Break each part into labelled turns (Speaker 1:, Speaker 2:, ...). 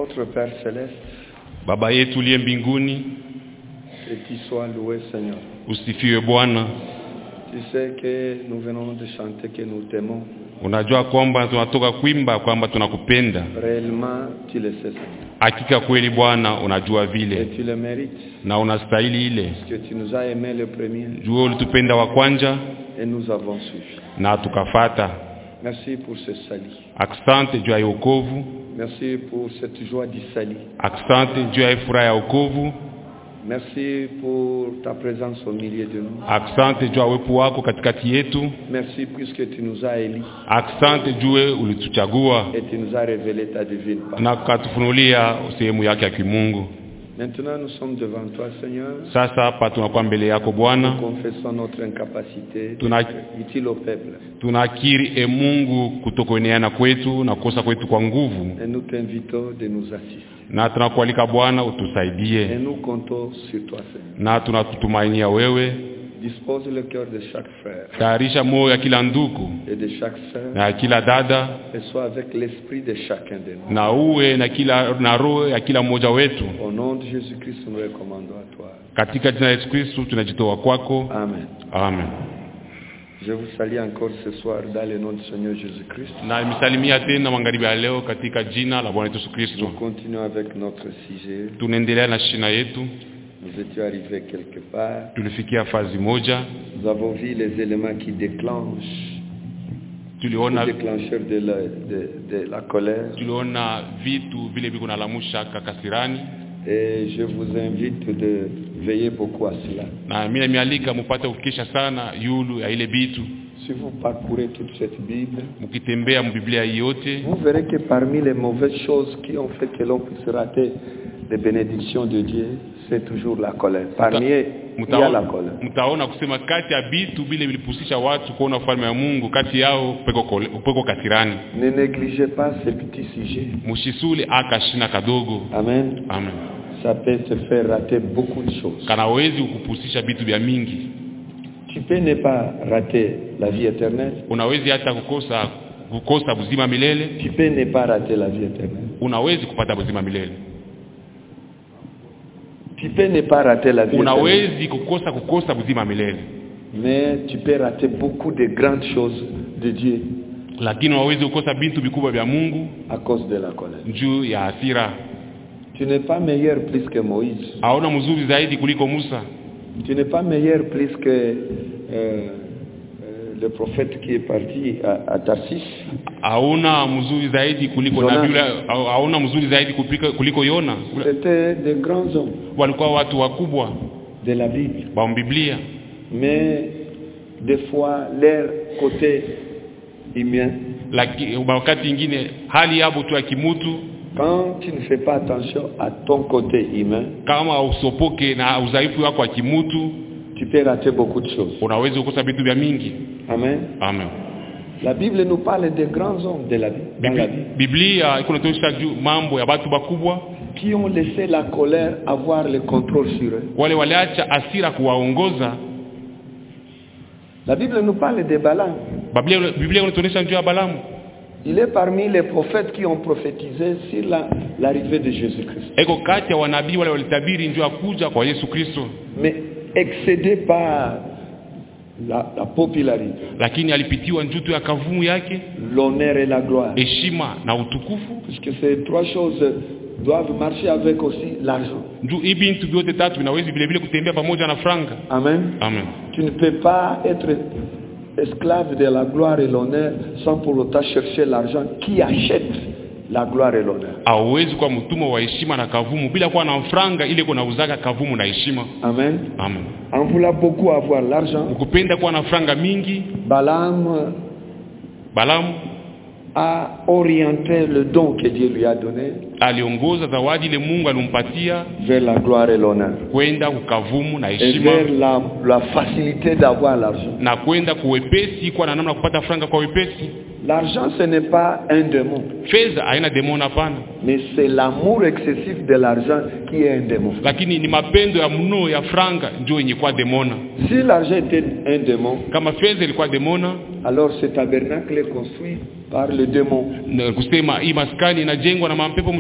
Speaker 1: Notre Père céleste,
Speaker 2: baba yetu uliye mbinguni
Speaker 1: que tu sois loué Seigneur.
Speaker 2: usifiwe bwana
Speaker 1: Tu sais que nous venons de chanter que nous t'aimons.
Speaker 2: unajua kwamba tunatoka kuimba kwamba tunakupenda
Speaker 1: Réellement, tu le sais Seigneur.
Speaker 2: hakika kweli bwana unajua
Speaker 1: Et
Speaker 2: vile
Speaker 1: tu le mérites.
Speaker 2: na unastahili ile
Speaker 1: Parce que tu nous as aimés le premier
Speaker 2: jua ulitupenda wa kwanja
Speaker 1: et nous avons suivi.
Speaker 2: na tukafata
Speaker 1: Merci pour ce salut.
Speaker 2: asante juu ya wokovu
Speaker 1: Merci pour cette joie du salut.
Speaker 2: asante juu ya furaha ya wokovu
Speaker 1: Merci pour ta présence au milieu de nous.
Speaker 2: asante juu ya uwepo wako katikati yetu
Speaker 1: Merci puisque tu nous as élis
Speaker 2: asante jue ulituchagua
Speaker 1: et tu nous as révélé ta divine part.
Speaker 2: na ukatufunulia sehemu yake ya kimungu
Speaker 1: Maintenant, nous sommes devant toi, Seigneur.
Speaker 2: sasa hapa tunakuwa mbele yako bwana
Speaker 1: Nous confessons notre incapacité
Speaker 2: Tuna-
Speaker 1: d'être utile au peuple.
Speaker 2: tunakiri e mungu kutokueneana kwetu na kukosa kwetu kwa nguvu
Speaker 1: Et nous t'invitons de nous assister.
Speaker 2: na tunakualika bwana
Speaker 1: Et
Speaker 2: utusaidie
Speaker 1: nous comptons sur toi, Seigneur.
Speaker 2: na tunakutumainia wewe
Speaker 1: Dispose le cœur de chaque frère
Speaker 2: tayarisha moyo ya kila ndugu
Speaker 1: et de chaque sœur
Speaker 2: na ya kila dada
Speaker 1: et sois avec l'esprit de chacun de nous.
Speaker 2: na uwe na kila na roho ya kila mmoja wetu
Speaker 1: Au nom de Jésus-Christ, nous recommandons à toi.
Speaker 2: katika jina la yesu kristu tunajitoa kwako
Speaker 1: Amen.
Speaker 2: amen
Speaker 1: Je vous salue encore ce soir dans le nom du Seigneur Jésus-Christ.
Speaker 2: na misalimia tena magharibi ya leo katika jina la bwana wetu yesu
Speaker 1: Nous
Speaker 2: kristo
Speaker 1: continuons avec notre sujet.
Speaker 2: tunaendelea na shina yetu
Speaker 1: Nous étions arrivés quelque part.
Speaker 2: tulifikia fazi moja
Speaker 1: Nous avons vu les éléments qui déclenchent,
Speaker 2: tuliona
Speaker 1: les déclencheurs de la, de, de la colère.
Speaker 2: tuliona vitu vile viko nalamusha kakasirani
Speaker 1: Et je vous invite de veiller beaucoup à cela.
Speaker 2: na mi namialika mupate kukesha sana yulu ya ile bitu
Speaker 1: Si vous parcourez toute cette Bible,
Speaker 2: mkitembea mbiblia hii yote
Speaker 1: vous verrez que parmi les mauvaises choses qui ont fait que l'on puisse rater les bénédictions de Dieu, c'est toujours la colère. Parmi eux, il y a la
Speaker 2: mtaona,
Speaker 1: colère.
Speaker 2: mtaona kusema kati ya bitu vile vilipusisha watu kuona ufalme wa mungu kati yao peko, kole- peko kasirani
Speaker 1: Ne négligez pas ces petits sujets.
Speaker 2: mushisule akashina kadogo
Speaker 1: Amen.
Speaker 2: amen
Speaker 1: Ça peut te faire rater beaucoup de choses.
Speaker 2: kanawezi kukupusisha vitu vya mingi
Speaker 1: Tu peux ne pas rater la vie éternelle.
Speaker 2: unawezi hata kukosa kukosa buzima milele
Speaker 1: Tu peux ne pas rater la vie éternelle.
Speaker 2: unawezi kupata buzima milele
Speaker 1: Tu peux ne pas rater la vie éternelle.
Speaker 2: unawezi kukosa kukosa buzima milele
Speaker 1: Mais tu peux rater beaucoup de grandes choses de Dieu
Speaker 2: lakini unawezi kukosa vitu vikubwa vya mungu
Speaker 1: à cause de la colère.
Speaker 2: juu ya hasira
Speaker 1: Tu n'es pas meilleur plus que Moïse.
Speaker 2: hauna mzuri zaidi kuliko musa
Speaker 1: Tu n'es pas meilleur plus que euh, euh, le prophète qui est parti à, à Tarsis.
Speaker 2: hauna mzuri zaidi kuliko
Speaker 1: Jonas.
Speaker 2: nabii yule hau- hauna mzuri zaidi kupika, kuliko yona Ule-
Speaker 1: C'était des grands hommes
Speaker 2: walikuwa watu wakubwa
Speaker 1: de la Bible.
Speaker 2: wa biblia
Speaker 1: Mais des fois, leur côté humain,
Speaker 2: lakini wakati ingine hali yabo tu ya kimutu
Speaker 1: quand tu ne fais pas attention à ton côté humain,
Speaker 2: kama usopoke na udhaifu wako wa kimutu
Speaker 1: tu peux rater beaucoup de choses.
Speaker 2: unaweza kukosa vitu vya mingi
Speaker 1: Amen.
Speaker 2: amen
Speaker 1: La Bible nous parle des grands hommes de la Bible, dans la
Speaker 2: Bibli-
Speaker 1: Bible
Speaker 2: biblia iko natuonyesha juu mambo ya watu bakubwa
Speaker 1: qui ont laissé la colère avoir le contrôle sur eux.
Speaker 2: wale waliacha asira kuwaongoza
Speaker 1: La Bible nous parle de Balaam.
Speaker 2: biblia biblia inatuonyesha juu ya balamu
Speaker 1: Il est parmi les prophètes qui ont prophétisé sur la- l'arrivée de Jésus-Christ.
Speaker 2: eko kati ya wanabii wale walitabiri njuu ya kuja kwa yesu kristo
Speaker 1: Mais excédé par la, la popularité,
Speaker 2: lakini alipitiwa njuu tu ya kavumu yake
Speaker 1: l'honneur et la gloire.
Speaker 2: heshima na utukufu
Speaker 1: Puisque ces trois choses doivent marcher avec aussi l'argent.
Speaker 2: njuu hii bintu vyote tatu vinawezi vile vile kutembea pamoja na franga
Speaker 1: Amen.
Speaker 2: amen
Speaker 1: Tu ne peux pas être esclave de la gloire et l'honneur sans pour autant chercher l'argent qui achète la gloire et l'honneur.
Speaker 2: hauwezi kuwa mtumwa wa heshima na kavumu bila kuwa na franga ile kunauzaka kavumu na heshima
Speaker 1: Amen.
Speaker 2: amen
Speaker 1: En voulant beaucoup avoir l'argent,
Speaker 2: ukupenda kuwa na franga mingi
Speaker 1: Balaam
Speaker 2: balamu
Speaker 1: a orienté le don que Dieu lui a donné
Speaker 2: aliongoza zawadi ile mungu alimpatia
Speaker 1: vers la gloire et l'honneur.
Speaker 2: kwenda kukavumu na
Speaker 1: Et
Speaker 2: heshima
Speaker 1: vers la, la facilité d'avoir l'argent.
Speaker 2: na kwenda kuwepesi kuwa na namna ya kupata franga kwa wepesi
Speaker 1: L'argent, ce n'est pas un démon,
Speaker 2: fedha haina demoni hapana
Speaker 1: mais c'est l'amour excessif de l'argent qui est un démon.
Speaker 2: lakini ni mapendo ya mno ya franga ndio yenye kuwa demona
Speaker 1: Si l'argent était un démon,
Speaker 2: kama fedha ilikuwa demona
Speaker 1: alors ce tabernacle est construit par le démon.
Speaker 2: na kusema hii maskani inajengwa na mapepo mchafu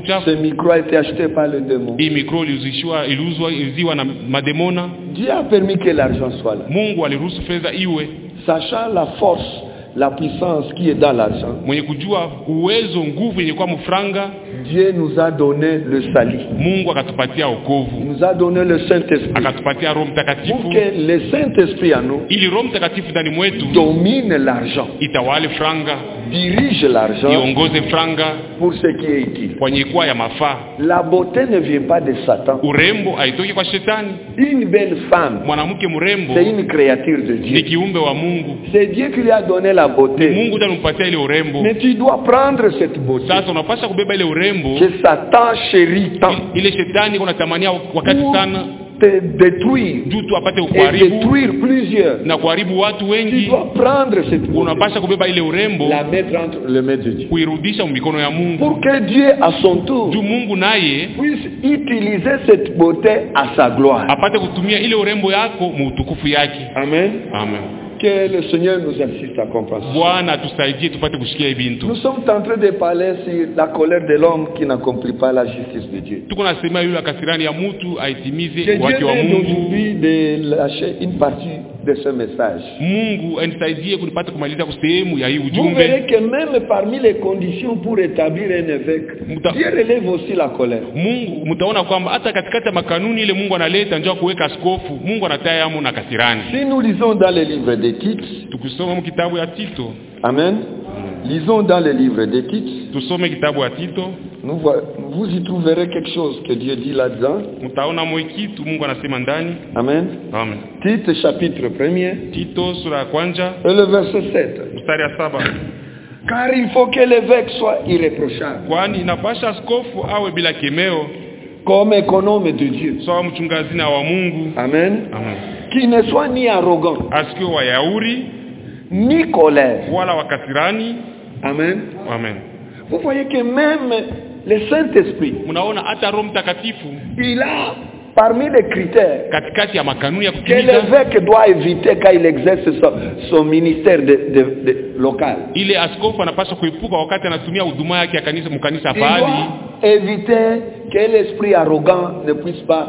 Speaker 2: uchafu
Speaker 1: Ce micro a été acheté par le démon.
Speaker 2: hii mikro iliuzishwa iliuzwa iliuziwa na mademona
Speaker 1: Dieu a permis que l'argent soit là.
Speaker 2: mungu aliruhusu fedha iwe
Speaker 1: Sachant la force, la puissance qui est dans l'argent,
Speaker 2: mwenye kujua uwezo nguvu yenye kwa mfranga
Speaker 1: Dieu nous a donné le salut.
Speaker 2: mungu akatupatia
Speaker 1: Il
Speaker 2: okovu
Speaker 1: nous a donné le Saint-Esprit.
Speaker 2: akatupatia roho
Speaker 1: Pour
Speaker 2: mtakatifu
Speaker 1: que le Saint-Esprit en nous
Speaker 2: ili roho mtakatifu ndani mwetu
Speaker 1: domine l'argent,
Speaker 2: itawale franga
Speaker 1: dirige l'argent
Speaker 2: iongoze franga
Speaker 1: pour ce qui est utile.
Speaker 2: kwenye kuwa ya mafaa
Speaker 1: La beauté ne vient pas de Satan.
Speaker 2: urembo haitoki kwa shetani
Speaker 1: Une belle femme,
Speaker 2: mwanamke mrembo
Speaker 1: c'est une créature de
Speaker 2: ni
Speaker 1: Dieu.
Speaker 2: kiumbe wa mungu
Speaker 1: C'est Dieu qui lui a donné la beauté.
Speaker 2: mungu ndiye alimpatia ile urembo
Speaker 1: Mais tu dois prendre cette beauté
Speaker 2: sasa unapasha kubeba ile urembo
Speaker 1: que Satan chérit tant
Speaker 2: ile shetani iko natamania wakati
Speaker 1: pour
Speaker 2: sana
Speaker 1: te détruire
Speaker 2: juu tu apate
Speaker 1: et
Speaker 2: kuharibu
Speaker 1: détruire plusieurs.
Speaker 2: na kuharibu watu
Speaker 1: Tu
Speaker 2: wengi
Speaker 1: dois prendre cette beauté,
Speaker 2: unapasha kubeba ile urembo
Speaker 1: la mettre entre les mains de Dieu.
Speaker 2: kuirudisha mikono ya mungu
Speaker 1: Pour que Dieu, à son tour,
Speaker 2: juu mungu naye
Speaker 1: puisse utiliser cette beauté à sa gloire.
Speaker 2: apate kutumia ile urembo yako muutukufu yake
Speaker 1: Amen.
Speaker 2: amen
Speaker 1: Que le Seigneur nous assiste à comprendre.
Speaker 2: bwana atusaidie tupate kusikia hii
Speaker 1: Nous
Speaker 2: bintu
Speaker 1: sommes en train de parler sur la colère de l'homme qui n'accomplit pas la justice de Dieu.
Speaker 2: tuko nasema yule kasirani ya mtu
Speaker 1: Que
Speaker 2: aitimize
Speaker 1: Dieu
Speaker 2: wake wa
Speaker 1: m'aide
Speaker 2: mungu
Speaker 1: aujourd'hui de lâcher une partie de ce message.
Speaker 2: mungu anisaidie kunipata kumaliza sehemu ya hii
Speaker 1: Vous
Speaker 2: ujumbe
Speaker 1: verrez que même parmi les conditions pour établir un évêque,
Speaker 2: Mouta-
Speaker 1: Dieu relève aussi la colère.
Speaker 2: mungu mtaona kwamba hata katikati ya makanuni ile mungu analeta njoo kuweka askofu mungu anataya amo na kasirani
Speaker 1: Si nous lisons dans le livre des titres,
Speaker 2: tukisoma mu kitabu ya tito
Speaker 1: Amen. Lisons dans le livre des titres,
Speaker 2: tusome kitabu ya tito
Speaker 1: nous voi- vous y trouverez quelque chose que Dieu dit là-dedans.
Speaker 2: mtaona moi kitu mungu anasema ndani
Speaker 1: Amen.
Speaker 2: amen
Speaker 1: Titre chapitre 1er
Speaker 2: tito sura ya kwanja
Speaker 1: et le verset 7.
Speaker 2: mstari ya saba
Speaker 1: Car il faut que l'évêque soit irréprochable,
Speaker 2: kwani inapasha askofu awe bila kemeo
Speaker 1: comme économe de Dieu.
Speaker 2: sawa mchungazina wa mungu
Speaker 1: Amen.
Speaker 2: amen
Speaker 1: Qui ne soit ni arrogant,
Speaker 2: asikiwe wayauri
Speaker 1: ni colère.
Speaker 2: wala wakasirani
Speaker 1: Amen.
Speaker 2: amen
Speaker 1: Vous voyez que même le Saint-Esprit,
Speaker 2: mnaona hata roho mtakatifu
Speaker 1: il a parmi les critères
Speaker 2: katikati ya makanuni ya
Speaker 1: que
Speaker 2: kutimiza
Speaker 1: l'évêque doit éviter quand il exerce son, son ministère de, de, de- local.
Speaker 2: ile askofu anapaswa kuepuka wakati anatumia huduma yake ya kanisa mkanisa
Speaker 1: Il
Speaker 2: pahali
Speaker 1: doit éviter que l'esprit arrogant ne puisse pas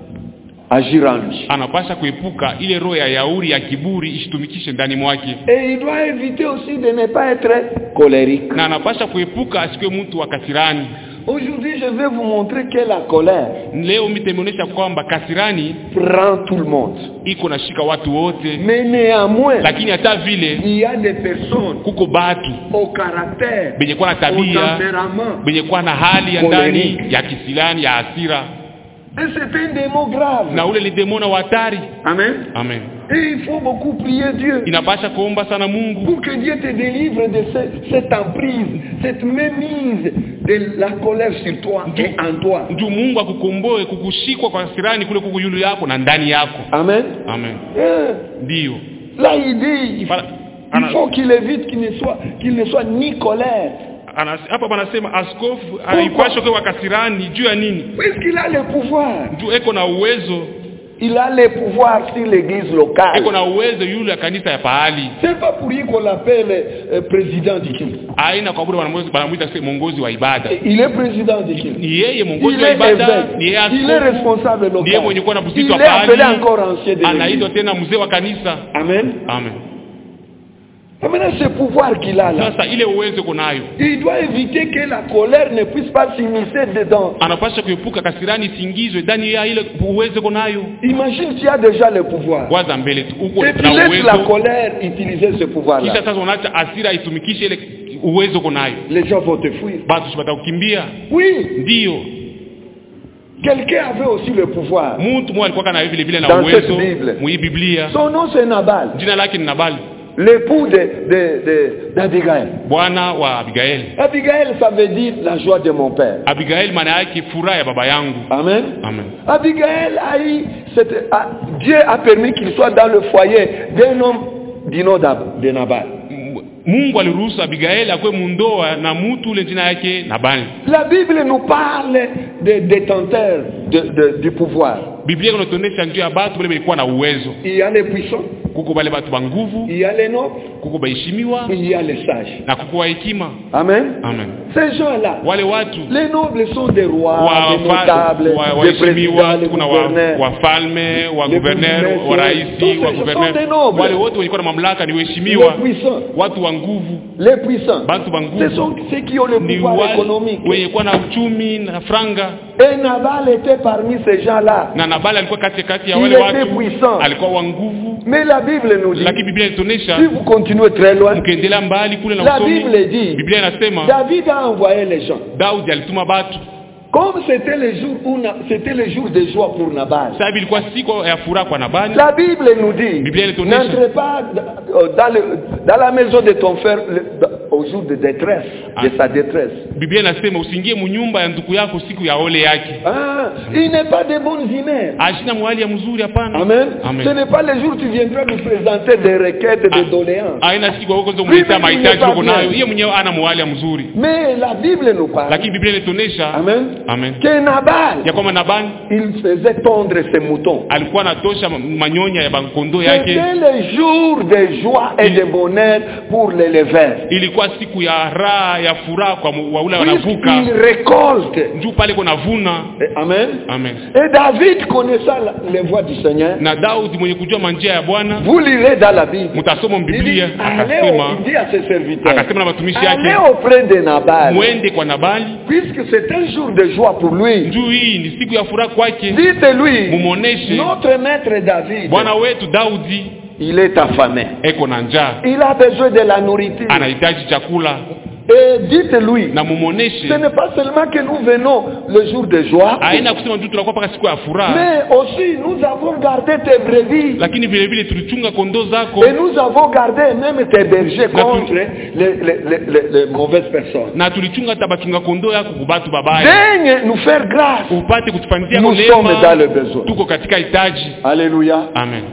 Speaker 1: agir en lui.
Speaker 2: anapasha kuepuka ile roho ya yauri ya kiburi isitumikishe ndani mwake
Speaker 1: Et il doit éviter aussi de ne pas être colérique.
Speaker 2: na anapasha kuepuka asikiwe mtu wa kasirani
Speaker 1: Aujourd'hui, je vais vous montrer que la colère
Speaker 2: leo mitameonyesha kwamba kasirani
Speaker 1: prend tout le monde.
Speaker 2: iko nashika watu wote
Speaker 1: Mais néanmoins,
Speaker 2: lakini hata vile
Speaker 1: il y a des personnes
Speaker 2: kuko batu
Speaker 1: au caractère,
Speaker 2: benye kuwa na
Speaker 1: au
Speaker 2: tabia
Speaker 1: tempérament.
Speaker 2: benye kuwa na hali ya ndani ya kisilani ya hasira
Speaker 1: Et c'est un démon grave.
Speaker 2: na ule ni demona wa hatari
Speaker 1: Amen.
Speaker 2: amen
Speaker 1: Et il faut beaucoup prier Dieu
Speaker 2: inapasha kuomba sana mungu
Speaker 1: pour que Dieu te délivre de ce- cette emprise, cette mémise de la colère sur toi et en toi.
Speaker 2: juu mungu akukomboe kukushikwa kwa hasirani kule kuku yulu yako na ndani yako
Speaker 1: Amen.
Speaker 2: amen
Speaker 1: Eh,
Speaker 2: ndiyo
Speaker 1: Là, il dit, il faut,
Speaker 2: Voilà.
Speaker 1: il faut qu'il évite qu'il ne soit, qu'il ne soit ni colère.
Speaker 2: Anas- hapa panasema askofu haipashwe kuwa kasirani juu ya nini
Speaker 1: Puisqu'il a le pouvoir.
Speaker 2: juu eko na uwezo
Speaker 1: Il a le pouvoir sur l'église locale.
Speaker 2: eko na uwezo yule ya kanisa ya pahali
Speaker 1: C'est pas pour lui qu'on l'appelle euh, président du culte.
Speaker 2: aina kwa bure wanamwezi- wanamwita se- mongozi wa ibada
Speaker 1: Il est président du culte.
Speaker 2: ni yeye mongozi
Speaker 1: Il
Speaker 2: wa
Speaker 1: est
Speaker 2: ibada
Speaker 1: évêque.
Speaker 2: ni yeye
Speaker 1: Il est
Speaker 2: askofu
Speaker 1: responsable
Speaker 2: ni yeye mwenye
Speaker 1: local.
Speaker 2: kuwa na
Speaker 1: Il
Speaker 2: pusitwa
Speaker 1: est appelé
Speaker 2: pahali
Speaker 1: encore ancien de
Speaker 2: anaitwa
Speaker 1: l'église.
Speaker 2: tena mzee wa kanisa
Speaker 1: Amen.
Speaker 2: amen
Speaker 1: Et Maintenant, ce pouvoir qu'il a là,
Speaker 2: sasa ile uwezo uko nayo
Speaker 1: il doit éviter que la colère ne puisse pas s'immiscer dedans.
Speaker 2: anapasha kuepuka kasirani isingizwe ndani ya ile uwezo uko nayo
Speaker 1: Imagine tu as déjà le pouvoir.
Speaker 2: kwanza mbele tu uko
Speaker 1: Et tu
Speaker 2: na
Speaker 1: laisses la
Speaker 2: uwezo
Speaker 1: colère utiliser ce pouvoir-là.
Speaker 2: kisha sasa unaacha asira itumikishe ile uwezo uko nayo
Speaker 1: Les gens vont te fuir.
Speaker 2: batu sipata kukimbia
Speaker 1: Oui,
Speaker 2: ndiyo
Speaker 1: quelqu'un avait aussi le pouvoir.
Speaker 2: mtu mmoja alikuwa kana vile vile na
Speaker 1: Dans cette
Speaker 2: uwezo
Speaker 1: Bible.
Speaker 2: mwi biblia
Speaker 1: Son nom c'est Nabal,
Speaker 2: jina lake ni nabali
Speaker 1: l'époux de, de, de- d'Abigail.
Speaker 2: bwana wa abigaeli
Speaker 1: Abigail, ça veut dire la joie de mon père.
Speaker 2: abigaeli maana yake furaha ya baba yangu
Speaker 1: Amen.
Speaker 2: amen
Speaker 1: Abigail a eu cette, a- Dieu a permis qu'il soit dans le foyer d'un homme du nom d'Ab- de Nabal.
Speaker 2: M- mungu aliruhusu abigaeli akuwe mundoa na mtu ule jina yake nabali
Speaker 1: La Bible nous parle des détenteurs de- de- du pouvoir.
Speaker 2: biblia inatuonyesha njia ya batu vile vilikuwa na uwezo
Speaker 1: Il y a les puissants,
Speaker 2: kuko bale batu ba nguvu
Speaker 1: il y a les nobles,
Speaker 2: kuko baheshimiwa
Speaker 1: il y a les sages.
Speaker 2: na kuko wa hekima
Speaker 1: Amen.
Speaker 2: amen
Speaker 1: Ces gens-là,
Speaker 2: wale watu
Speaker 1: les nobles sont des rois,
Speaker 2: wa-
Speaker 1: des
Speaker 2: fa-
Speaker 1: notables,
Speaker 2: wa-
Speaker 1: des présidents,
Speaker 2: waheshimiwa
Speaker 1: des
Speaker 2: kuna wa-
Speaker 1: gouverneurs.
Speaker 2: wafalme wa
Speaker 1: Les
Speaker 2: guverner
Speaker 1: bourgmestres,
Speaker 2: wa
Speaker 1: tous
Speaker 2: raisi
Speaker 1: ces-
Speaker 2: wa
Speaker 1: ce sont
Speaker 2: guverner
Speaker 1: des nobles.
Speaker 2: wale wote walikuwa na mamlaka ni
Speaker 1: les
Speaker 2: waheshimiwa
Speaker 1: puissants,
Speaker 2: watu wa nguvu
Speaker 1: les puissants.
Speaker 2: bantu ba
Speaker 1: Ce
Speaker 2: nguvu
Speaker 1: sont ceux qui ont le
Speaker 2: ni
Speaker 1: pouvoir
Speaker 2: wale
Speaker 1: économique.
Speaker 2: wenye kuwa na uchumi na franga
Speaker 1: Et Nabal était parmi ces gens-là.
Speaker 2: na nabali alikuwa kati kati ya
Speaker 1: Il
Speaker 2: wale
Speaker 1: était
Speaker 2: watu
Speaker 1: puissant.
Speaker 2: alikuwa wa nguvu
Speaker 1: Mais la Bible nous dit,
Speaker 2: lakini biblia inatuonyesha
Speaker 1: si vous continuez très loin,
Speaker 2: mkiendelea mbali kule na
Speaker 1: la
Speaker 2: usomi
Speaker 1: Bible dit,
Speaker 2: biblia inasema
Speaker 1: David a envoyé les gens.
Speaker 2: daudi alituma batu
Speaker 1: Comme c'était le jour où Na- c'était le jour de joie pour Nabal.
Speaker 2: sababu ilikuwa siku ya furaha kwa nabali
Speaker 1: La Bible nous dit,
Speaker 2: Biblia inatuonyesha.
Speaker 1: n'entre pas euh, dans, le- dans la maison de ton frère le- au jour de détresse, de
Speaker 2: Ah.
Speaker 1: sa détresse.
Speaker 2: biblia inasema usiingie munyumba ya ndugu yako siku ya ole yake
Speaker 1: Ah, il n'est pas de bonnes humeurs.
Speaker 2: ashina mwali ya mzuri hapana
Speaker 1: Amen. Ce
Speaker 2: Amen.
Speaker 1: n'est pas le jour où tu viendras nous présenter des requêtes, des
Speaker 2: Ah.
Speaker 1: doléances.
Speaker 2: aina siku huko ndio
Speaker 1: Biblia
Speaker 2: mleta mahitaji
Speaker 1: imefanya.
Speaker 2: uko nayo yeye mwenyewe ana mwali ya mzuri
Speaker 1: Mais la Bible nous parle
Speaker 2: lakini biblia inatuonyesha
Speaker 1: Amen.
Speaker 2: amen
Speaker 1: que Nabal,
Speaker 2: ya kwamba nabali
Speaker 1: il faisait tondre ses moutons.
Speaker 2: alikuwa anatosha ma- manyonya ya bankondo yake
Speaker 1: C'était le jour de joie et de bonheur pour l'éleveur.
Speaker 2: ilikuwa siku ya raha ya furaha kwa mu- waule wanavuka
Speaker 1: Puisqu'il récolte.
Speaker 2: juu pale kuna vuna
Speaker 1: Et- Amen.
Speaker 2: amen
Speaker 1: Et David connaissant la- les voies du Seigneur,
Speaker 2: na daudi mwenye kujua manjia ya bwana
Speaker 1: vous lirez dans la Bible.
Speaker 2: mtasoma
Speaker 1: Il dit,
Speaker 2: mbiblia
Speaker 1: allez
Speaker 2: akasema
Speaker 1: au, il dit à ses serviteurs,
Speaker 2: akasema na watumishi
Speaker 1: allez
Speaker 2: yake
Speaker 1: auprès de Nabal,
Speaker 2: mwende kwa nabali
Speaker 1: puisque c'est un jour de joie pour lui.
Speaker 2: juu hii ni siku ya furaha kwake
Speaker 1: Dites-lui,
Speaker 2: mumwoneshe
Speaker 1: notre maître David,
Speaker 2: bwana wetu daudi
Speaker 1: il est affamé.
Speaker 2: eko na njaa
Speaker 1: Il a besoin de la nourriture.
Speaker 2: anahitaji chakula
Speaker 1: Et dites-lui,
Speaker 2: na
Speaker 1: ce
Speaker 2: mumwoneshe
Speaker 1: n'est pas seulement que nous venons le jour de joie,
Speaker 2: aina kusema tu tunakuwa mpaka siku ya furaha
Speaker 1: mais aussi nous avons gardé tes brebis.
Speaker 2: lakini vile vile tulichunga kondoo zako
Speaker 1: Et nous avons gardé même tes bergers
Speaker 2: Na tu-
Speaker 1: contre les, les- les- les- les mauvaises personnes.
Speaker 2: na tulichunga hata bachunga kondoo yako kubatu babaya
Speaker 1: Daigne nous faire grâce.
Speaker 2: upate kutufanyizia
Speaker 1: Nous sommes dans le
Speaker 2: neema
Speaker 1: besoin.
Speaker 2: tuko katika hitaji
Speaker 1: Alléluia.
Speaker 2: amen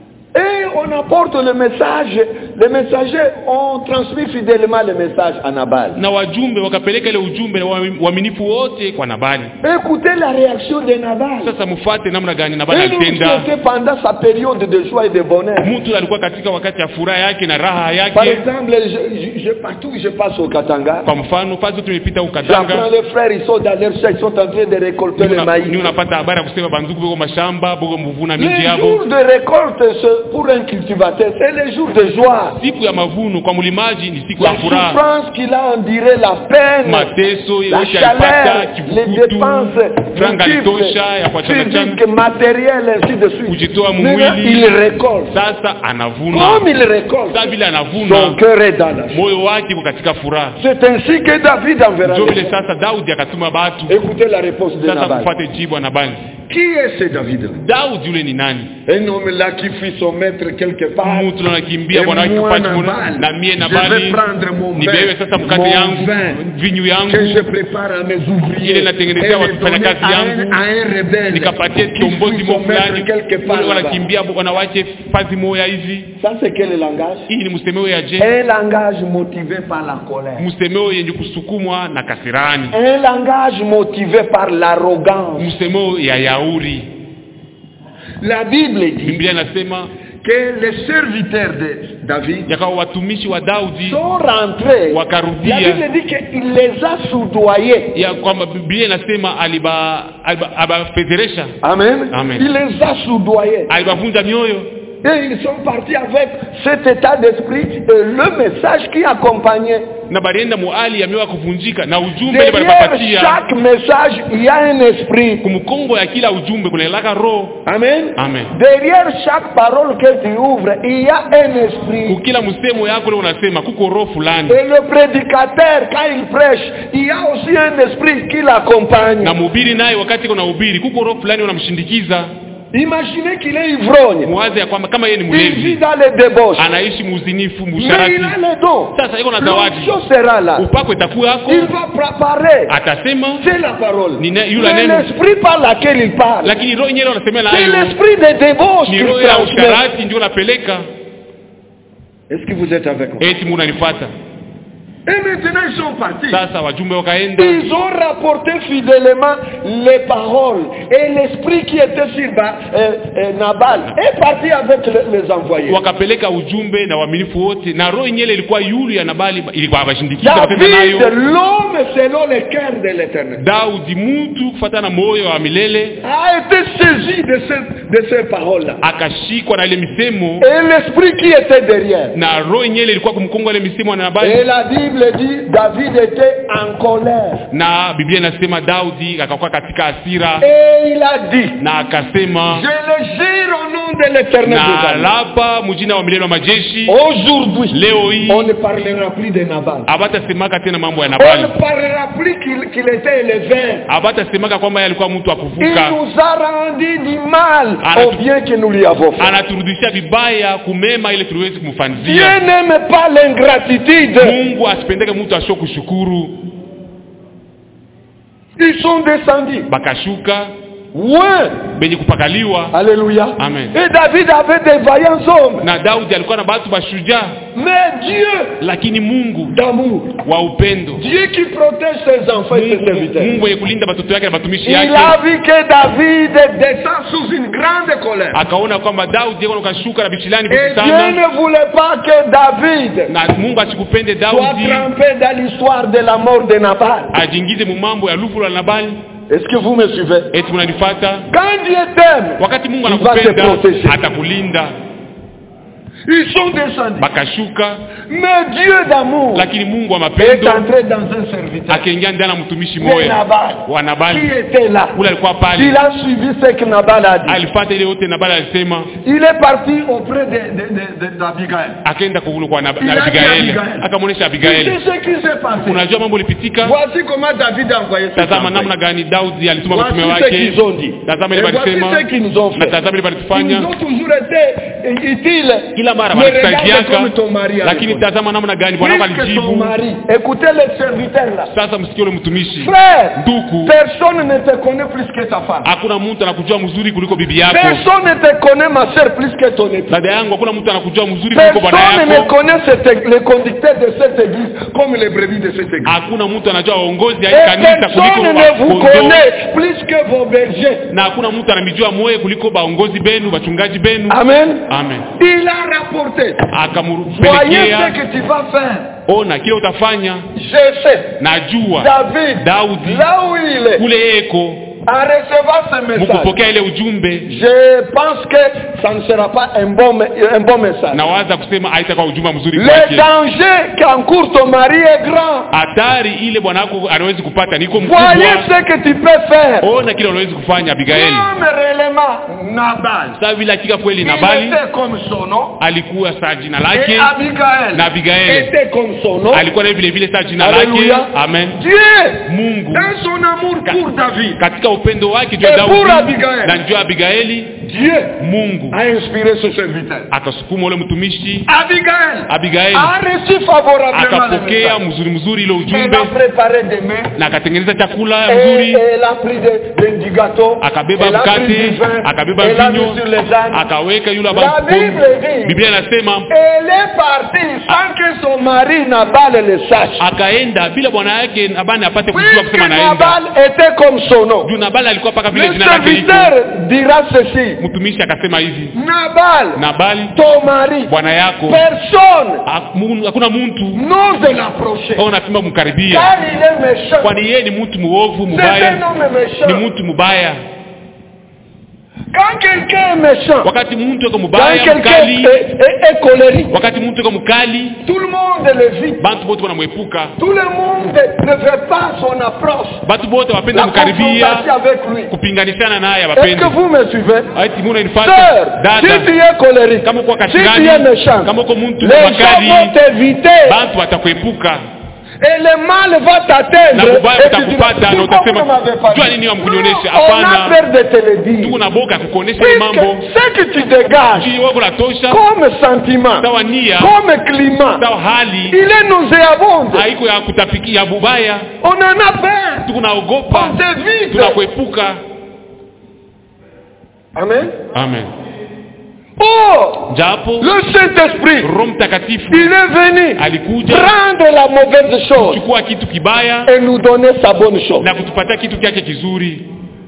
Speaker 1: Et on apporte le message. Les messagers ont transmis fidèlement le message à Nabal.
Speaker 2: na wajumbe wakapeleka ile ujumbe na wami- waaminifu wote kwa nabali
Speaker 1: Écoutez la réaction de Nabal.
Speaker 2: sasa mfuate namna gani nabali
Speaker 1: Et nous
Speaker 2: alitenda
Speaker 1: était pendant sa période de joie et de bonheur.
Speaker 2: mtu alikuwa katika wakati ya furaha yake na raha
Speaker 1: Par
Speaker 2: yake
Speaker 1: exemple, je, je- je- partout où je passe au Katanga,
Speaker 2: kwa mfano fazi tumepita
Speaker 1: j'apprends
Speaker 2: ukatanga
Speaker 1: les frères, ils sont dans leur champ, ils sont en train de récolter le maïs.
Speaker 2: ni unapata habari ya kusema bandugu boko mashamba boko mvuna miji
Speaker 1: Le
Speaker 2: yabo
Speaker 1: jour de récolte ce- pour un cultivateur, c'est le jour de joie.
Speaker 2: siku ya mavuno kwa mlimaji ni siku
Speaker 1: La
Speaker 2: ya furaha
Speaker 1: souffrance qu'il a endurée, la peine,
Speaker 2: mateso
Speaker 1: la
Speaker 2: yote
Speaker 1: chaleur,
Speaker 2: alipata
Speaker 1: les
Speaker 2: kivukutu
Speaker 1: dépenses
Speaker 2: franga
Speaker 1: multiples,
Speaker 2: litosha ya kuachana chana
Speaker 1: physiques, matérielles, ainsi de suite.
Speaker 2: kujitoa
Speaker 1: Maintenant,
Speaker 2: mwili
Speaker 1: il récolte.
Speaker 2: sasa anavuna
Speaker 1: Comme il récolte,
Speaker 2: sa vile
Speaker 1: son
Speaker 2: anavuna
Speaker 1: cœur est dans la joie.
Speaker 2: moyo wake uko katika furaha
Speaker 1: C'est ainsi que David enverra.
Speaker 2: ndio
Speaker 1: les
Speaker 2: vile
Speaker 1: gens.
Speaker 2: sasa daudi akatuma batu
Speaker 1: Écoutez la réponse de
Speaker 2: sasa
Speaker 1: Nabal.
Speaker 2: kufuate jibu ya nabali
Speaker 1: Qui est ce David-là
Speaker 2: daudi yule ni nani
Speaker 1: Un homme là qui fuit son maître quelque part.
Speaker 2: mtu anakimbia
Speaker 1: Et
Speaker 2: bwana wake
Speaker 1: moi,
Speaker 2: kupati
Speaker 1: Nabal,
Speaker 2: kuna na mie
Speaker 1: je
Speaker 2: nabali
Speaker 1: vais prendre mon
Speaker 2: nibebe
Speaker 1: vin,
Speaker 2: sasa mkate
Speaker 1: mon
Speaker 2: yangu
Speaker 1: vin
Speaker 2: vinyu
Speaker 1: que
Speaker 2: yangu
Speaker 1: je prépare à mes ouvriers
Speaker 2: Ile natengenezea
Speaker 1: et le
Speaker 2: wafanya
Speaker 1: donner
Speaker 2: kazi
Speaker 1: à
Speaker 2: yangu.
Speaker 1: un, à un rebelle
Speaker 2: nikapatie
Speaker 1: qui
Speaker 2: kiongozi
Speaker 1: fuit
Speaker 2: mo
Speaker 1: son maître
Speaker 2: fulani
Speaker 1: quelque part
Speaker 2: Wale
Speaker 1: là-bas.
Speaker 2: wanakimbia bwana wake fazi moya hivi
Speaker 1: Ça c'est quel langage
Speaker 2: hii ni msemeo ya je
Speaker 1: Un langage motivé par la colère.
Speaker 2: msemeo yenye kusukumwa na kasirani
Speaker 1: Un langage motivé par l'arrogance.
Speaker 2: msemeo ya yauri
Speaker 1: La Bible dit
Speaker 2: biblia inasema
Speaker 1: que les serviteurs de David
Speaker 2: yakawa watumishi wa daudi
Speaker 1: sont rentrés.
Speaker 2: Wakarudia.
Speaker 1: La Bible dit qu'il les a soudoyés.
Speaker 2: ya kwamba biblia inasema aliba aliba- abafedheresha
Speaker 1: Amen.
Speaker 2: Amen.
Speaker 1: Il les a soudoyés.
Speaker 2: alibavunja mioyo
Speaker 1: Et ils sont partis avec cet état d'esprit et le message qui accompagnait.
Speaker 2: na balienda muali ya mioyo ya kuvunjika na ujumbe ile
Speaker 1: Derrière
Speaker 2: balipapatia
Speaker 1: chaque message, il y a un esprit.
Speaker 2: kumkongo ya kila ujumbe kunaelaka roho
Speaker 1: Amen.
Speaker 2: Amen.
Speaker 1: Derrière chaque parole que tu ouvres, il y a un esprit.
Speaker 2: kukila msemo yako leo unasema kuko roho fulani
Speaker 1: Et le prédicateur, quand il prêche, il y a aussi un esprit qui l'accompagne.
Speaker 2: na mhubiri naye wakati kuna ubiri kuko roho fulani unamshindikiza
Speaker 1: Imaginez qu'il est ivrogne.
Speaker 2: muwaze ya kwamba kama yeye ni
Speaker 1: Il vit
Speaker 2: mlevi
Speaker 1: dans les débauches.
Speaker 2: anaishi muuzinifu
Speaker 1: Mais
Speaker 2: musharati
Speaker 1: il a les dons.
Speaker 2: sasa iko na zawadi
Speaker 1: L'onction sera là.
Speaker 2: upako itakuwa yako
Speaker 1: Il va préparer.
Speaker 2: atasema
Speaker 1: C'est la parole.
Speaker 2: Ni ne- yule
Speaker 1: Mais
Speaker 2: neno.
Speaker 1: l'esprit par laquelle il parle,
Speaker 2: lakini roho yenyewe unasemea
Speaker 1: c'est
Speaker 2: nayo
Speaker 1: l'esprit de débauche
Speaker 2: ni
Speaker 1: qu'il
Speaker 2: roho ya
Speaker 1: transmet.
Speaker 2: usharati ndio unapeleka
Speaker 1: Est-ce que vous êtes avec moi
Speaker 2: eti munanifata
Speaker 1: Et maintenant, ils sont partis.
Speaker 2: sasa wajumbe wakaenda
Speaker 1: Ils ont rapporté fidèlement les paroles. Et l'esprit qui était sur Ba- euh, euh, Nabal est parti avec le- les envoyés.
Speaker 2: wakapeleka ujumbe na waaminifu wote na roho yenyewe ilikuwa yulu ya nabali ilikuwa washindikiza wakatenda
Speaker 1: David,
Speaker 2: nayo
Speaker 1: l'homme selon le cœur de l'éternel,
Speaker 2: daudi mtu kufatana na moyo wa milele
Speaker 1: a été saisi de, ce- de ces paroles-là.
Speaker 2: akashikwa na ile misemo
Speaker 1: Et l'esprit qui était derrière.
Speaker 2: na roho yenyewe ilikuwa kumkonga ile misemo na
Speaker 1: Et
Speaker 2: nabali
Speaker 1: la Bible dit David était en colère.
Speaker 2: na biblia inasema daudi akakuwa katika hasira
Speaker 1: Et il a dit
Speaker 2: na akasema
Speaker 1: Je le jure au nom de l'éternel des
Speaker 2: na
Speaker 1: armées.
Speaker 2: lapa mujina wa milele wa majeshi
Speaker 1: Aujourd'hui,
Speaker 2: leo hii
Speaker 1: on ne parlera plus de Nabal.
Speaker 2: abatasemaka tena mambo ya
Speaker 1: On ne
Speaker 2: nabali
Speaker 1: parlera plus qu'il qu'il était élevé.
Speaker 2: abatasemaka kwamba yeye alikuwa mtu wa
Speaker 1: Il
Speaker 2: kuvuka
Speaker 1: nous a rendu du mal
Speaker 2: Ana-
Speaker 1: au bien que nous lui avons fait.
Speaker 2: anaturudishia vibaya kumema ile tuliwezi
Speaker 1: Dieu
Speaker 2: kumfanzia
Speaker 1: n'aime pas l'ingratitude.
Speaker 2: mungu asipendeke mtu asio kushukuru
Speaker 1: Ils sont descendus.
Speaker 2: bakashuka
Speaker 1: Ouais.
Speaker 2: benye kupakaliwa
Speaker 1: Alléluia.
Speaker 2: Amen.
Speaker 1: Et David avait des vaillants hommes.
Speaker 2: na daudi alikuwa na batu bashujaa
Speaker 1: Mais Dieu
Speaker 2: lakini mungu
Speaker 1: d'amour.
Speaker 2: wa upendo
Speaker 1: Dieu qui protège ses enfants et ses
Speaker 2: mungu
Speaker 1: serviteurs.
Speaker 2: mungu wenye kulinda batoto yake na batumishi
Speaker 1: Il
Speaker 2: yake
Speaker 1: a vu que David descend sous une grande colère.
Speaker 2: akaona kwamba daudi yako kashuka na bishilani
Speaker 1: Et
Speaker 2: vingi
Speaker 1: Dieu
Speaker 2: sana
Speaker 1: ne voulait pas que David
Speaker 2: na mungu asikupende
Speaker 1: soit
Speaker 2: daudi
Speaker 1: trempé dans l'histoire de la mort de Nabal.
Speaker 2: ajingize mu mambo ya lufu la nabali
Speaker 1: Est-ce que vous me suivez
Speaker 2: eti munanifata
Speaker 1: Quand Dieu t'aime,
Speaker 2: wakati mungu
Speaker 1: Il va te
Speaker 2: anakupenda
Speaker 1: protéger.
Speaker 2: atakulinda
Speaker 1: ils sont descendus.
Speaker 2: bakashuka
Speaker 1: Mais Dieu d'amour
Speaker 2: lakini mungu wa
Speaker 1: est
Speaker 2: mapendo
Speaker 1: entré dans un serviteur.
Speaker 2: akaingia ndani ya mtumishi
Speaker 1: de
Speaker 2: moya
Speaker 1: Nabal.
Speaker 2: wa
Speaker 1: Qui
Speaker 2: nabali
Speaker 1: était là
Speaker 2: ule alikuwa pale
Speaker 1: Il a suivi ce que Nabal a dit.
Speaker 2: alifata ile yote nabali alisema
Speaker 1: Il est parti auprès de, de, de, de- d'Abigail.
Speaker 2: akaenda kukulu kwa Nab-
Speaker 1: Il
Speaker 2: na
Speaker 1: a dit
Speaker 2: abigaeli
Speaker 1: Abigail.
Speaker 2: akamwonyesha
Speaker 1: Tu
Speaker 2: abigaeli
Speaker 1: sais ce qui s'est passé.
Speaker 2: unajua mambo ilipitika
Speaker 1: Voici comment David a envoyé ses
Speaker 2: tazama namna
Speaker 1: envoyés.
Speaker 2: gani daudi alituma
Speaker 1: Voici
Speaker 2: mtume
Speaker 1: ce
Speaker 2: wake
Speaker 1: qu'ils ont dit.
Speaker 2: tazama
Speaker 1: Et
Speaker 2: ile
Speaker 1: voici
Speaker 2: walisema
Speaker 1: ce qu'ils nous ont
Speaker 2: na
Speaker 1: fait.
Speaker 2: tazama ile
Speaker 1: Ils
Speaker 2: walitufanya
Speaker 1: nous ont toujours été utiles.
Speaker 2: kila mara
Speaker 1: Mais regarde
Speaker 2: walitusaidiaka
Speaker 1: comme ton mari a
Speaker 2: lakini
Speaker 1: répondu.
Speaker 2: tazama namna gani bwana wako
Speaker 1: Puisque son
Speaker 2: alijibu
Speaker 1: mari, écoutez le serviteur là.
Speaker 2: sasa msikie ule mtumishi
Speaker 1: Frère,
Speaker 2: nduku
Speaker 1: personne ne te connaît plus que ta femme.
Speaker 2: hakuna mtu anakujua mzuri kuliko bibi yako
Speaker 1: Personne ne te connaît, ma soeur, plus que ton époux.
Speaker 2: dada yangu hakuna mtu anakujua mzuri kuliko bwana
Speaker 1: Personne ne
Speaker 2: yako
Speaker 1: connaît cette- les conducteurs de cette église comme les brebis de cette église.
Speaker 2: hakuna mtu anajua waongozi ya hii
Speaker 1: Et
Speaker 2: kanisa kuliko
Speaker 1: personne ne vous
Speaker 2: kondoo
Speaker 1: connaît plus que vos bergers.
Speaker 2: na hakuna mtu anamijua moye kuliko baongozi benu bachungaji benu
Speaker 1: Amen.
Speaker 2: amen
Speaker 1: Il a rapporté. Voyez
Speaker 2: akampelekea
Speaker 1: ce que tu vas faire.
Speaker 2: ona kile utafanya
Speaker 1: Je sais.
Speaker 2: najua
Speaker 1: David,
Speaker 2: daudi
Speaker 1: là où il est,
Speaker 2: kule yeko
Speaker 1: en recevant ce message,
Speaker 2: mukupokea ile ujumbe
Speaker 1: je pense que ça ne sera pas un bon, me- un bon message.
Speaker 2: nawaza kusema haitakuwa ujumbe mzuri
Speaker 1: Le
Speaker 2: kwake
Speaker 1: danger qu'encourt ton mari est grand.
Speaker 2: hatari ile bwana wako anawezi kupata niko
Speaker 1: Voyez
Speaker 2: mkubwa
Speaker 1: ce que tu peux faire.
Speaker 2: ona kile unawezi kufanya abigaeli
Speaker 1: Comme réellement Nabal.
Speaker 2: saa vile hakika kweli
Speaker 1: Il
Speaker 2: nabali
Speaker 1: était comme son nom.
Speaker 2: alikuwa saa jina
Speaker 1: Et
Speaker 2: lake
Speaker 1: Abigail
Speaker 2: na Abigail.
Speaker 1: était comme son nom.
Speaker 2: alikuwa naye vile vile saa jina lake
Speaker 1: Alléluia.
Speaker 2: amen
Speaker 1: Dieu,
Speaker 2: mungu
Speaker 1: dans son amour
Speaker 2: Ka-
Speaker 1: pour David,
Speaker 2: katika upendo wake juu
Speaker 1: Et
Speaker 2: ya
Speaker 1: pour
Speaker 2: daudi
Speaker 1: Abigail.
Speaker 2: na juu ya abigaeli
Speaker 1: Dieu
Speaker 2: mungu
Speaker 1: a inspiré ce serviteur.
Speaker 2: akasukuma ule mtumishi
Speaker 1: Abigail
Speaker 2: abigaeli
Speaker 1: a reçu favorablement le
Speaker 2: akapokea
Speaker 1: message.
Speaker 2: mzuri mzuri ile
Speaker 1: Elle
Speaker 2: ujumbe
Speaker 1: a préparé des mains.
Speaker 2: na akatengeneza chakula
Speaker 1: Et
Speaker 2: mzuri
Speaker 1: elle a pris de- de- du gâteau.
Speaker 2: akabeba
Speaker 1: Elle a pris du
Speaker 2: mkate
Speaker 1: vin.
Speaker 2: akabeba
Speaker 1: Elle a
Speaker 2: vinyo
Speaker 1: mis sur les ânes.
Speaker 2: akaweka yule
Speaker 1: La
Speaker 2: aba-
Speaker 1: Bible dit-
Speaker 2: biblia inasema
Speaker 1: Elle est partie sans que son mari Nabal le sache.
Speaker 2: akaenda bila bwana yake nabani apate kujua
Speaker 1: Puisque
Speaker 2: kusema naenda
Speaker 1: Nabal était comme son nom.
Speaker 2: juu nabali alikuwa paka vile
Speaker 1: Le
Speaker 2: jina lake liko
Speaker 1: serviteur dira ceci.
Speaker 2: mtumishi akasema hivi
Speaker 1: Nabal,
Speaker 2: nabali
Speaker 1: ton mari,
Speaker 2: bwana yako
Speaker 1: personne
Speaker 2: ha- mu- hakuna mtu
Speaker 1: n'ose l'approcher.
Speaker 2: au napima kumkaribia
Speaker 1: Car il est méchant.
Speaker 2: kwani yeye ni mtu muovu
Speaker 1: C'est un
Speaker 2: mubaya
Speaker 1: homme
Speaker 2: ni
Speaker 1: méchant.
Speaker 2: mtu mubaya
Speaker 1: Quand quelqu'un est méchant,
Speaker 2: wakati mtu yuko
Speaker 1: quand
Speaker 2: mubaya
Speaker 1: quelqu'un
Speaker 2: mkali
Speaker 1: est, est- est colérique,
Speaker 2: wakati mtu yuko mkali
Speaker 1: tout le monde le vit.
Speaker 2: bantu bote wanamwepuka
Speaker 1: Tout le monde ne veut pas son approche.
Speaker 2: batu bote wapenda
Speaker 1: La
Speaker 2: mkaribia
Speaker 1: confrontation avec lui.
Speaker 2: kupinganishana naye
Speaker 1: Est-ce
Speaker 2: wapendi
Speaker 1: que vous me suivez
Speaker 2: ati muna nifata
Speaker 1: Sœur, si
Speaker 2: dada
Speaker 1: tu es colérique,
Speaker 2: kama uko
Speaker 1: si tu es
Speaker 2: katikani
Speaker 1: méchant,
Speaker 2: kama uko mtu
Speaker 1: les gens
Speaker 2: makali
Speaker 1: vont t'éviter
Speaker 2: bantu watakuepuka
Speaker 1: et le mal va
Speaker 2: na
Speaker 1: t'atteindre.
Speaker 2: kubaya
Speaker 1: et tu diras,
Speaker 2: kutakupata na
Speaker 1: pourquoi vous ne
Speaker 2: utasema
Speaker 1: m'avez pas
Speaker 2: jua
Speaker 1: dit
Speaker 2: nini wamkunionyesha
Speaker 1: Non, On a
Speaker 2: hapana
Speaker 1: peur de te le dire.
Speaker 2: tuko na boka ya kukuonyesha ile mambo
Speaker 1: Puisque ce que tu dégages
Speaker 2: Ukili wako natosha
Speaker 1: comme sentiment,
Speaker 2: sawa nia
Speaker 1: comme climat,
Speaker 2: sawa hali
Speaker 1: il est nauséabond.
Speaker 2: haiko ya kutapikia ya bubaya
Speaker 1: On en a peur.
Speaker 2: tukunaogopa
Speaker 1: On t'évite.
Speaker 2: tunakuepuka
Speaker 1: Amen.
Speaker 2: amen
Speaker 1: Or,
Speaker 2: japo
Speaker 1: le Saint-Esprit,
Speaker 2: roho mtakatifu
Speaker 1: il est venu
Speaker 2: alikuja
Speaker 1: prendre la mauvaise chose
Speaker 2: kuchukua kitu kibaya
Speaker 1: et nous donner sa bonne chose.
Speaker 2: na kutupatia kitu kyake kizuri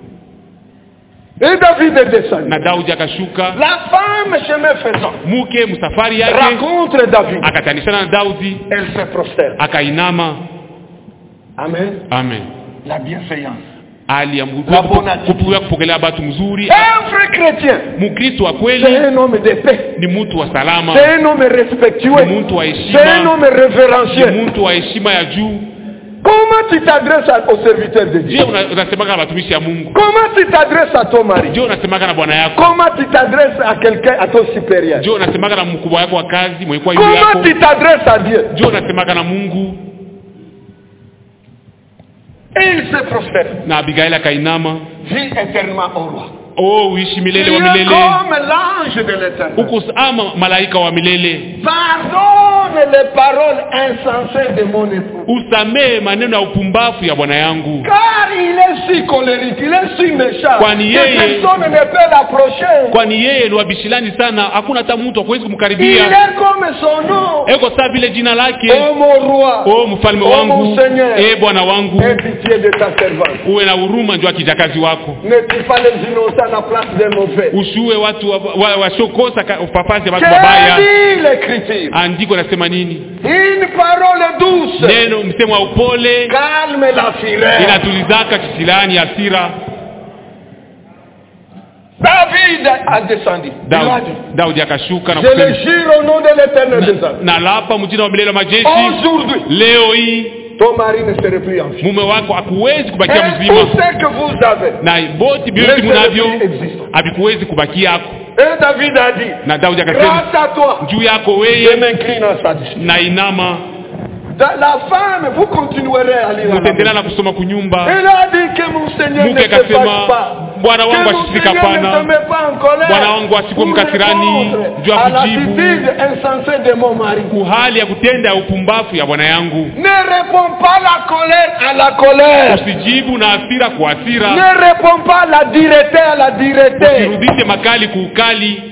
Speaker 1: Et David est descendu.
Speaker 2: na daudi akashuka
Speaker 1: La femme, chemin faisant,
Speaker 2: mke msafari yake
Speaker 1: rencontre David.
Speaker 2: akatanishana na daudi
Speaker 1: Elle se prosterne.
Speaker 2: akainama
Speaker 1: Amen.
Speaker 2: amen
Speaker 1: La bienveillance.
Speaker 2: aliambulia
Speaker 1: La bonne attitude.
Speaker 2: kupu- kupokelea batu mzuri
Speaker 1: Un vrai chrétien,
Speaker 2: mkristo wa
Speaker 1: c'est
Speaker 2: kweli
Speaker 1: un homme de paix.
Speaker 2: ni mtu wa salama
Speaker 1: C'est un homme respectueux.
Speaker 2: ni mtu wa
Speaker 1: C'est un
Speaker 2: heshima
Speaker 1: homme révérencieux.
Speaker 2: ni mtu wa heshima ya juu
Speaker 1: Comment tu t'adresses à- aux serviteurs de Dieu
Speaker 2: je una- unasemaka na watumishi ya mungu
Speaker 1: Comment tu t'adresses à ton mari
Speaker 2: je unasemaka na bwana yako
Speaker 1: Comment tu t'adresses à quelqu'un, à ton supérieur
Speaker 2: je unasemaka na mkubwa wako wa kazi mwenye kuwa yule
Speaker 1: Comment
Speaker 2: yako
Speaker 1: tu t'adresses à Dieu
Speaker 2: je unasemaka na mungu
Speaker 1: Et il se prosterne.
Speaker 2: na abigaili akainama
Speaker 1: Vis éternellement au roi.
Speaker 2: oh uishi
Speaker 1: Tu
Speaker 2: milele
Speaker 1: es
Speaker 2: wa milele
Speaker 1: comme l'ange de l'éternel.
Speaker 2: uko ama malaika wa milele
Speaker 1: Pardonne les paroles insensées de mon époux.
Speaker 2: usamehe maneno ya upumbavu ya bwana yangu
Speaker 1: Car il est si colérique, il est si méchant.
Speaker 2: Kwani
Speaker 1: que
Speaker 2: yeye-
Speaker 1: personne ne peut l'approcher.
Speaker 2: kwani yeye ni wabishilani sana hakuna hata mtu akuwezi
Speaker 1: Il
Speaker 2: kumkaribia
Speaker 1: est comme son nom.
Speaker 2: eko saa vile jina lake
Speaker 1: Oh mon roi.
Speaker 2: o mfalme
Speaker 1: Oh,
Speaker 2: wangu
Speaker 1: mon Seigneur.
Speaker 2: e bwana wangu
Speaker 1: Aie pitié de ta servante.
Speaker 2: uwe na huruma njo kijakazi wako
Speaker 1: Ne tue pas les innocents à la place des mauvais.
Speaker 2: usiue watu wasiokosa wa, wasiokosa ka- papazi ya watu
Speaker 1: Quelle
Speaker 2: wabaya
Speaker 1: dit l'écriture
Speaker 2: andiko nasema nini
Speaker 1: Une parole douce
Speaker 2: neno msemo wa upole
Speaker 1: calme la fureur.
Speaker 2: inatulizaka kisilani hasira
Speaker 1: David a descendu. Il a
Speaker 2: daudi,
Speaker 1: dit,
Speaker 2: daudi akashuka na
Speaker 1: Je le
Speaker 2: kusema
Speaker 1: jure au nom de l'éternel des armées.
Speaker 2: na lapa mjina wa milele wa majeshi
Speaker 1: Aujourd'hui,
Speaker 2: leo hii
Speaker 1: ton mari ne serait plus en vie.
Speaker 2: mume wako hakuwezi kubakia
Speaker 1: Et
Speaker 2: mzima
Speaker 1: tout ce que vous avez.
Speaker 2: na boti vyote
Speaker 1: Laissez
Speaker 2: munavyo
Speaker 1: le prix existe.
Speaker 2: havikuwezi kubakia yako
Speaker 1: Et David a dit,
Speaker 2: na daudi akasema
Speaker 1: grâce à toi,
Speaker 2: juu yako
Speaker 1: je
Speaker 2: weye
Speaker 1: m'incline à sa discipline.
Speaker 2: na inama
Speaker 1: Da- La femme, vous continuerez à lire la
Speaker 2: utaendelea
Speaker 1: Bible.
Speaker 2: na kusoma kunyumba
Speaker 1: Elle a dit que mon Seigneur ne
Speaker 2: mke
Speaker 1: se fâche
Speaker 2: akasema
Speaker 1: pas.
Speaker 2: bwana
Speaker 1: Que
Speaker 2: wangu
Speaker 1: mon
Speaker 2: asifika
Speaker 1: Seigneur ne se
Speaker 2: pana
Speaker 1: met pas en colère
Speaker 2: Bwana wangu asikuwe
Speaker 1: pour
Speaker 2: mkasirani,
Speaker 1: répondre
Speaker 2: juu ya
Speaker 1: à
Speaker 2: kujibu.
Speaker 1: l'attitude insensée de mon mari.
Speaker 2: kuhali ya kutenda ya upumbavu ya bwana yangu
Speaker 1: Ne réponds pas la colère à la colère.
Speaker 2: usijibu na hasira kwa hasira
Speaker 1: Ne réponds pas la dureté à la dureté.
Speaker 2: usirudishe makali kuukali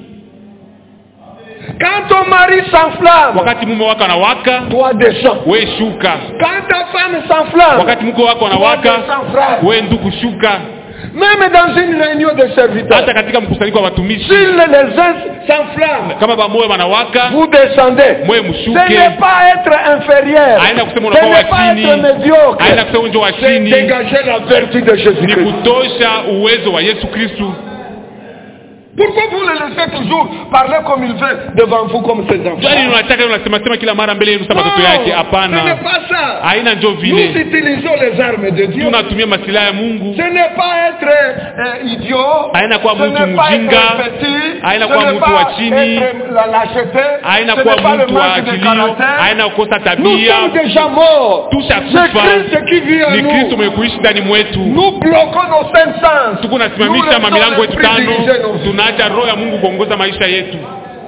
Speaker 1: Quand ton mari s'enflamme,
Speaker 2: wakati mume wako anawaka
Speaker 1: toi descends.
Speaker 2: we shuka
Speaker 1: Quand ta femme s'enflamme,
Speaker 2: wakati mke wako
Speaker 1: toi
Speaker 2: anawaka
Speaker 1: descends, frère.
Speaker 2: we ndugu shuka
Speaker 1: Même dans une réunion de serviteurs,
Speaker 2: hata katika mkusanyiko wa watumishi
Speaker 1: si les uns s'enflamment,
Speaker 2: kama bamoyo wanawaka
Speaker 1: vous descendez.
Speaker 2: mwe
Speaker 1: Ce
Speaker 2: mshuke
Speaker 1: n'est pas être inférieur.
Speaker 2: Haina kusema
Speaker 1: Ce
Speaker 2: unakuwa
Speaker 1: n'est
Speaker 2: wa
Speaker 1: pas
Speaker 2: chini.
Speaker 1: être médiocre.
Speaker 2: haina kusema unjo wa
Speaker 1: C'est
Speaker 2: chini
Speaker 1: dégager la vertu de
Speaker 2: ni
Speaker 1: Jésus-Christ.
Speaker 2: kutosha uwezo wa yesu kristu
Speaker 1: Pourquoi vous le laissez toujours parler comme il veut devant vous comme ses enfants
Speaker 2: jani unataka unasemasema kila mara mbele yenu sa watoto yake
Speaker 1: ce n'est
Speaker 2: hapana
Speaker 1: pas ça.
Speaker 2: haina njo
Speaker 1: Nous
Speaker 2: vile
Speaker 1: utilisons les armes de Dieu.
Speaker 2: tunatumia masilaha ya mungu
Speaker 1: Ce n'est pas être euh, idiot.
Speaker 2: Haina kuwa
Speaker 1: Ce
Speaker 2: mtu
Speaker 1: n'est pas
Speaker 2: mjinga.
Speaker 1: être petit.
Speaker 2: Haina
Speaker 1: Ce
Speaker 2: kuwa
Speaker 1: n'est
Speaker 2: mtu
Speaker 1: pas
Speaker 2: wa chini.
Speaker 1: être la lâcheté.
Speaker 2: haina
Speaker 1: Ce
Speaker 2: kuwa
Speaker 1: n'est pas le
Speaker 2: mtu wa
Speaker 1: manque de
Speaker 2: akilio
Speaker 1: caractère.
Speaker 2: haina kukosa
Speaker 1: Nous
Speaker 2: tabia
Speaker 1: sommes déjà morts.
Speaker 2: tusha
Speaker 1: C'est
Speaker 2: kufa
Speaker 1: Christ qui vit en
Speaker 2: ni kristo
Speaker 1: nous.
Speaker 2: mwenye kuishi ndani mwetu
Speaker 1: Nous bloquons nos cinq sens.
Speaker 2: tuku
Speaker 1: Nous
Speaker 2: nasimamisha
Speaker 1: laissons
Speaker 2: mamilango yetu
Speaker 1: l'esprit
Speaker 2: tano
Speaker 1: diriger nos vies.
Speaker 2: tunaacha roho ya mungu kuongoza maisha yetu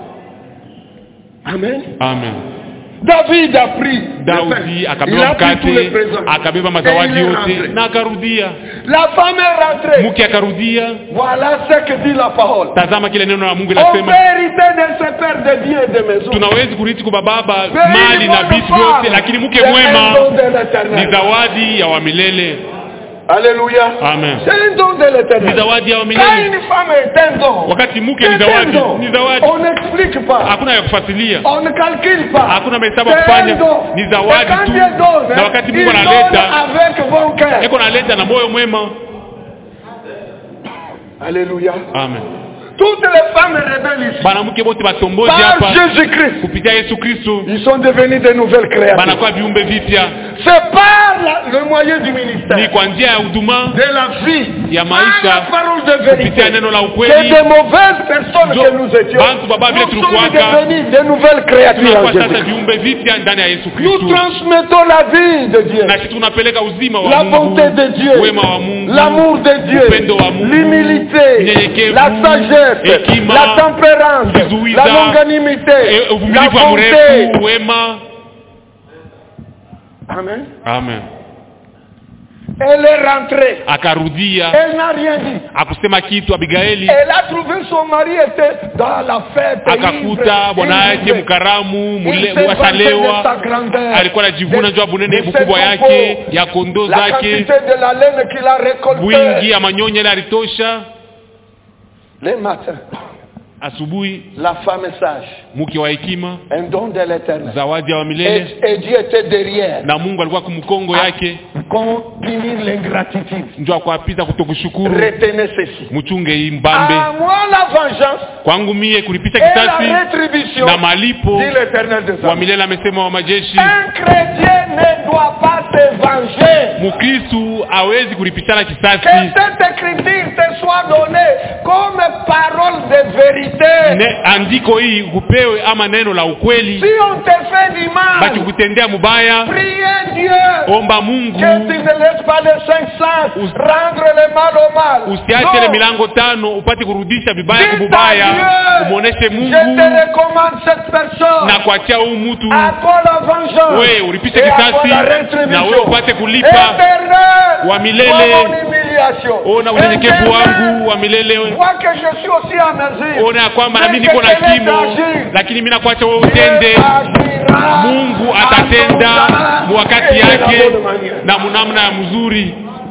Speaker 1: Amen.
Speaker 2: amen
Speaker 1: David a pris le
Speaker 2: daudi
Speaker 1: pain. Il
Speaker 2: akabeba
Speaker 1: a pris tous les
Speaker 2: mkate
Speaker 1: présents.
Speaker 2: akabeba
Speaker 1: Et
Speaker 2: mazawadi
Speaker 1: il est
Speaker 2: yote
Speaker 1: rentré.
Speaker 2: na akarudia
Speaker 1: La femme est rentrée.
Speaker 2: mke akarudia
Speaker 1: Voilà ce que dit la parole.
Speaker 2: tazama kile neno la mungu
Speaker 1: On
Speaker 2: inasema
Speaker 1: vérité de se perdre des biens et des maisons.
Speaker 2: tunawezi kurithi kwa baba
Speaker 1: Mais
Speaker 2: mali
Speaker 1: une
Speaker 2: na
Speaker 1: bonne
Speaker 2: vitu
Speaker 1: femme,
Speaker 2: vyote lakini mke
Speaker 1: c'est un
Speaker 2: mwema
Speaker 1: don de
Speaker 2: ni
Speaker 1: l'éternel.
Speaker 2: zawadi ya wamilele
Speaker 1: Alléluia.
Speaker 2: amen
Speaker 1: C'est un don de
Speaker 2: ni
Speaker 1: l'éternel.
Speaker 2: zawadi ya
Speaker 1: Quand
Speaker 2: wamilele
Speaker 1: une femme est un don,
Speaker 2: wakati mke
Speaker 1: c'est
Speaker 2: ni
Speaker 1: un
Speaker 2: zawadi
Speaker 1: don.
Speaker 2: ni zawadi
Speaker 1: On n'explique pas.
Speaker 2: hakuna ya kufuatilia
Speaker 1: On ne calcule pas.
Speaker 2: hakuna mahesabu ya
Speaker 1: C'est
Speaker 2: kufanya
Speaker 1: un don.
Speaker 2: ni
Speaker 1: Et
Speaker 2: zawadi
Speaker 1: quand
Speaker 2: tu
Speaker 1: Dieu donne,
Speaker 2: na wakati
Speaker 1: il
Speaker 2: mungu
Speaker 1: donne
Speaker 2: analeta
Speaker 1: avec bon cœur.
Speaker 2: eko naleta na moyo mwema
Speaker 1: Alléluia.
Speaker 2: amen
Speaker 1: Toutes les femmes rebelles ici,
Speaker 2: banamke bote batombozi
Speaker 1: par
Speaker 2: hapa
Speaker 1: Jésus-Christ,
Speaker 2: kupitia yesu kristu
Speaker 1: ils sont devenus de nouvelles créatures.
Speaker 2: banakuwa viumbe vipya
Speaker 1: C'est par la- le moyen du
Speaker 2: ni
Speaker 1: ministère,
Speaker 2: kwa njia ya huduma
Speaker 1: de la vie,
Speaker 2: ya
Speaker 1: par
Speaker 2: maisha
Speaker 1: la parole de vérité.
Speaker 2: kupitia neno la
Speaker 1: C'est
Speaker 2: ukweli
Speaker 1: des mauvaises personnes
Speaker 2: Jo-
Speaker 1: que nous étions.
Speaker 2: bantu baba vile
Speaker 1: Nous sommes
Speaker 2: tulikuwaka.
Speaker 1: devenus de nouvelles créatures en
Speaker 2: tunakuwa sasa
Speaker 1: Jésus.
Speaker 2: viumbe vipya ndani ya yesu
Speaker 1: Nous
Speaker 2: kristu
Speaker 1: transmettons la vie de Dieu,
Speaker 2: na sisi tunapeleka uzima wa
Speaker 1: la
Speaker 2: mungu
Speaker 1: bonté de Dieu,
Speaker 2: wema wa mungu
Speaker 1: l'amour de Dieu,
Speaker 2: upendo wa Mungu,
Speaker 1: l'humilité,
Speaker 2: unyenyekevu,
Speaker 1: la sagesse,
Speaker 2: hekima,
Speaker 1: la tempérance,
Speaker 2: kuzuiza,
Speaker 1: la longanimité,
Speaker 2: e-
Speaker 1: la
Speaker 2: uvumilivu wa
Speaker 1: bonté.
Speaker 2: mrefu wema
Speaker 1: Amen.
Speaker 2: amen
Speaker 1: Elle est rentrée.
Speaker 2: akarudia
Speaker 1: Elle n'a rien dit.
Speaker 2: akusema kitu abigaili
Speaker 1: Elle a trouvé son mari était dans la fête.
Speaker 2: akakuta bwana yake mkaramu mule- washalewa alikuwa anajivuna juu ya bunene bukubwa yake ya kondoo
Speaker 1: la
Speaker 2: zake
Speaker 1: quantité de la laine qu'il a récoltée.
Speaker 2: wingi ya manyonya ile alitosha
Speaker 1: Le matin,
Speaker 2: asubuhi
Speaker 1: la femme sage,
Speaker 2: mke wa hekima
Speaker 1: un don de l'éternel.
Speaker 2: zawadi ya wa
Speaker 1: Et,
Speaker 2: milele
Speaker 1: et Dieu était derrière.
Speaker 2: na mungu alikuwa kumkongo yake
Speaker 1: Qu'on punir l'ingratitude.
Speaker 2: njo akwapita kutokushukuru
Speaker 1: Retenez ceci.
Speaker 2: mchunge hii mbambe
Speaker 1: À moi la vengeance
Speaker 2: kwangu mie kulipisha
Speaker 1: et la
Speaker 2: kisasi
Speaker 1: rétribution,
Speaker 2: na malipo
Speaker 1: dit l'éternel des
Speaker 2: wa
Speaker 1: hommes.
Speaker 2: milele amesema wa majeshi
Speaker 1: Un chrétien ne doit pas se venger.
Speaker 2: mkristu hawezi kulipishana
Speaker 1: Que
Speaker 2: kisasi
Speaker 1: cette écriture te soit donnée comme parole de vérité.
Speaker 2: ne, andiko hii kupewe ama neno la ukweli
Speaker 1: Si on te fait du mal,
Speaker 2: bakikutendea mubaya
Speaker 1: priez Dieu.
Speaker 2: omba mungu
Speaker 1: Que tu ne laisses pas les cinq sens
Speaker 2: Us-
Speaker 1: rendre le mal au mal.
Speaker 2: usiache ile
Speaker 1: Non.
Speaker 2: milango tano upate kurudisha vibaya
Speaker 1: Dites à
Speaker 2: kububaya
Speaker 1: Dieu,
Speaker 2: umwoneshe
Speaker 1: Je
Speaker 2: mungu
Speaker 1: te recommande cette personne.
Speaker 2: na kuachia huu mtu
Speaker 1: À toi la vengeance.
Speaker 2: we ulipishe
Speaker 1: Et à toi
Speaker 2: kisasi
Speaker 1: la
Speaker 2: na
Speaker 1: rétribution.
Speaker 2: we upate kulipa
Speaker 1: Éternel,
Speaker 2: wa milele.
Speaker 1: vois mon humiliation.
Speaker 2: ona unyenyekevu
Speaker 1: Éternel,
Speaker 2: wangu wa milele
Speaker 1: vois que je suis aussi à mesure.
Speaker 2: ona ya kwamba
Speaker 1: Mais
Speaker 2: nami
Speaker 1: que
Speaker 2: niko na
Speaker 1: je laisse
Speaker 2: kimo
Speaker 1: agir.
Speaker 2: lakini mi nakuacha wewe
Speaker 1: Dieu
Speaker 2: utende
Speaker 1: agira
Speaker 2: mungu
Speaker 1: à
Speaker 2: atatenda
Speaker 1: son temps
Speaker 2: wakati
Speaker 1: et de la
Speaker 2: yake
Speaker 1: bonne manière.
Speaker 2: na munamna ya mzuri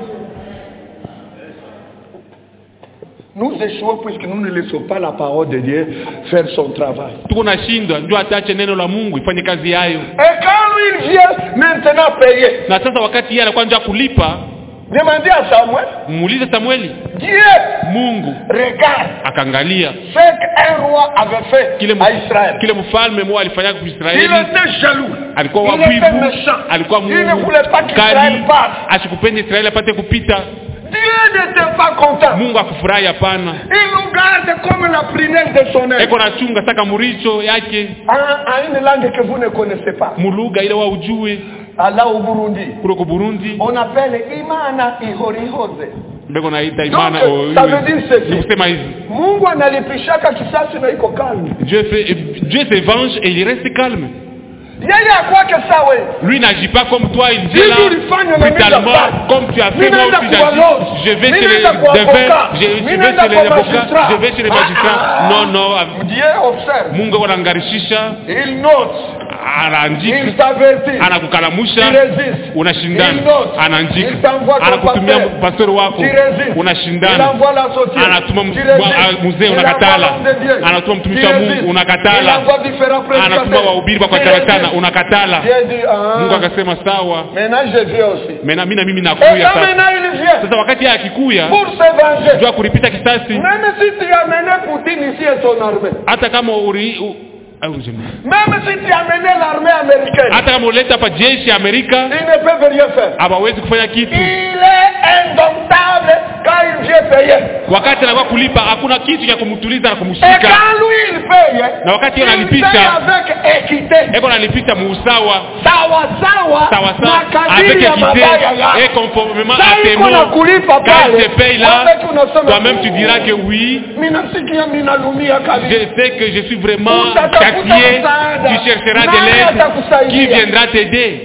Speaker 1: Nous échouons puisque nous ne laissons pas la parole de Dieu faire son travail.
Speaker 2: tuko nashindwa ndio atache neno la mungu ifanye kazi yayo
Speaker 1: Et quand lui il vient maintenant payer,
Speaker 2: na sasa wakati yeye anakuwa nja kulipa
Speaker 1: demandez à Samuel,
Speaker 2: muulize samueli
Speaker 1: Dieu
Speaker 2: mungu
Speaker 1: regarde
Speaker 2: akaangalia
Speaker 1: ce qu'un roi avait fait
Speaker 2: kile,
Speaker 1: à Israël.
Speaker 2: kile mfalme mmoja alifanya kwa
Speaker 1: Il
Speaker 2: Israeli
Speaker 1: était jaloux.
Speaker 2: alikuwa
Speaker 1: Il était
Speaker 2: wabivu
Speaker 1: méchant.
Speaker 2: alikuwa
Speaker 1: Il ne voulait pas qu'Israël
Speaker 2: mkali
Speaker 1: passe.
Speaker 2: asikupende Israeli apate kupita
Speaker 1: Dieu n'était pas content.
Speaker 2: mungu akufurahi hapana
Speaker 1: Il nous garde comme la prunelle de son œil.
Speaker 2: eko nachunga saka muricho yake
Speaker 1: En, en une langue que vous ne connaissez pas.
Speaker 2: mulugha ile wa ujue
Speaker 1: Allah au Burundi.
Speaker 2: kule ku Burundi
Speaker 1: On appelle Imana Ihorihoze.
Speaker 2: mbeko naita
Speaker 1: Donc,
Speaker 2: imana oh,
Speaker 1: ça veut dire ceci.
Speaker 2: ni kusema hivi
Speaker 1: Mungu analipishaka kisasi na iko calme.
Speaker 2: Dieu fait Dieu se venge et il reste calme
Speaker 1: Yeye akwake sawa.
Speaker 2: lui n'agit pas comme toi il dit
Speaker 1: Hivi
Speaker 2: là
Speaker 1: ulifanya na mimi
Speaker 2: brutalement
Speaker 1: nafanya.
Speaker 2: comme tu as fait
Speaker 1: Mimi
Speaker 2: moi
Speaker 1: naenda
Speaker 2: aussi
Speaker 1: kwa
Speaker 2: j'agis
Speaker 1: law.
Speaker 2: je vais
Speaker 1: Mimi
Speaker 2: chez les
Speaker 1: naenda kwa
Speaker 2: devins
Speaker 1: avocat.
Speaker 2: je, je
Speaker 1: Mimi
Speaker 2: vais
Speaker 1: naenda
Speaker 2: chez les
Speaker 1: kwa
Speaker 2: avocats
Speaker 1: magistrat.
Speaker 2: je vais chez les
Speaker 1: Ah,
Speaker 2: magistrats
Speaker 1: ah.
Speaker 2: non non
Speaker 1: Dieu observe.
Speaker 2: Mungu anangarishisha
Speaker 1: Il note.
Speaker 2: anaandika
Speaker 1: Il t'avertit.
Speaker 2: anakukalamusha
Speaker 1: Tu résistes. Il
Speaker 2: unashindana
Speaker 1: note.
Speaker 2: anaandika
Speaker 1: Il t'envoie ton
Speaker 2: anakutumia
Speaker 1: pasteur.
Speaker 2: pastori wako
Speaker 1: Tu résistes. Il
Speaker 2: unashindana
Speaker 1: envoie l'associé.
Speaker 2: anatuma
Speaker 1: Tu
Speaker 2: mtu-
Speaker 1: résistes.
Speaker 2: wa- mzee
Speaker 1: Il
Speaker 2: unakatala.
Speaker 1: envoie l'homme de Dieu.
Speaker 2: Anatuma mtumishi
Speaker 1: Tu
Speaker 2: wa Mungu,
Speaker 1: résistes.
Speaker 2: unakatala.
Speaker 1: Il envoie différents
Speaker 2: anatuma
Speaker 1: prédicateurs.
Speaker 2: wahubiri
Speaker 1: Tu
Speaker 2: wakacharatana
Speaker 1: résistes.
Speaker 2: unakatala
Speaker 1: Dieu dit, ah,
Speaker 2: mungu akasema sawa
Speaker 1: maintenant je viens aussi.
Speaker 2: mena mi na mimi
Speaker 1: Et
Speaker 2: nakuya
Speaker 1: quand
Speaker 2: sasa
Speaker 1: maintenant il vient
Speaker 2: sasa wakati yeye akikuya
Speaker 1: pour se venger,
Speaker 2: jua kulipita kisasi
Speaker 1: même si tu as mené Poutine ici et son armée,
Speaker 2: hata kama uri u, au, je-
Speaker 1: même si tu as mené l'armée américaine,
Speaker 2: hata kama uleta hapa jeshi ya amerika
Speaker 1: ils ne peuvent rien faire.
Speaker 2: hawawezi kufanya kitu
Speaker 1: Il est indomptable quand il vient payer.
Speaker 2: wakati anakuwa kulipa hakuna kitu cha kumtuliza na
Speaker 1: Et
Speaker 2: kumshika
Speaker 1: quand lui il paye,
Speaker 2: na wakati
Speaker 1: il
Speaker 2: yeye
Speaker 1: paye
Speaker 2: analipisha
Speaker 1: avec équité.
Speaker 2: eko nalipisha muusawa
Speaker 1: Sawa sawa
Speaker 2: sawa
Speaker 1: na
Speaker 2: sawa avec
Speaker 1: kadiri ya
Speaker 2: équité
Speaker 1: mabaya
Speaker 2: et
Speaker 1: yako.
Speaker 2: conformément
Speaker 1: Sasa
Speaker 2: à tes
Speaker 1: iko na
Speaker 2: mots
Speaker 1: kulipa
Speaker 2: quand
Speaker 1: pale.
Speaker 2: il te paye là
Speaker 1: Wewe unasema,
Speaker 2: toi-même tu diras que oui
Speaker 1: Minasikia minalumia
Speaker 2: je
Speaker 1: kabisa.
Speaker 2: sais que je suis vraiment
Speaker 1: Utatafuta
Speaker 2: châtié
Speaker 1: msaada.
Speaker 2: tu chercheras de
Speaker 1: Nani
Speaker 2: l'aide
Speaker 1: atakusaidia?
Speaker 2: qui viendra t'aider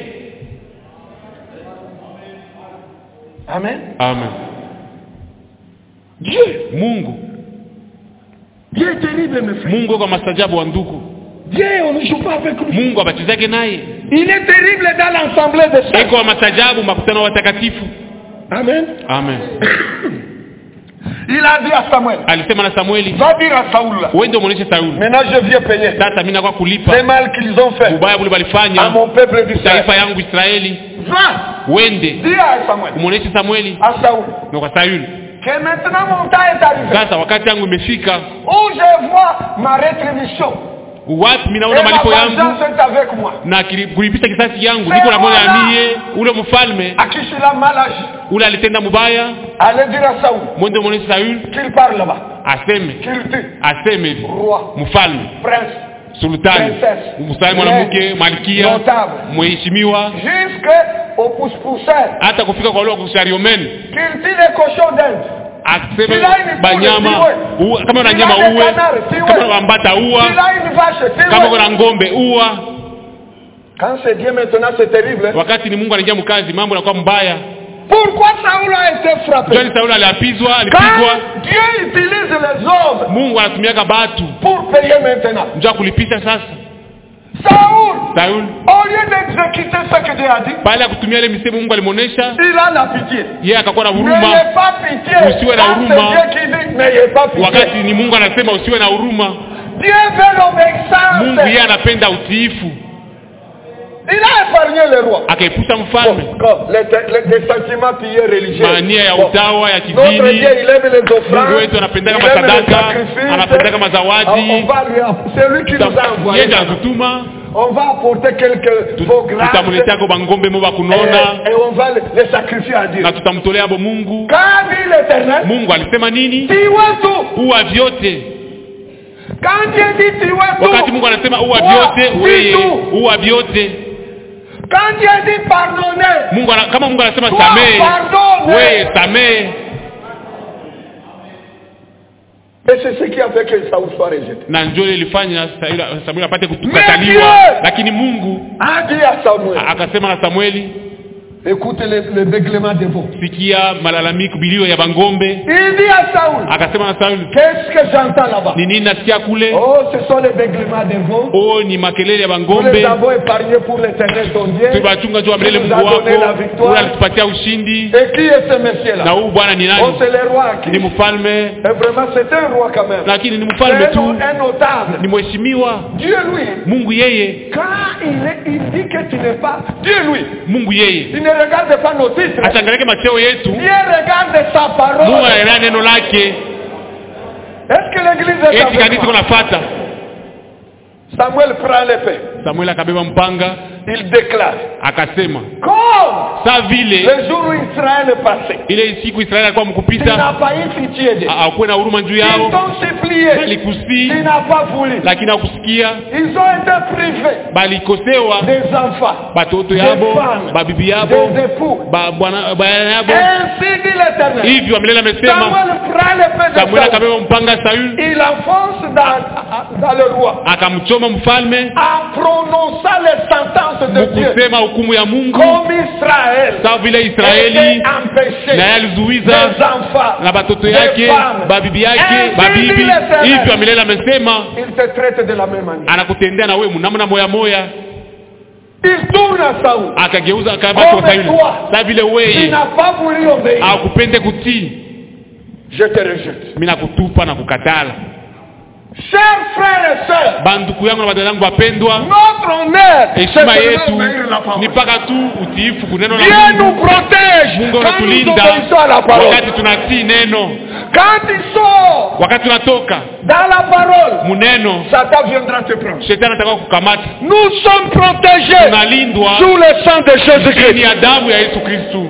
Speaker 1: Amen.
Speaker 2: amen
Speaker 1: Dieu,
Speaker 2: mungu
Speaker 1: Dieu est terrible mes frères.
Speaker 2: mungu kwa mastajabu wa ndugu
Speaker 1: Dieu, on ne joue pas avec lui.
Speaker 2: mungu abachezake naye
Speaker 1: Il est terrible dans l'assemblée des saints.
Speaker 2: eko wa mastajabu makutano wa watakatifu
Speaker 1: Amen.
Speaker 2: amen
Speaker 1: Il a dit à Samuel,
Speaker 2: alisema na samueli
Speaker 1: va dire à Saoul, là,
Speaker 2: wende umwonyeshe sauli
Speaker 1: maintenant je viens payer
Speaker 2: sasa mi nakuwa
Speaker 1: les
Speaker 2: kulipa
Speaker 1: mal qu'ils ont fait
Speaker 2: ubaya bule
Speaker 1: à
Speaker 2: balifanya
Speaker 1: mon peuple d'Israël.
Speaker 2: taifa yangu israeli
Speaker 1: Va,
Speaker 2: wende
Speaker 1: dis à Samuel,
Speaker 2: umwonyeshe samueli
Speaker 1: à Saoul,
Speaker 2: na kwa sayuni
Speaker 1: que maintenant mon temps est arrivé.
Speaker 2: sasa wakati yangu imefika
Speaker 1: Où je vois ma rétribution.
Speaker 2: wapi mi
Speaker 1: Et
Speaker 2: naona
Speaker 1: ma
Speaker 2: malipo yangu
Speaker 1: vengeance est avec moi.
Speaker 2: na kili- kulipisha kisasi yangu niko na moyo ya mie ule mfalme
Speaker 1: À qui je l'ai mal agi.
Speaker 2: ule alitenda mubaya
Speaker 1: Allez dire à Saoul
Speaker 2: mwende umwonyeshe sayuni
Speaker 1: qu'il parle là-bas.
Speaker 2: aseme
Speaker 1: Qu'il tue.
Speaker 2: aseme
Speaker 1: Roi,
Speaker 2: mfalme
Speaker 1: prince,
Speaker 2: sultani
Speaker 1: Princess.
Speaker 2: mstari mwanamke malkia
Speaker 1: Notable.
Speaker 2: mheshimiwa
Speaker 1: jusqu'au pousse-pousseur.
Speaker 2: hata kufika kwa ule wa kushariomeni
Speaker 1: Qu'il tue les cochons d'Inde.
Speaker 2: aseme
Speaker 1: Kila ini
Speaker 2: banyama
Speaker 1: kule,
Speaker 2: uwe. kama una
Speaker 1: Kila
Speaker 2: nyama
Speaker 1: ni
Speaker 2: uwe
Speaker 1: kanari, siwe.
Speaker 2: kama una mbata uwa
Speaker 1: Qu'il a une vache.
Speaker 2: kama
Speaker 1: tue.
Speaker 2: kuna ngombe uwa
Speaker 1: Quand c'est Dieu maintenant, c'est terrible. hein.
Speaker 2: wakati ni mungu anaingia mkazi mambo yanakuwa mbaya
Speaker 1: Pourquoi Saoul a été frappé
Speaker 2: Joni Sauli aliapizwa, alipigwa.
Speaker 1: Quand Dieu utilise les hommes
Speaker 2: Mungu anatumiaka batu
Speaker 1: pour payer maintenant.
Speaker 2: njo kulipisha sasa.
Speaker 1: Saoul,
Speaker 2: Sauli
Speaker 1: au lieu d'exécuter ce que Dieu a dit,
Speaker 2: baada ya kutumia ile misemo Mungu alimuonesha,
Speaker 1: il a la pitié.
Speaker 2: yeye akakuwa na
Speaker 1: N'ayez
Speaker 2: huruma,
Speaker 1: pas pitié.
Speaker 2: Usiwe na
Speaker 1: Quand c'est
Speaker 2: huruma.
Speaker 1: Dieu qui dit, n'ayez pas pitié.
Speaker 2: wakati ni Mungu anasema usiwe na huruma.
Speaker 1: Dieu veut l'obéissance.
Speaker 2: Mungu yeye anapenda utiifu,
Speaker 1: Il a épargné le roi.
Speaker 2: akaepusha
Speaker 1: Bon,
Speaker 2: mfalme
Speaker 1: comme les, les- les sentiments pillés religieux.
Speaker 2: mania ya
Speaker 1: Bon.
Speaker 2: utawa ya
Speaker 1: Notre Dieu,
Speaker 2: kidini.
Speaker 1: il aime les offrandes.
Speaker 2: Mungu wetu anapendaka
Speaker 1: il aime les
Speaker 2: masadaka,
Speaker 1: sacrifices.
Speaker 2: anapendaka
Speaker 1: On,
Speaker 2: mazawadi.
Speaker 1: on va lui app- C'est lui qui nous a envoyé.
Speaker 2: Yeye anatutuma
Speaker 1: On va apporter quelques
Speaker 2: tu-
Speaker 1: faux grâces.
Speaker 2: tutamuleteako bangombe mo bakunona
Speaker 1: Et, et on va les, les sacrifier à Dieu.
Speaker 2: na tutamtolea abo Mungu.
Speaker 1: Quand dit l'éternel,
Speaker 2: Mungu alisema nini?
Speaker 1: tuez tout.
Speaker 2: Uwa vyote.
Speaker 1: Quand Dieu dit tuez
Speaker 2: Wakati
Speaker 1: tout.
Speaker 2: Mungu anasema uwa
Speaker 1: Toi,
Speaker 2: vyote,
Speaker 1: dis
Speaker 2: weye
Speaker 1: tout.
Speaker 2: uwa vyote.
Speaker 1: Quand Dieu dit pardonnez.
Speaker 2: Mungu ana, kama Mungu anasema
Speaker 1: Toi,
Speaker 2: samehe,
Speaker 1: pardonne.
Speaker 2: weye samehe.
Speaker 1: Et c'est ce qui a fait que Saoul soit rejeté.
Speaker 2: Na njoo ile ilifanya Samueli Samueli apate
Speaker 1: Dieu!
Speaker 2: kukataliwa, lakini Mungu
Speaker 1: A dit à Samuel,
Speaker 2: a- akasema na Samueli,
Speaker 1: écoutez le, le béglement des veaux.
Speaker 2: sikia malalamiko bilio ya bangombe.
Speaker 1: Il dit à Saoul,
Speaker 2: Akasema na Sauli,
Speaker 1: qu'est-ce que j'entends là-bas
Speaker 2: ni nini nasikia kule?
Speaker 1: Oh, ce sont les béglements des veaux.
Speaker 2: Oh, ni makelele ya
Speaker 1: Nous
Speaker 2: bangombe.
Speaker 1: les avons épargnés pour l'éternel ton Dieu.
Speaker 2: Tulibachunga juu ya milele
Speaker 1: Il nous
Speaker 2: Mungu
Speaker 1: a donné la
Speaker 2: wako,
Speaker 1: victoire.
Speaker 2: ule alitupatia ushindi.
Speaker 1: Et qui est ce
Speaker 2: Na
Speaker 1: monsieur-là
Speaker 2: huyu bwana ni
Speaker 1: Oh,
Speaker 2: nani?
Speaker 1: c'est le roi qui.
Speaker 2: Ni mfalme,
Speaker 1: Et vraiment, c'est un roi quand même.
Speaker 2: lakini ni
Speaker 1: C'est
Speaker 2: mfalme
Speaker 1: un,
Speaker 2: tu,
Speaker 1: un notable.
Speaker 2: ni mheshimiwa.
Speaker 1: Dieu, lui,
Speaker 2: Mungu yeye,
Speaker 1: quand il, est, il dit que tu n'es pas. Dieu, lui,
Speaker 2: Mungu yeye
Speaker 1: il ne regarde pas nos titres.
Speaker 2: achangalike macheo yetu.
Speaker 1: Dieu regarde sa
Speaker 2: Mungu
Speaker 1: parole.
Speaker 2: anaelewa neno lake.
Speaker 1: Est-ce que l'église est
Speaker 2: Eti
Speaker 1: avec
Speaker 2: kanisa
Speaker 1: moi?
Speaker 2: kunafata.
Speaker 1: Samuel prend l'épée.
Speaker 2: Samuel akabeba mpanga
Speaker 1: Il déclare.
Speaker 2: akasema,
Speaker 1: Comme
Speaker 2: saa vile
Speaker 1: le jour où Israël est passé,
Speaker 2: ile siku Israeli alikuwa
Speaker 1: tu
Speaker 2: mkupita,
Speaker 1: n'as pas eu pitié d'eux.
Speaker 2: akuwe na huruma juu
Speaker 1: Ils
Speaker 2: yao,
Speaker 1: t'ont supplié.
Speaker 2: balikusi
Speaker 1: Tu n'as pas voulu.
Speaker 2: lakini hakusikia,
Speaker 1: Ils ont été privés
Speaker 2: balikosewa
Speaker 1: des enfants,
Speaker 2: batoto
Speaker 1: des
Speaker 2: yabo,
Speaker 1: femmes,
Speaker 2: babibi yabo,
Speaker 1: des époux.
Speaker 2: ba- bwana bwana yabo.
Speaker 1: Ainsi dit l'éternel.
Speaker 2: Hivyo milele amesema.
Speaker 1: Samuel prend l'épée de
Speaker 2: Samuel
Speaker 1: Saül.
Speaker 2: akabeba mpanga Sauli,
Speaker 1: Il enfonce dans, dans le roi
Speaker 2: akamchoma mfalme,
Speaker 1: en prononçant les sentences de Dieu.
Speaker 2: mkusema hukumu ya Mungu,
Speaker 1: Comme Israël
Speaker 2: sawa vile
Speaker 1: était
Speaker 2: Israeli
Speaker 1: empêché
Speaker 2: na yeye alizuiza
Speaker 1: des enfants,
Speaker 2: na batoto
Speaker 1: des
Speaker 2: yake,
Speaker 1: femmes.
Speaker 2: babibi yake,
Speaker 1: Ainsi
Speaker 2: babibi.
Speaker 1: dit l'Éternel.
Speaker 2: Hivyo milele amesema
Speaker 1: Il te traite de la même manière.
Speaker 2: anakutendea na wewe namna moya moya.
Speaker 1: Il tourne à Saoul.
Speaker 2: Akageuza akabaki kwa
Speaker 1: Comme
Speaker 2: Sauli,
Speaker 1: toi.
Speaker 2: sawa vile
Speaker 1: Tu
Speaker 2: wewe
Speaker 1: n'as pas voulu obéir.
Speaker 2: akupende kutii,
Speaker 1: Je te rejette.
Speaker 2: mimi nakutupa na kukatala.
Speaker 1: Chers frères et sœurs,
Speaker 2: Banduku yangu na badada yangu wapendwa,
Speaker 1: notre honneur, c'est
Speaker 2: heshima
Speaker 1: de
Speaker 2: yetu
Speaker 1: obéir la parole.
Speaker 2: ni mpaka tu utiifu kuneno la
Speaker 1: Dieu
Speaker 2: Mungu.
Speaker 1: nous protège
Speaker 2: Mungu
Speaker 1: quand nous
Speaker 2: anatulinda
Speaker 1: obéissons à la parole.
Speaker 2: wakati tunatii neno,
Speaker 1: Quand il sort
Speaker 2: wakati tunatoka
Speaker 1: dans la parole,
Speaker 2: muneno,
Speaker 1: Satan viendra te prendre.
Speaker 2: shetani ataka kukamata.
Speaker 1: Nous sommes protégés
Speaker 2: Tunalindwa
Speaker 1: sous le sang de
Speaker 2: chini
Speaker 1: Jésus-Christ.
Speaker 2: ya damu ya Yesu Kristu.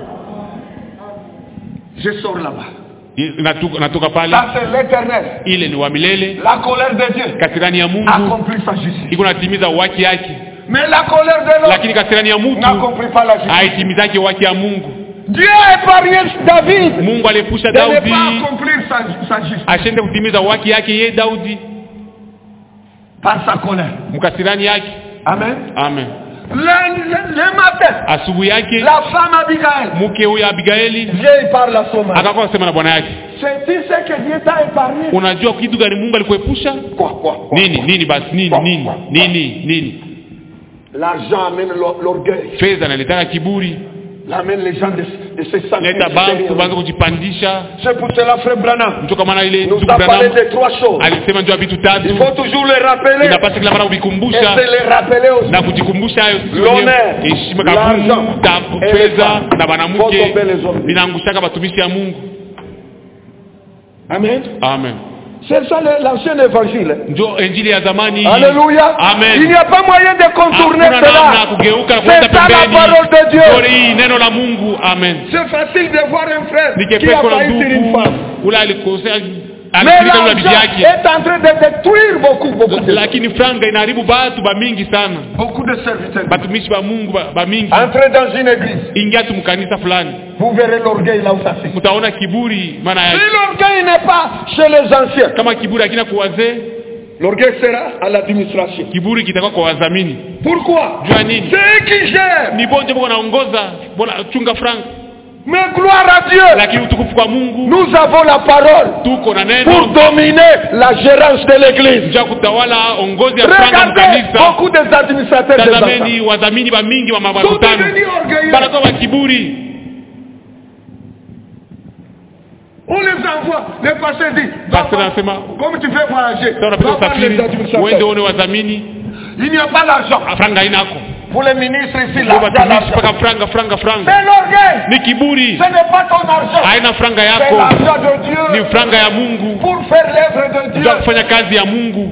Speaker 1: Je sors là-bas.
Speaker 2: Natoka, natoka pale,
Speaker 1: Ça, c'est l'éternel.
Speaker 2: ile ni wa milele,
Speaker 1: La colère de Dieu
Speaker 2: kasirani ya Mungu
Speaker 1: accomplit sa justice.
Speaker 2: iko natimiza uwaki yake,
Speaker 1: Mais la colère de l'homme
Speaker 2: lakini kasirani ya mtu
Speaker 1: n'accomplit pas la justice.
Speaker 2: haitimizake uwaki ya Mungu.
Speaker 1: Dieu a épargné David
Speaker 2: Mungu aliepusha
Speaker 1: de ne
Speaker 2: Daudi
Speaker 1: pas accomplir sa, sa justice
Speaker 2: ashende kutimiza uwaki yake ye Daudi
Speaker 1: par sa colère.
Speaker 2: mkasirani yake.
Speaker 1: Amen.
Speaker 2: Amen.
Speaker 1: Le, le- le matin,
Speaker 2: Asubuhi yake
Speaker 1: la femme Abigail
Speaker 2: mke huyo Abigaili
Speaker 1: vient et parle à son mari.
Speaker 2: akakuwa kusema na bwana yake,
Speaker 1: C'est-tu ce que Dieu t'a épargné
Speaker 2: unajua kitu gani Mungu alikuepusha?
Speaker 1: Quoi, quoi, quoi
Speaker 2: Nini nini basi nini nini nini nini?
Speaker 1: L'argent amène l'or- l'orgueil.
Speaker 2: Fedha naletaka kiburi,
Speaker 1: L'amène les gens de, de se sentir
Speaker 2: leta bantu
Speaker 1: supérieurs.
Speaker 2: banza kujipandisha.
Speaker 1: C'est pour cela, frère Branham,
Speaker 2: Ndio kwa maana ile
Speaker 1: nous
Speaker 2: ndugu
Speaker 1: a parlé
Speaker 2: Branham
Speaker 1: de trois choses.
Speaker 2: alisema njoo vitu tatu,
Speaker 1: Il faut toujours les rappeler
Speaker 2: inapasa kila mara
Speaker 1: et
Speaker 2: kuvikumbusha
Speaker 1: se les rappeler aussi.
Speaker 2: na kujikumbusha hayo sisi
Speaker 1: L'honneur,
Speaker 2: wenyewe. Heshima
Speaker 1: l'argent,
Speaker 2: kabumu, ta-
Speaker 1: et les
Speaker 2: fedha
Speaker 1: femmes.
Speaker 2: na
Speaker 1: Faut
Speaker 2: wanamke
Speaker 1: tomber les hommes.
Speaker 2: vinaangushaka watumishi ya Mungu.
Speaker 1: Amen.
Speaker 2: Amen.
Speaker 1: C'est ça le- l'ancien évangile.
Speaker 2: Ndio injili ya zamani hii.
Speaker 1: Alléluia.
Speaker 2: Amen.
Speaker 1: Il n'y a pas moyen de contourner
Speaker 2: Hakuna namna ya
Speaker 1: cela.
Speaker 2: kugeuka na
Speaker 1: C'est
Speaker 2: kuenda
Speaker 1: ça la
Speaker 2: pembeni.
Speaker 1: parole de Dieu.
Speaker 2: Ndio hii neno la Mungu. Amen.
Speaker 1: C'est facile de voir un frère
Speaker 2: Ni
Speaker 1: qui a
Speaker 2: kepeko la
Speaker 1: failli sur une
Speaker 2: ndugu
Speaker 1: femme.
Speaker 2: ule alikosea
Speaker 1: Mais
Speaker 2: alisikiliza yule bibi
Speaker 1: l'argent
Speaker 2: yake,
Speaker 1: est en train de détruire beaucoup, beaucoup de,
Speaker 2: lakini franga inaharibu batu bamingi sana,
Speaker 1: beaucoup de serviteurs.
Speaker 2: batumishi ba Mungu ba- bamingi.
Speaker 1: Entrez dans une église,
Speaker 2: Ingia tu mkanisa fulani,
Speaker 1: vous verrez l'orgueil là où ça se
Speaker 2: mtaona kiburi maana
Speaker 1: Si
Speaker 2: yake.
Speaker 1: l'orgueil n'est pas chez les anciens,
Speaker 2: Kama kiburi hakina kwa wazee,
Speaker 1: l'orgueil sera à l'administration.
Speaker 2: kiburi kitakuwa kwa wadhamini.
Speaker 1: Pourquoi
Speaker 2: Jua nini?
Speaker 1: C'est eux qui gèrent.
Speaker 2: Ni bonje bwana naongoza, bwana chunga franga.
Speaker 1: Mais gloire à Dieu,
Speaker 2: lakini utukufu kwa mungu
Speaker 1: nous avons la parole
Speaker 2: tuko na
Speaker 1: pour
Speaker 2: neno
Speaker 1: dominer la gérance de l'église.
Speaker 2: ja kutawala ongozi ya franga
Speaker 1: Regardez
Speaker 2: mkanisa
Speaker 1: beaucoup des administrateurs des
Speaker 2: tazameni wadhamini wa mingi wa
Speaker 1: enfants. Sont
Speaker 2: makutano
Speaker 1: devenus orgueilleux.
Speaker 2: banakuwa wa kiburi
Speaker 1: On les envoie. Le pasteur dit,
Speaker 2: Pasteur
Speaker 1: va-
Speaker 2: anasema
Speaker 1: comme tu fais voyager,
Speaker 2: sasa unapita
Speaker 1: va voir
Speaker 2: usafiri
Speaker 1: les administrateurs.
Speaker 2: uende uone wadhamini
Speaker 1: Il n'y a pas d'argent.
Speaker 2: franga inako
Speaker 1: Pour les ministres ici,
Speaker 2: Kwa
Speaker 1: l'argent,
Speaker 2: watumishi
Speaker 1: l'argent.
Speaker 2: mpaka franga franga franga
Speaker 1: C'est l'orgueil.
Speaker 2: ni kiburi
Speaker 1: Ce n'est pas ton argent.
Speaker 2: haina franga
Speaker 1: C'est
Speaker 2: yako
Speaker 1: l'argent de Dieu
Speaker 2: ni franga ya mungu
Speaker 1: pour faire l'œuvre de Dieu.
Speaker 2: ja kufanya kazi ya mungu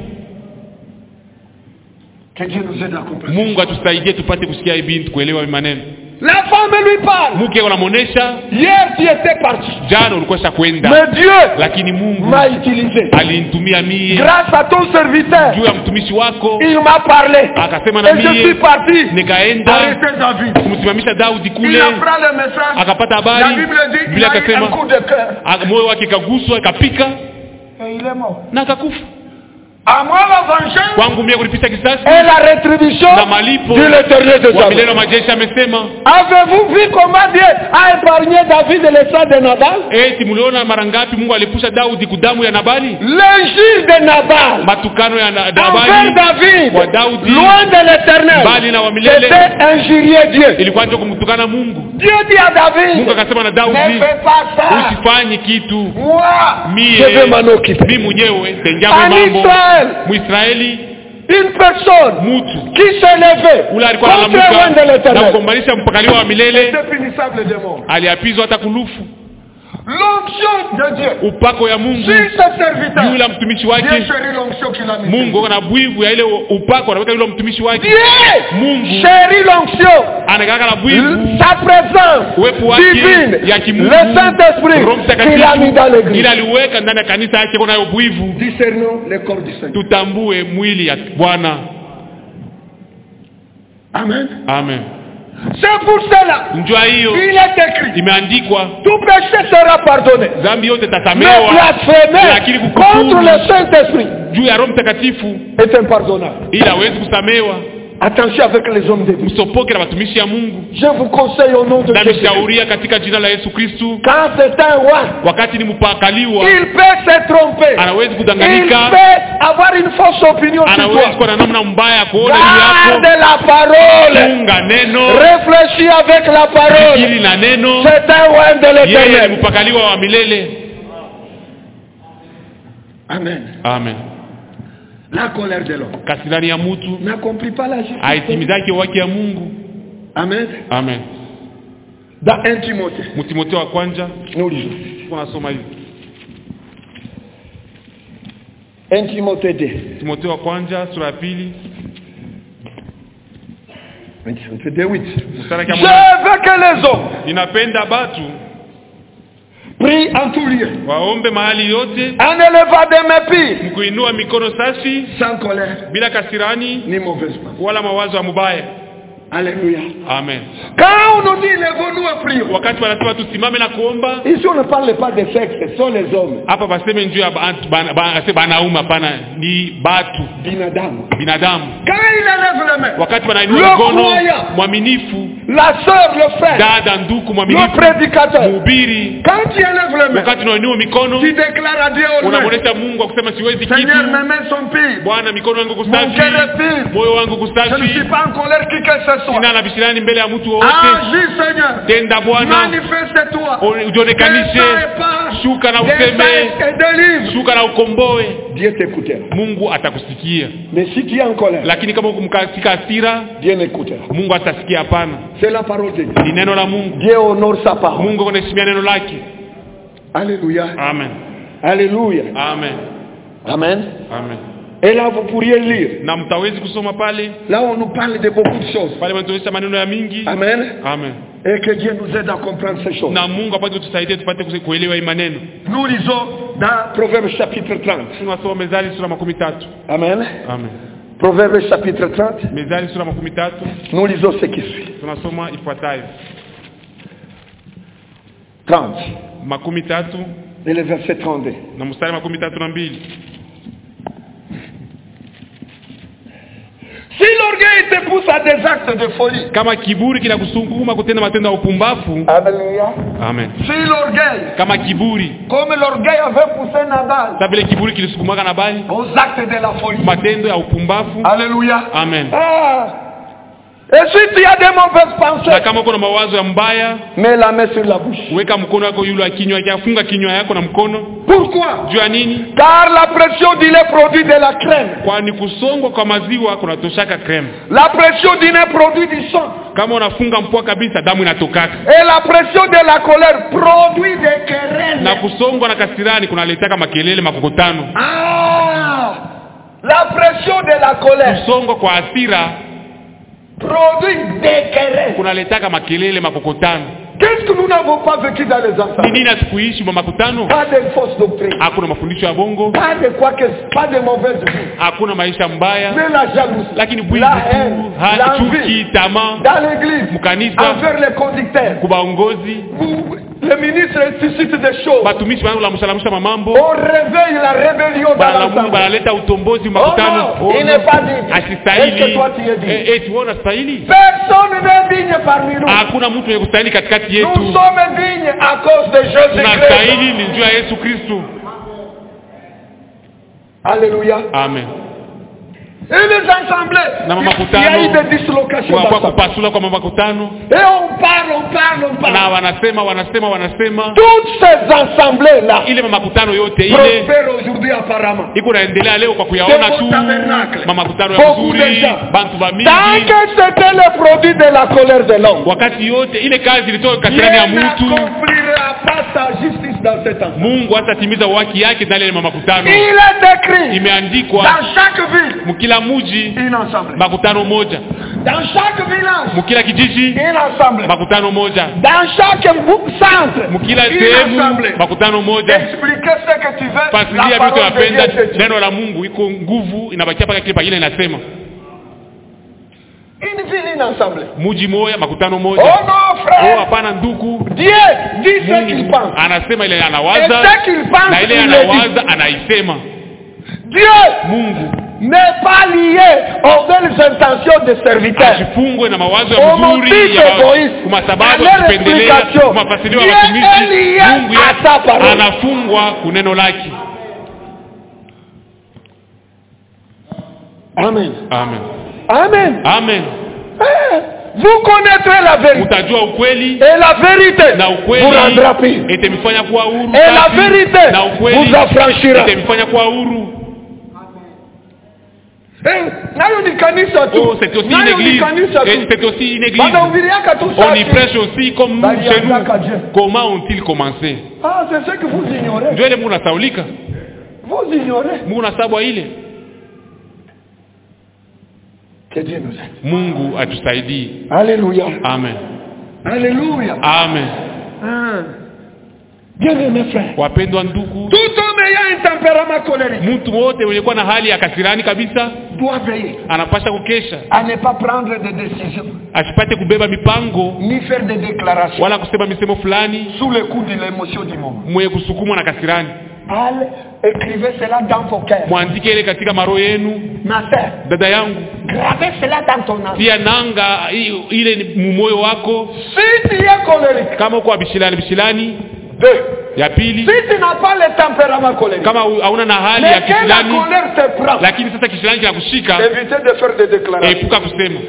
Speaker 1: Que Dieu nous aide à comprendre.
Speaker 2: mungu atusaidie tupate kusikia hii binti kuelewa hii maneno
Speaker 1: La femme lui parle.
Speaker 2: mke unamwonesha
Speaker 1: Hier, tu étais parti.
Speaker 2: jana ulikuwa sha kwenda
Speaker 1: Mais Dieu
Speaker 2: lakini mungu
Speaker 1: m'a utilisé.
Speaker 2: alinitumia mie
Speaker 1: Grâce à ton serviteur,
Speaker 2: juu ya mtumishi wako
Speaker 1: il m'a parlé.
Speaker 2: akasema na
Speaker 1: Et je suis
Speaker 2: mie
Speaker 1: parti.
Speaker 2: nikaenda
Speaker 1: Arrêtez David.
Speaker 2: kumsimamisha daudi
Speaker 1: Il
Speaker 2: kule
Speaker 1: apprend le message.
Speaker 2: akapata
Speaker 1: La
Speaker 2: habari
Speaker 1: Bible dit il
Speaker 2: bila
Speaker 1: a eu un
Speaker 2: akasema
Speaker 1: coup de cœur.
Speaker 2: aka- moyo wake kaguswa ikapika
Speaker 1: Et il est mort.
Speaker 2: na akakufa
Speaker 1: À moi la vengeance
Speaker 2: kwangu mie kulipisha kisasi
Speaker 1: et la rétribution
Speaker 2: na malipo
Speaker 1: de l'éternel de
Speaker 2: wa milele
Speaker 1: Jacob.
Speaker 2: wa majeshi amesema
Speaker 1: Avez-vous vu comment Dieu a épargné David de l'État de Nabal
Speaker 2: eti mliona mara ngapi mungu alipusha daudi kudamu ya nabali
Speaker 1: L'injure de Nabal
Speaker 2: matukano ya na-
Speaker 1: envers
Speaker 2: nabali
Speaker 1: David,
Speaker 2: Kwa Daudi,
Speaker 1: loin de l'éternel,
Speaker 2: mbali na wa milele
Speaker 1: c'était injurier Dieu.
Speaker 2: ilikuwa ndio kumtukana mungu
Speaker 1: Dieu dit à David,
Speaker 2: mungu akasema na
Speaker 1: ne
Speaker 2: daudi
Speaker 1: fais pas ça.
Speaker 2: usifanye kitu
Speaker 1: Moi,
Speaker 2: mie
Speaker 1: je vais m'en occuper.
Speaker 2: mi mwenyewe
Speaker 1: En
Speaker 2: tenjamwe mambo
Speaker 1: Israël,
Speaker 2: mwisraeli
Speaker 1: une personne
Speaker 2: mutu
Speaker 1: qui s'est levée
Speaker 2: ule alikuwa
Speaker 1: contre loin de
Speaker 2: analamuka na
Speaker 1: l'éternel,
Speaker 2: kugombanisha mpakaliwa wa milele
Speaker 1: c'est punissable de mort.
Speaker 2: aliapizwa hata kulufu
Speaker 1: L'onction de Dieu
Speaker 2: upako ya mungu
Speaker 1: sur ce serviteur.
Speaker 2: juu la mtumishi
Speaker 1: Dieu
Speaker 2: wake
Speaker 1: chérit l'onction qu'il a mis.
Speaker 2: mungu ako na bwivu ya ile upako anaweka yule mtumishi wake
Speaker 1: Dieu
Speaker 2: Mungu.
Speaker 1: chérit l'onction.
Speaker 2: anakalaka na bwivu
Speaker 1: Sa présence
Speaker 2: uwepo wake
Speaker 1: divine,
Speaker 2: ya kimungu
Speaker 1: le Saint-Esprit
Speaker 2: roho
Speaker 1: qu'il a mis dans
Speaker 2: mtakatifu
Speaker 1: l'église.
Speaker 2: ili aliweka ndani ya kanisa yake kunayo bwivu
Speaker 1: Discernons le corps du Seigneur.
Speaker 2: tutambue mwili ya bwana
Speaker 1: Amen.
Speaker 2: amen
Speaker 1: C'est pour cela
Speaker 2: njua hiyo
Speaker 1: qu'il est écrit
Speaker 2: imeandikwa
Speaker 1: tout péché sera pardonné.
Speaker 2: dhambi yote
Speaker 1: Mais
Speaker 2: tasamewa lakini
Speaker 1: blasphémer contre
Speaker 2: kukufuru
Speaker 1: le Saint-Esprit
Speaker 2: juu ya roho mtakatifu
Speaker 1: est impardonnable.
Speaker 2: ili hawezi kusamewa
Speaker 1: Attention avec les hommes de Dieu.
Speaker 2: msopoke na watumishi ya mungu
Speaker 1: Je vous conseille au nom de Jésus.
Speaker 2: namshauria katika jina la yesu kristu
Speaker 1: Quand c'est un roi,
Speaker 2: wakati ni mpakaliwa
Speaker 1: il peut se tromper.
Speaker 2: anawezi
Speaker 1: Il
Speaker 2: kudanganyika
Speaker 1: peut avoir une fausse opinion sur
Speaker 2: anawezi
Speaker 1: toi.
Speaker 2: kuwa na namna mbaya ya kuona juu
Speaker 1: Garde
Speaker 2: yako
Speaker 1: la parole.
Speaker 2: funga neno
Speaker 1: Réfléchis avec la parole.
Speaker 2: fikiri na neno
Speaker 1: C'est un roi de
Speaker 2: yeye ni
Speaker 1: l'éternel.
Speaker 2: mpakaliwa wa milele
Speaker 1: Amen.
Speaker 2: amen
Speaker 1: La colère de l'homme
Speaker 2: kasirani ya mutu
Speaker 1: n'accomplit pas la justice.
Speaker 2: haitimizake wake ya mungu
Speaker 1: Amen.
Speaker 2: amen
Speaker 1: Dans 1 Timothée,
Speaker 2: mtimotheo wa kwanja
Speaker 1: nous lisons.
Speaker 2: tunasoma hivi
Speaker 1: 1 Timothée 2.
Speaker 2: timotheo wa kwanja sura ya pili
Speaker 1: 1 Timothée 2, 8.
Speaker 2: mstari
Speaker 1: Je
Speaker 2: wa kwanza.
Speaker 1: veux que les hommes
Speaker 2: ninapenda batu
Speaker 1: prient en tout lieu,
Speaker 2: waombe mahali yote
Speaker 1: en élevant des mépris,
Speaker 2: mkuinua mikono safi
Speaker 1: sans colère
Speaker 2: bila kasirani
Speaker 1: ni mauvaise pensée.
Speaker 2: wala mawazo ya mubaya
Speaker 1: Alléluia.
Speaker 2: amen
Speaker 1: Quand on nous dit lève-nous et prions,
Speaker 2: wakati wanasema tusimame na kuomba
Speaker 1: ici on ne parle pas de sexe, ce sont les hommes,
Speaker 2: hapa baseme njuu ya bantu- bana- bana- ase banaume hapana ni batu
Speaker 1: binadamu.
Speaker 2: binadamu
Speaker 1: Quand il élève les mains,
Speaker 2: wakati wanainua
Speaker 1: Le
Speaker 2: mikono
Speaker 1: croyant.
Speaker 2: mwaminifu
Speaker 1: la sœur, le frère,
Speaker 2: dada nduku
Speaker 1: le
Speaker 2: mwaminifu
Speaker 1: prédicateur,
Speaker 2: mhubiri
Speaker 1: quand tu élèves les mains,
Speaker 2: wakati unainua mikono
Speaker 1: tu déclares à Dieu au nom,
Speaker 2: unamwonyesha mungu akusema siwezi kitu
Speaker 1: Seigneur, mes mains sont pires,
Speaker 2: bwana mikono yangu
Speaker 1: mon
Speaker 2: kusafi
Speaker 1: cœur est pire,
Speaker 2: moyo wangu
Speaker 1: je ne
Speaker 2: kusafi
Speaker 1: suis pas en colère qui que ce soit.
Speaker 2: sina na bishirani mbele ya mtu wowote
Speaker 1: Agis Seigneur,
Speaker 2: tenda bwana
Speaker 1: manifeste-toi,
Speaker 2: O- ujionekanishe
Speaker 1: Détaille
Speaker 2: shuka na
Speaker 1: pas,
Speaker 2: useme
Speaker 1: détaille et délivre.
Speaker 2: shuka na ukomboe
Speaker 1: Dieu t'écoutera.
Speaker 2: mungu atakusikia
Speaker 1: Mais si tu es en colère,
Speaker 2: lakini kama uko katika hasira
Speaker 1: Dieu n'écoutera.
Speaker 2: mungu atasikia hapana
Speaker 1: C'est la parole de Dieu.
Speaker 2: ni neno la mungu
Speaker 1: Dieu honore sa parole.
Speaker 2: mungu anaheshimia neno lake
Speaker 1: Alléluia.
Speaker 2: amen
Speaker 1: Alléluia.
Speaker 2: amen
Speaker 1: Amen.
Speaker 2: amen
Speaker 1: Et là, vous pourriez lire.
Speaker 2: na mtawezi kusoma pale
Speaker 1: Là, on nous parle de beaucoup de choses.
Speaker 2: pale wanatuonyesha maneno ya mingi
Speaker 1: Amen.
Speaker 2: amen
Speaker 1: Et que Dieu nous aide à comprendre ces choses.
Speaker 2: na mungu apate kutusaidia tupate kuse- kuelewa hii maneno
Speaker 1: Nous lisons dans Proverbe chapitre 30.
Speaker 2: tunasoma mezali sura makumi tatu
Speaker 1: Amen.
Speaker 2: amen
Speaker 1: Proverbe chapitre 30.
Speaker 2: mezali sura makumi tatu
Speaker 1: Nous lisons ce qui suit.
Speaker 2: tunasoma ifuatayo
Speaker 1: 30.
Speaker 2: makumi tatu
Speaker 1: Et le verset 32.
Speaker 2: na mstari makumi tatu na mbili
Speaker 1: Si l'orgueil te pousse pousse à des actes de folie.
Speaker 2: kama kiburi kinakusukuma kutenda matendo ya upumbafu
Speaker 1: Alléluia.
Speaker 2: amen
Speaker 1: Si l'orgueil,
Speaker 2: kama kiburi
Speaker 1: comme l'orgueil avait poussé Nabal
Speaker 2: sa vile kiburi kilisukumaka na bali
Speaker 1: aux actes de la folie.
Speaker 2: matendo ya upumbafu
Speaker 1: Alléluia.
Speaker 2: amen
Speaker 1: Ah. Et si tu as des mauvaises
Speaker 2: na
Speaker 1: pensées,
Speaker 2: kama uko na mawazo ya mbaya
Speaker 1: mets la main sur la bouche.
Speaker 2: weka mkono wako yule wa kinywa yake afunga kinywa yako na mkono
Speaker 1: Pourquoi
Speaker 2: juu ya nini
Speaker 1: Car la pression du lait produit de la crème.
Speaker 2: kwani kusongwa kwa maziwa kunatoshaka kreme
Speaker 1: La pression du nez produit du sang.
Speaker 2: kama unafunga mpua kabisa damu inatokaka
Speaker 1: Et la pression de la colère produit des querelles.
Speaker 2: na kusongwa na kasirani kunaletaka makelele makokotano
Speaker 1: Ah La pression de la colère
Speaker 2: kusongwa kwa hasira
Speaker 1: produit des querelles.
Speaker 2: kunaletaka makelele makokotano
Speaker 1: Qu'est-ce que nous n'avons pas vécu dans les
Speaker 2: ni
Speaker 1: enfants
Speaker 2: nini asikuishi mwa makutano
Speaker 1: Pas de fausses doctrines.
Speaker 2: hakuna mafundisho ya bongo
Speaker 1: Pas de quoi que pas de mauvaise vie.
Speaker 2: hakuna maisha mbaya
Speaker 1: Mais la jalousie,
Speaker 2: lakini bwizi
Speaker 1: la
Speaker 2: tu
Speaker 1: haine,
Speaker 2: ha- chuki
Speaker 1: l'envie.
Speaker 2: tamaa
Speaker 1: Dans l'église,
Speaker 2: mkanisa
Speaker 1: envers les conducteurs.
Speaker 2: kubaongozi
Speaker 1: Vous- Le ministre suscite des choses.
Speaker 2: batumishi banalamusalamusha mamambo
Speaker 1: On réveille la rébellion dans
Speaker 2: banalamu
Speaker 1: l'ensemble.
Speaker 2: banaleta utombozi
Speaker 1: Oh
Speaker 2: makutano
Speaker 1: non, il n'est pas digne. Est-ce
Speaker 2: asistahili
Speaker 1: que toi tu es digne?
Speaker 2: Eh, eti wewe unastahili
Speaker 1: Personne n'est digne parmi nous.
Speaker 2: hakuna mtu mwenye kustahili katikati
Speaker 1: Nous
Speaker 2: yetu
Speaker 1: sommes dignes à cause de Jésus-Christ.
Speaker 2: tunastahili ni njuu ya yesu kristu
Speaker 1: Alléluia.
Speaker 2: amen
Speaker 1: Et les assemblées,
Speaker 2: Na
Speaker 1: il y a eu
Speaker 2: makutano
Speaker 1: des dislocations
Speaker 2: kwa, kwa
Speaker 1: d'assemblées.
Speaker 2: kupasula kwa makutano
Speaker 1: Et on parle, on parle, on
Speaker 2: na
Speaker 1: parle.
Speaker 2: wanasema wanasema wanasema
Speaker 1: Toutes ces assemblées-là
Speaker 2: ile makutano yote ile
Speaker 1: prospèrent aujourd'hui apparemment.
Speaker 2: iko naendelea leo kwa kuyaona
Speaker 1: C'est
Speaker 2: tu
Speaker 1: au tabernacle.
Speaker 2: mamakutano ya
Speaker 1: Beaucoup
Speaker 2: vizuri
Speaker 1: de gens.
Speaker 2: bantu ba
Speaker 1: Tant
Speaker 2: mingi
Speaker 1: que c'était le produit de la colère de l'homme,
Speaker 2: wakati yote ile kazi ilitoka
Speaker 1: Dieu
Speaker 2: katikati ya mtu
Speaker 1: n'accomplira pas sa justice dans ce temps.
Speaker 2: mungu hatatimiza waki yake ndani ya mamakutano
Speaker 1: Il est écrit
Speaker 2: imeandikwa
Speaker 1: dans chaque ville
Speaker 2: mkila muji
Speaker 1: une assemblée.
Speaker 2: makutano moja
Speaker 1: Dans chaque village
Speaker 2: mkila kijiji
Speaker 1: une assemblée.
Speaker 2: makutano moja
Speaker 1: Dans chaque bou- centre
Speaker 2: mkila
Speaker 1: une
Speaker 2: sehemu
Speaker 1: assemblée.
Speaker 2: makutano moja
Speaker 1: Expliquer ce que tu veux.
Speaker 2: fasilia
Speaker 1: La
Speaker 2: vitu
Speaker 1: parole de
Speaker 2: napenda
Speaker 1: Dieu te dit.
Speaker 2: neno la mungu iko nguvu inabakia paka kile pagine inasema
Speaker 1: Une ville, une assemblée.
Speaker 2: muji moya makutano
Speaker 1: Oh
Speaker 2: moja
Speaker 1: non,
Speaker 2: oh
Speaker 1: frère.
Speaker 2: hapana nduku
Speaker 1: Dieu dit ce qu'il
Speaker 2: mungu
Speaker 1: pense.
Speaker 2: anasema ile
Speaker 1: Et
Speaker 2: anawaza
Speaker 1: ce qu'il pense,
Speaker 2: na ile
Speaker 1: il le dit.
Speaker 2: anawaza anaisema
Speaker 1: Dieu
Speaker 2: mungu
Speaker 1: n'est pas lié aux belles intentions des serviteurs.
Speaker 2: asifungwe na mawazo
Speaker 1: Au
Speaker 2: ya
Speaker 1: motif
Speaker 2: mzuri ya ma-
Speaker 1: égoïste,
Speaker 2: kwa
Speaker 1: à
Speaker 2: sababu
Speaker 1: leur
Speaker 2: ya kupendelea
Speaker 1: explication.
Speaker 2: kwa mafasilio ya
Speaker 1: Dieu est
Speaker 2: watumishi
Speaker 1: lié
Speaker 2: mungu
Speaker 1: à
Speaker 2: ya-
Speaker 1: sa parole.
Speaker 2: anafungwa kuneno lake
Speaker 1: Amen.
Speaker 2: amen
Speaker 1: Amen.
Speaker 2: amen
Speaker 1: Eh, Vous connaîtrez la vérité.
Speaker 2: utajua ukweli
Speaker 1: Et la vérité
Speaker 2: na
Speaker 1: vous rendra
Speaker 2: ukweli
Speaker 1: pure.
Speaker 2: itemifanya kuwa huru
Speaker 1: Et la
Speaker 2: safi,
Speaker 1: vérité
Speaker 2: na ukweli
Speaker 1: vous affranchira.
Speaker 2: itemifanya kuwa huru
Speaker 1: Eh, nayo ni kanisa tu.
Speaker 2: oh, c'est aussi une
Speaker 1: Nayo ni
Speaker 2: église
Speaker 1: kanisa
Speaker 2: Et
Speaker 1: tu.
Speaker 2: c'est aussi une église
Speaker 1: Wanahubiriaka tu
Speaker 2: on y
Speaker 1: saa
Speaker 2: prêche aussi comme nous
Speaker 1: Bali
Speaker 2: chez nous
Speaker 1: anataka Dieu.
Speaker 2: comment ont-ils commencé
Speaker 1: Ah, c'est ce que vous ignorez.
Speaker 2: ndio ile mungu nasaulika
Speaker 1: Vous ignorez.
Speaker 2: mungu nasabwa ile
Speaker 1: Que Dieu nous aide.
Speaker 2: mungu atusaidie
Speaker 1: Alléluia.
Speaker 2: amen
Speaker 1: Alléluia.
Speaker 2: amen
Speaker 1: Ah. Bien-aimés frères.
Speaker 2: wapendwa ndugu
Speaker 1: Tout homme ayant un tempérament colérique
Speaker 2: mtu wote mwenye kuwa na hali ya kasirani kabisa
Speaker 1: doit veiller
Speaker 2: anapasha kukesha
Speaker 1: à ne pas prendre de décisions
Speaker 2: asipate kubeba mipango
Speaker 1: ni faire des déclarations
Speaker 2: wala kusema misemo fulani
Speaker 1: sous le coup de l'émotion du moment.
Speaker 2: mwenye kusukumwa na kasirani
Speaker 1: Allez, écrivez cela dans vos cœurs.
Speaker 2: mwandike ile katika maro yenu
Speaker 1: Ma sœur,
Speaker 2: dada yangu
Speaker 1: gravez cela dans ton âme.
Speaker 2: tia nanga i- ile ni mumoyo wako
Speaker 1: Si tu es colérique,
Speaker 2: kama uko bishilani bishilani
Speaker 1: deux.
Speaker 2: ya pili
Speaker 1: Si tu n'as pas le tempérament colérique,
Speaker 2: kama u- hauna na hali ya
Speaker 1: mais que la
Speaker 2: kishilani
Speaker 1: colère te prend,
Speaker 2: lakini sasa kishilani kinakushika
Speaker 1: évitez de faire des déclarations.
Speaker 2: epuka kusema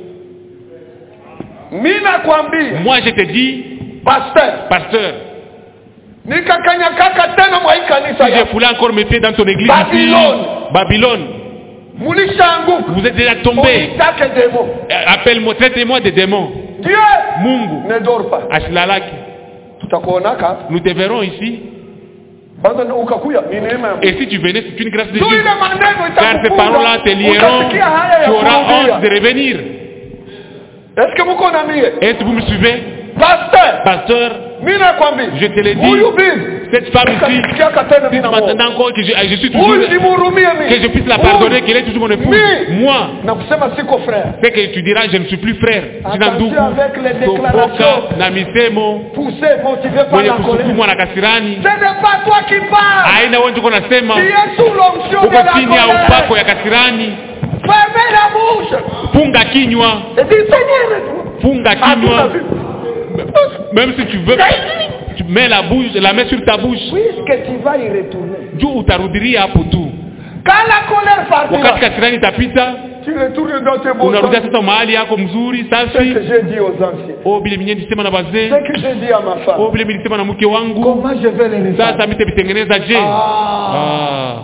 Speaker 1: Mimi nakwambia,
Speaker 2: moi je te dis
Speaker 1: pasteur,
Speaker 2: pasteur
Speaker 1: nikakanyakaka tena mwa hii kanisa
Speaker 2: si j'ai
Speaker 1: yako.
Speaker 2: foulé encore mes pieds dans ton église ici
Speaker 1: Babylone.
Speaker 2: Babylone
Speaker 1: Mulishaanguka.
Speaker 2: vous êtes déjà tombé
Speaker 1: Ulitaka demo.
Speaker 2: Euh, appelle-moi traitez-moi des démons
Speaker 1: Dieu
Speaker 2: mungu
Speaker 1: ne dort pas.
Speaker 2: asilalaki
Speaker 1: Tutakuonaka hapa.
Speaker 2: nous te verrons ici
Speaker 1: Kwanza ukakuya ni neema ya Mungu.
Speaker 2: et si tu venais c'est une grâce de
Speaker 1: Tu
Speaker 2: Dieu
Speaker 1: ile maneno
Speaker 2: car ces paroles-là te lieront
Speaker 1: Utasikia haya
Speaker 2: tu
Speaker 1: ya
Speaker 2: auras honte de
Speaker 1: kurudia.
Speaker 2: revenir
Speaker 1: Est-ce que mko na mie?
Speaker 2: est-ce que vous me suivez
Speaker 1: Pasteur,
Speaker 2: pasteur
Speaker 1: mimi nakwambia.
Speaker 2: je te l'ai dit
Speaker 1: Huyu bibi.
Speaker 2: cette femme ici
Speaker 1: Ukasikiaka tena mimi namuoa.
Speaker 2: maintenant encore que je, je suis toujours
Speaker 1: Huyu nimhurumie
Speaker 2: que je
Speaker 1: mimi.
Speaker 2: puisse la pardonner qu'elle est toujours mon épouse
Speaker 1: Oui.
Speaker 2: moi
Speaker 1: Na kusema siko frère.
Speaker 2: c'est que tu diras je ne suis plus frère sina
Speaker 1: Attention
Speaker 2: ndugu
Speaker 1: avec les
Speaker 2: topoka
Speaker 1: déclarations.
Speaker 2: na misemo
Speaker 1: Poussé, motivé par
Speaker 2: mwenye
Speaker 1: la colère.
Speaker 2: kusukumwa na kasirani
Speaker 1: Ce n'est pas toi qui parles.
Speaker 2: aina wewe tuko nasema
Speaker 1: Tu es sous l'onction de
Speaker 2: uko
Speaker 1: la
Speaker 2: chini ya
Speaker 1: colère.
Speaker 2: upako ya kasirani
Speaker 1: Fermez la bouche.
Speaker 2: funga kinywa
Speaker 1: Et dis, Seigneur,
Speaker 2: funga
Speaker 1: à ton
Speaker 2: kinywa
Speaker 1: avis.
Speaker 2: même si tu veux tu mets la bouche la main sur ta bouche
Speaker 1: Puisque tu vas y retourner.
Speaker 2: juu utarudiria hapo tu
Speaker 1: Quand la colère
Speaker 2: wakati
Speaker 1: partira,
Speaker 2: kasirani itapita
Speaker 1: tu retournes dans tes bons
Speaker 2: unarudia
Speaker 1: sens.
Speaker 2: sasa mahali yako mzuri
Speaker 1: Ce
Speaker 2: safi
Speaker 1: que j'ai dit aux anciens.
Speaker 2: o vile minye nilisema na wazee
Speaker 1: Ce que j'ai dit à ma
Speaker 2: o
Speaker 1: femme.
Speaker 2: vile milisema na mke wangu
Speaker 1: Comment je vais les résoudre
Speaker 2: sasa mitevitengeneza je
Speaker 1: Ah.
Speaker 2: Ah.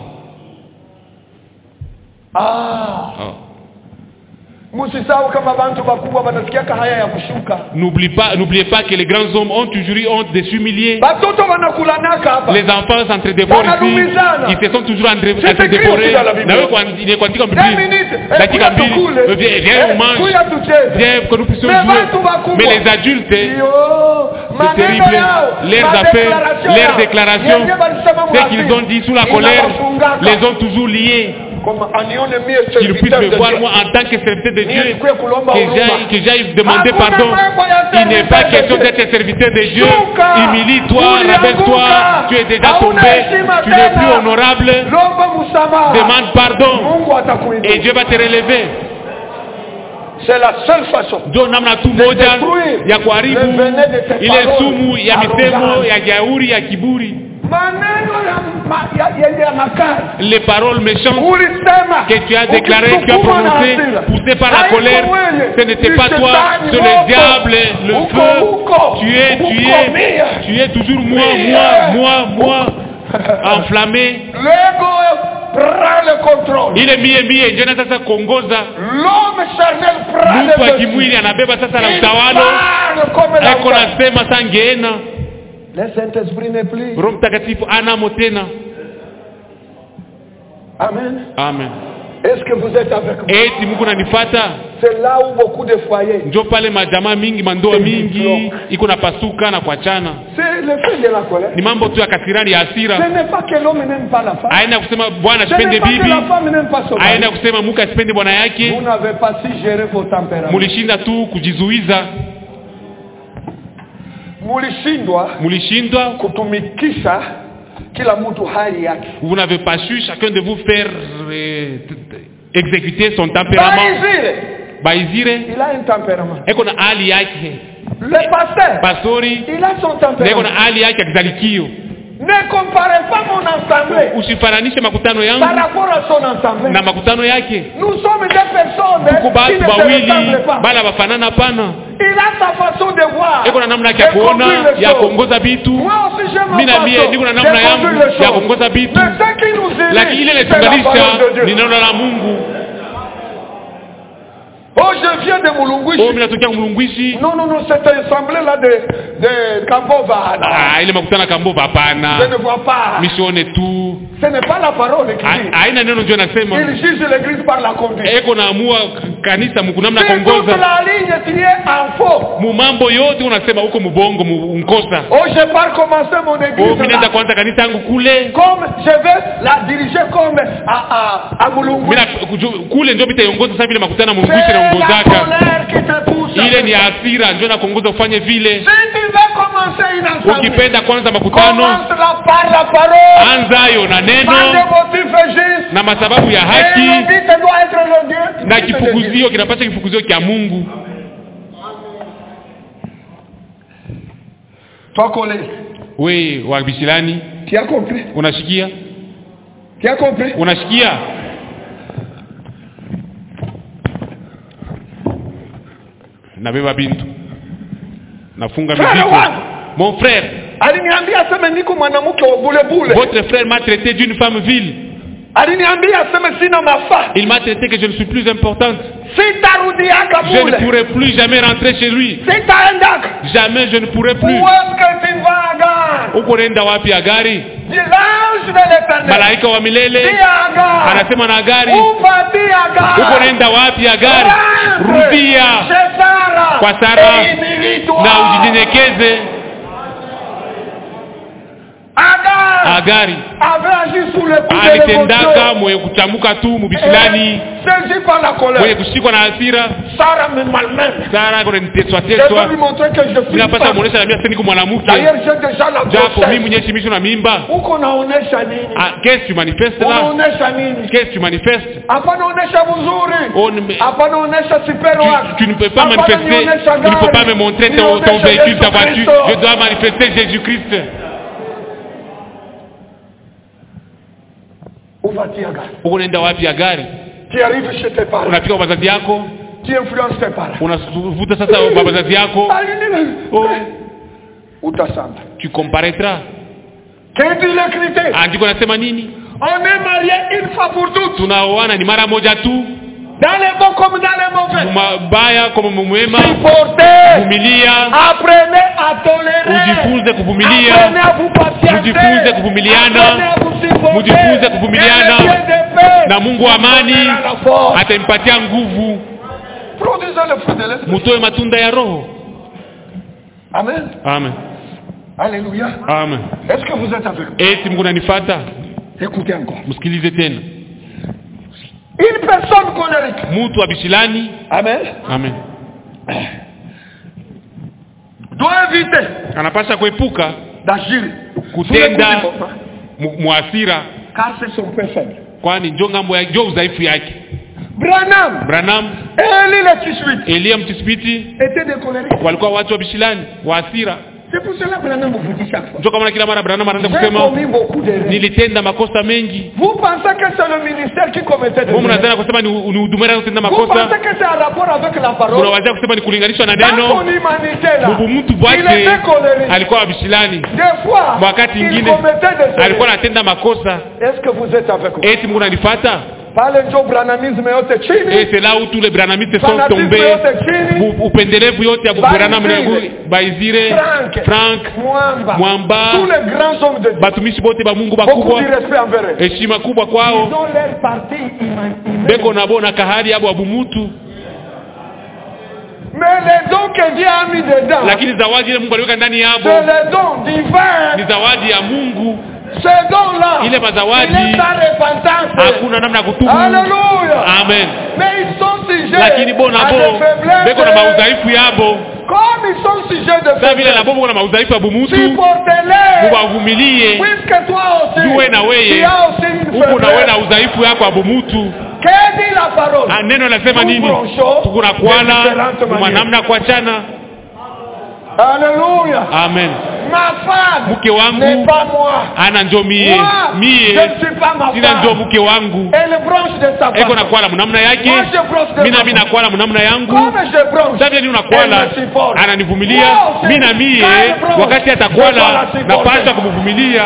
Speaker 1: Ah.
Speaker 2: Ah.
Speaker 1: Msisahau kama bantu bakubwa wanasikiaka haya ya kushuka.
Speaker 2: N'oublie pas, n'oubliez pas que les grands hommes ont toujours eu honte de s'humilier.
Speaker 1: Batoto wanakulanaka hapa.
Speaker 2: Les enfants s'entre-dévorent ici.
Speaker 1: Wanalumizana.
Speaker 2: Ils se sont toujours entre-
Speaker 1: C'est
Speaker 2: entre-dévorés.
Speaker 1: écrit aussi dans la Bible.
Speaker 2: Na wewe kwa- ile kuandika
Speaker 1: Deux
Speaker 2: Biblia.
Speaker 1: minutes. Eh,
Speaker 2: Dakika
Speaker 1: kuya
Speaker 2: mbili.
Speaker 1: tukule.
Speaker 2: Eh, Viens, viens,
Speaker 1: Eh,
Speaker 2: on mange.
Speaker 1: kuya tucheze.
Speaker 2: Viens, que nous puissions
Speaker 1: Mais
Speaker 2: jouer.
Speaker 1: watu wakubwa.
Speaker 2: Mais les adultes,
Speaker 1: Iyo,
Speaker 2: c'est
Speaker 1: maneno
Speaker 2: terrible.
Speaker 1: yao,
Speaker 2: Leurs affaires,
Speaker 1: madéclaration
Speaker 2: leurs
Speaker 1: yao.
Speaker 2: déclarations,
Speaker 1: Yenye walisema
Speaker 2: ce qu'ils
Speaker 1: mwasili.
Speaker 2: ont dit sous la colère,
Speaker 1: Inawafungaka.
Speaker 2: les ont toujours liés.
Speaker 1: Kama anione mie
Speaker 2: Qu'ils puissent
Speaker 1: serviteur
Speaker 2: me
Speaker 1: de
Speaker 2: voir,
Speaker 1: Dieu.
Speaker 2: moi, en tant que serviteur de Dieu,
Speaker 1: Nikuye kulomba
Speaker 2: que
Speaker 1: huruma.
Speaker 2: j'aille, que j'aille demander
Speaker 1: Hakuna
Speaker 2: pardon.
Speaker 1: mambo ya
Speaker 2: Il n'est pas
Speaker 1: serviteur de
Speaker 2: question
Speaker 1: Dieu.
Speaker 2: d'être serviteur de Dieu.
Speaker 1: Shuka.
Speaker 2: Humilie-toi,
Speaker 1: Ulianguka.
Speaker 2: rappelle-toi, tu es déjà
Speaker 1: Hauna
Speaker 2: tombé,
Speaker 1: heshima
Speaker 2: tu n'es
Speaker 1: tena.
Speaker 2: plus honorable.
Speaker 1: Lomba msamaha.
Speaker 2: Demande pardon
Speaker 1: Mungu atakuinua.
Speaker 2: et Dieu va te relever.
Speaker 1: C'est la seule façon.
Speaker 2: Ndio namna tu moja
Speaker 1: détruire
Speaker 2: ya kuharibu
Speaker 1: le venin de tes
Speaker 2: ile
Speaker 1: paroles
Speaker 2: sumu ya misemo
Speaker 1: arrogantes.
Speaker 2: ya jauri ya kiburi,
Speaker 1: Maneno ya ma- ya- yenye ya makali.
Speaker 2: les paroles méchantes
Speaker 1: Ulisema.
Speaker 2: que tu as déclarées, que tu as
Speaker 1: ukisukuma na
Speaker 2: prononcées,
Speaker 1: hasira.
Speaker 2: poussées par la
Speaker 1: Haiko
Speaker 2: colère,
Speaker 1: wewe.
Speaker 2: ce n'était
Speaker 1: Ni
Speaker 2: pas toi,
Speaker 1: shetani
Speaker 2: c'est
Speaker 1: moto.
Speaker 2: le diable, le
Speaker 1: Uko
Speaker 2: feu.
Speaker 1: huko.
Speaker 2: Tu es, tu
Speaker 1: Uko
Speaker 2: es,
Speaker 1: mia.
Speaker 2: tu es toujours moi,
Speaker 1: Mia.
Speaker 2: moi, moi, moi, enflammé.
Speaker 1: L'ego prend le contrôle.
Speaker 2: ile mie mie ndio na sasa kuongoza
Speaker 1: L'homme charnel prend
Speaker 2: mtu wa
Speaker 1: le dessus.
Speaker 2: kimwili anabeba sasa na
Speaker 1: Il
Speaker 2: utawalo
Speaker 1: parle comme la
Speaker 2: eko
Speaker 1: femme.
Speaker 2: nasema sa ngeena
Speaker 1: Le Saint-Esprit n'est plus.
Speaker 2: roho mtakatifu anamo tena
Speaker 1: Amen.
Speaker 2: amen
Speaker 1: Est-ce que vous êtes avec moi?
Speaker 2: eti mungu nanifata
Speaker 1: C'est là où beaucoup de foyers.
Speaker 2: njo pale majamaa mingi mandoa
Speaker 1: C'est
Speaker 2: mingi
Speaker 1: diplôme.
Speaker 2: iko na pasuka na kuachana
Speaker 1: C'est le fait de la colère.
Speaker 2: ni mambo tu ya kasirani ya
Speaker 1: Ce
Speaker 2: hasira
Speaker 1: n'est pas que l'homme n'aime pas la femme.
Speaker 2: aenda kusema bwana
Speaker 1: Ce
Speaker 2: asipende
Speaker 1: n'est pas que
Speaker 2: bibi
Speaker 1: la femme n'aime pas son
Speaker 2: aenda
Speaker 1: mari.
Speaker 2: kusema muke asipende bwana yake
Speaker 1: Vous n'avez pas su gérer vos tempéraments.
Speaker 2: mulishinda tu kujizuiza
Speaker 1: Mulishindwa
Speaker 2: mulishindwa
Speaker 1: kutumikisha kila mtu hali yake.
Speaker 2: vous n'avez pas su chacun de vous faire euh, t- t- exécuter son tempérament
Speaker 1: Baizire,
Speaker 2: baizire
Speaker 1: il a un tempérament.
Speaker 2: eko na hali yake
Speaker 1: Le pasteur,
Speaker 2: pastori
Speaker 1: il a son
Speaker 2: na eko na
Speaker 1: tempérament.
Speaker 2: hali yake ya kizalikio
Speaker 1: Ne comparez pas mon assemblée
Speaker 2: usifananishe makutano
Speaker 1: par
Speaker 2: yangu
Speaker 1: rapport à son assemblée.
Speaker 2: na makutano yake
Speaker 1: Nous sommes des personnes
Speaker 2: tuko
Speaker 1: qui
Speaker 2: batu
Speaker 1: ne se
Speaker 2: bawili
Speaker 1: ressemblent pas.
Speaker 2: bala bafanana pana
Speaker 1: Il a sa façon de voir.
Speaker 2: eko na namna yake ya
Speaker 1: de conduire
Speaker 2: kuona
Speaker 1: les
Speaker 2: ya
Speaker 1: choses.
Speaker 2: kuongoza vitu
Speaker 1: Moi aussi j'ai ma
Speaker 2: mi na mie
Speaker 1: façon
Speaker 2: niko na
Speaker 1: de
Speaker 2: namna
Speaker 1: conduire
Speaker 2: yangu
Speaker 1: les
Speaker 2: ya
Speaker 1: choses.
Speaker 2: kuongoza vitu
Speaker 1: Mais ce qui nous unit,
Speaker 2: lakini ile
Speaker 1: c'est la
Speaker 2: inatunganisha
Speaker 1: parole de Dieu.
Speaker 2: ni neno la mungu
Speaker 1: Oh, je viens de
Speaker 2: o
Speaker 1: Mulunguishi.
Speaker 2: mi natokea mlungwishi
Speaker 1: Non, non, non, cette assemblée-là de, de Kambova. là.
Speaker 2: Ah, ile makutano kambova
Speaker 1: Je
Speaker 2: hapana
Speaker 1: ne vois pas.
Speaker 2: misione tu
Speaker 1: Ce n'est pas la parole qui
Speaker 2: Ha-
Speaker 1: dit.
Speaker 2: haina neno njo nasema
Speaker 1: Il juge l'église par la conduite.
Speaker 2: eko naamua kanisa mukunamna
Speaker 1: Si toute
Speaker 2: kuongoza
Speaker 1: la ligne tu es en faux.
Speaker 2: mumambo yote unasema huko mubongo mu- unkosa
Speaker 1: Oh, je pars commencer mon
Speaker 2: Oh,
Speaker 1: église.
Speaker 2: mi
Speaker 1: là.
Speaker 2: naenda kuanza kanisa yangu kule
Speaker 1: Comme je vais la diriger comme à, à, à Mulungu.
Speaker 2: Mina, kuju- kule njo mitaiongoza sasa vile makutana
Speaker 1: C'est
Speaker 2: mungwishi
Speaker 1: la
Speaker 2: naongozaka
Speaker 1: colère qui te pousse.
Speaker 2: ile ni hasira njo nakuongoza ufanye vile
Speaker 1: Si tu veux commencer une assemblée,
Speaker 2: ukipenda kwanza makutano
Speaker 1: commence-la par la parole.
Speaker 2: anzayo na
Speaker 1: Par
Speaker 2: neno
Speaker 1: des motifs justes.
Speaker 2: na masababu ya
Speaker 1: Et le
Speaker 2: haki
Speaker 1: but doit être le Dieu.
Speaker 2: na kifukuzio kinapasha kifukuzio kya mungu
Speaker 1: Toi, collé.
Speaker 2: we wa bishilani
Speaker 1: Tu as compris
Speaker 2: unashikia
Speaker 1: Tu as compris
Speaker 2: unashikia nabeba bintu nafunga
Speaker 1: Frère
Speaker 2: miziko
Speaker 1: wangu.
Speaker 2: mon frère
Speaker 1: aliniambia aseme niko mwanamke wa bulebule
Speaker 2: votre frère m'a traité d'une femme vile
Speaker 1: aliniambia aseme sina mafaa
Speaker 2: il m'a traité que je ne suis plus importante
Speaker 1: sitarudiaka
Speaker 2: je ne
Speaker 1: mule
Speaker 2: pourrai plus jamais rentrer chez lui
Speaker 1: sitaendaka
Speaker 2: jamais je ne pourrai plus
Speaker 1: uweske tivaga
Speaker 2: huko nenda wapi ya gari
Speaker 1: l'ange de l'éternel
Speaker 2: malaika wa milele
Speaker 1: tiaga
Speaker 2: anasema na gari
Speaker 1: upatiaga
Speaker 2: huko nenda wapi ya gari rudia
Speaker 1: Sara
Speaker 2: Kwa Sara.
Speaker 1: Elimilitwa.
Speaker 2: na ujinyenyekeze
Speaker 1: Agar
Speaker 2: agari
Speaker 1: avait agi sous le coup de
Speaker 2: alitendaka
Speaker 1: l'émotion.
Speaker 2: mwenye kuchamuka tu mubisilani
Speaker 1: Et Saisi par la
Speaker 2: mwenye
Speaker 1: colère.
Speaker 2: kushikwa na hasira
Speaker 1: Sarah me malmène.
Speaker 2: sara kona
Speaker 1: Je
Speaker 2: niteswateswa
Speaker 1: veux lui montrer que je suis
Speaker 2: ninapata
Speaker 1: femme.
Speaker 2: muonesha namia seni ku mwanamke
Speaker 1: D'ailleurs, j'ai déjà la
Speaker 2: japo mimi
Speaker 1: grossesse.
Speaker 2: mwenye shimisho na mimba
Speaker 1: Huko naonesha nini?
Speaker 2: Ah, qu'est-ce tu manifestes là
Speaker 1: Unaonesha nini?
Speaker 2: qu'est-ce tu manifestes
Speaker 1: Hapana onesha vizuri.
Speaker 2: On me-
Speaker 1: Hapana onesha super
Speaker 2: tu,
Speaker 1: wax.
Speaker 2: tu ne peux pas
Speaker 1: Hapana
Speaker 2: manifester,
Speaker 1: nionyesha
Speaker 2: tu ne peux pas
Speaker 1: gari.
Speaker 2: me montrer ton, ton
Speaker 1: Nionyesha
Speaker 2: véhicule, ta
Speaker 1: Yesu
Speaker 2: voiture.
Speaker 1: Kristo.
Speaker 2: Je dois manifester Jésus-Christ.
Speaker 1: Où vas-tu à gari?
Speaker 2: Huko unaenda wapi ya gari?
Speaker 1: Tu arrives chez tes parents.
Speaker 2: Unafika kwa wazazi yako,
Speaker 1: Tu influences tes parents.
Speaker 2: unavuta sasa kwa wazazi yako, oh,
Speaker 1: Utasamba.
Speaker 2: tu comparaîtras.
Speaker 1: Qu'est-ce qu'il écrit?
Speaker 2: Andiko nasema nini?
Speaker 1: On est marié une fois pour toutes.
Speaker 2: Tunaoana ni mara moja tu,
Speaker 1: Dans les bons comme dans les mauvais.
Speaker 2: mabaya kama mwema.
Speaker 1: Supportez.
Speaker 2: Vumilia,
Speaker 1: Apprenez à tolérer.
Speaker 2: ujifunze kuvumilia,
Speaker 1: Apprenez à vous patienter.
Speaker 2: Mujifunze kuvumiliana.
Speaker 1: Apprenez à vous supporter.
Speaker 2: Mujifunze kuvumiliana.
Speaker 1: Et le Dieu de paix
Speaker 2: na Mungu wa amani
Speaker 1: vous donnera la force.
Speaker 2: atampatia nguvu,
Speaker 1: Produisez le fruit de l'esprit.
Speaker 2: mutoe matunda ya Roho.
Speaker 1: Amen.
Speaker 2: Amen,
Speaker 1: Alléluia.
Speaker 2: amen.
Speaker 1: Est-ce que vous êtes avec moi
Speaker 2: Eti Mungu nanifata,
Speaker 1: Écoutez encore.
Speaker 2: msikilize tena.
Speaker 1: Une personne colérique.
Speaker 2: Mtu wa bishilani,
Speaker 1: Amen.
Speaker 2: amen,
Speaker 1: Doit éviter
Speaker 2: anapasha kuepuka
Speaker 1: d'agir
Speaker 2: kutenda
Speaker 1: sous le coup du beau-frère,
Speaker 2: mu- muasira,
Speaker 1: car c'est son point faible.
Speaker 2: kwani njo ngambo ya njo udhaifu yake.
Speaker 1: Branham
Speaker 2: Branham,
Speaker 1: et Eli le Tishwit
Speaker 2: Elia mtisipiti
Speaker 1: étaient des colériques.
Speaker 2: walikuwa watu wa bishilani wa hasira.
Speaker 1: C'est pour cela que Branham vous dit chaque fois.
Speaker 2: Njo kama kila mara Branham anaanza
Speaker 1: J'ai
Speaker 2: kusema
Speaker 1: commis beaucoup d'erreurs.
Speaker 2: nilitenda makosa mengi.
Speaker 1: Vous pensez que c'est le ministère qui commettait des
Speaker 2: Mungu
Speaker 1: erreurs
Speaker 2: mnazana kusema ni ni hudumera kutenda
Speaker 1: Vous
Speaker 2: makosa.
Speaker 1: pensez que c'est en rapport avec la parole
Speaker 2: Unawazia kusema ni kulinganishwa na
Speaker 1: Dans son
Speaker 2: neno.
Speaker 1: humanité là,
Speaker 2: Bubu mtu
Speaker 1: il
Speaker 2: bwake
Speaker 1: était colérique.
Speaker 2: alikuwa wa bishilani.
Speaker 1: Des fois,
Speaker 2: Wakati
Speaker 1: il
Speaker 2: ingine
Speaker 1: commettait des
Speaker 2: alikuwa
Speaker 1: erreurs.
Speaker 2: anatenda makosa.
Speaker 1: Est-ce que vous êtes avec moi
Speaker 2: Eti Mungu nanifata?
Speaker 1: Pale ndio branamisme yote
Speaker 2: Et
Speaker 1: chini.
Speaker 2: c'est là où tous les branamistes sont
Speaker 1: Fanatisme
Speaker 2: tombés.
Speaker 1: yote chini.
Speaker 2: Bu- Upendelevu yote ya Branham na
Speaker 1: Baizire.
Speaker 2: Baizire,
Speaker 1: Frank,
Speaker 2: Frank,
Speaker 1: Mwamba,
Speaker 2: Mwamba.
Speaker 1: tous les grands hommes de Dieu.
Speaker 2: batumishi bote ba Mungu
Speaker 1: Beaucoup
Speaker 2: bakubwa,
Speaker 1: de respect envers eux.
Speaker 2: heshima kubwa
Speaker 1: Ils
Speaker 2: kwao.
Speaker 1: ont leur partie humaine.
Speaker 2: Beko na bona kahari abo abumutu,
Speaker 1: Mais les dons que Dieu a mis dedans,
Speaker 2: lakini zawadi ile Mungu aliweka ndani
Speaker 1: c'est
Speaker 2: yabo
Speaker 1: les dons divins.
Speaker 2: ni zawadi ya Mungu.
Speaker 1: Ces dons-là,
Speaker 2: Ile mazawadi,
Speaker 1: il est sans repentance.
Speaker 2: Hakuna namna ya kutubu.
Speaker 1: Alléluia.
Speaker 2: Amen.
Speaker 1: Mais ils sont sujets
Speaker 2: Lakini bona
Speaker 1: à
Speaker 2: bo
Speaker 1: des faiblesses.
Speaker 2: beko na maudhaifu yabo,
Speaker 1: Comme ils sont sujets de
Speaker 2: sasa vile na
Speaker 1: faiblesse,
Speaker 2: bo beko na maudhaifu ya bumutu,
Speaker 1: supportez-les.
Speaker 2: mubavumilie.
Speaker 1: Puisque toi aussi,
Speaker 2: Tuwe na weye.
Speaker 1: tu as aussi une
Speaker 2: Huku na wewe na
Speaker 1: faiblesse.
Speaker 2: udhaifu yako ya bumutu.
Speaker 1: Que dit la parole
Speaker 2: Ah, neno nasema nini?
Speaker 1: Tuko
Speaker 2: Tukuna kuana
Speaker 1: different
Speaker 2: kwa
Speaker 1: manière.
Speaker 2: namna ya kuachana.
Speaker 1: Alléluia.
Speaker 2: Amen.
Speaker 1: Ma femme
Speaker 2: Mke wangu
Speaker 1: n'est pas moi.
Speaker 2: ana njo mie
Speaker 1: Moi,
Speaker 2: mie
Speaker 1: je ne suis pas ma
Speaker 2: sina njo
Speaker 1: femme.
Speaker 2: mke wangu
Speaker 1: Elle branche de sa
Speaker 2: eko
Speaker 1: femme.
Speaker 2: nakwala munamna yake
Speaker 1: Moi, je branche de
Speaker 2: mi
Speaker 1: ma
Speaker 2: nami
Speaker 1: femme.
Speaker 2: nakwala munamna yangu
Speaker 1: Comme je branche,
Speaker 2: sasa vile
Speaker 1: elle
Speaker 2: unakwala
Speaker 1: me supporte.
Speaker 2: ananivumilia
Speaker 1: Moi aussi,
Speaker 2: mi na mie
Speaker 1: quand elle branche,
Speaker 2: wakati
Speaker 1: je dois
Speaker 2: atakwala
Speaker 1: la supporter.
Speaker 2: napasha kumvumilia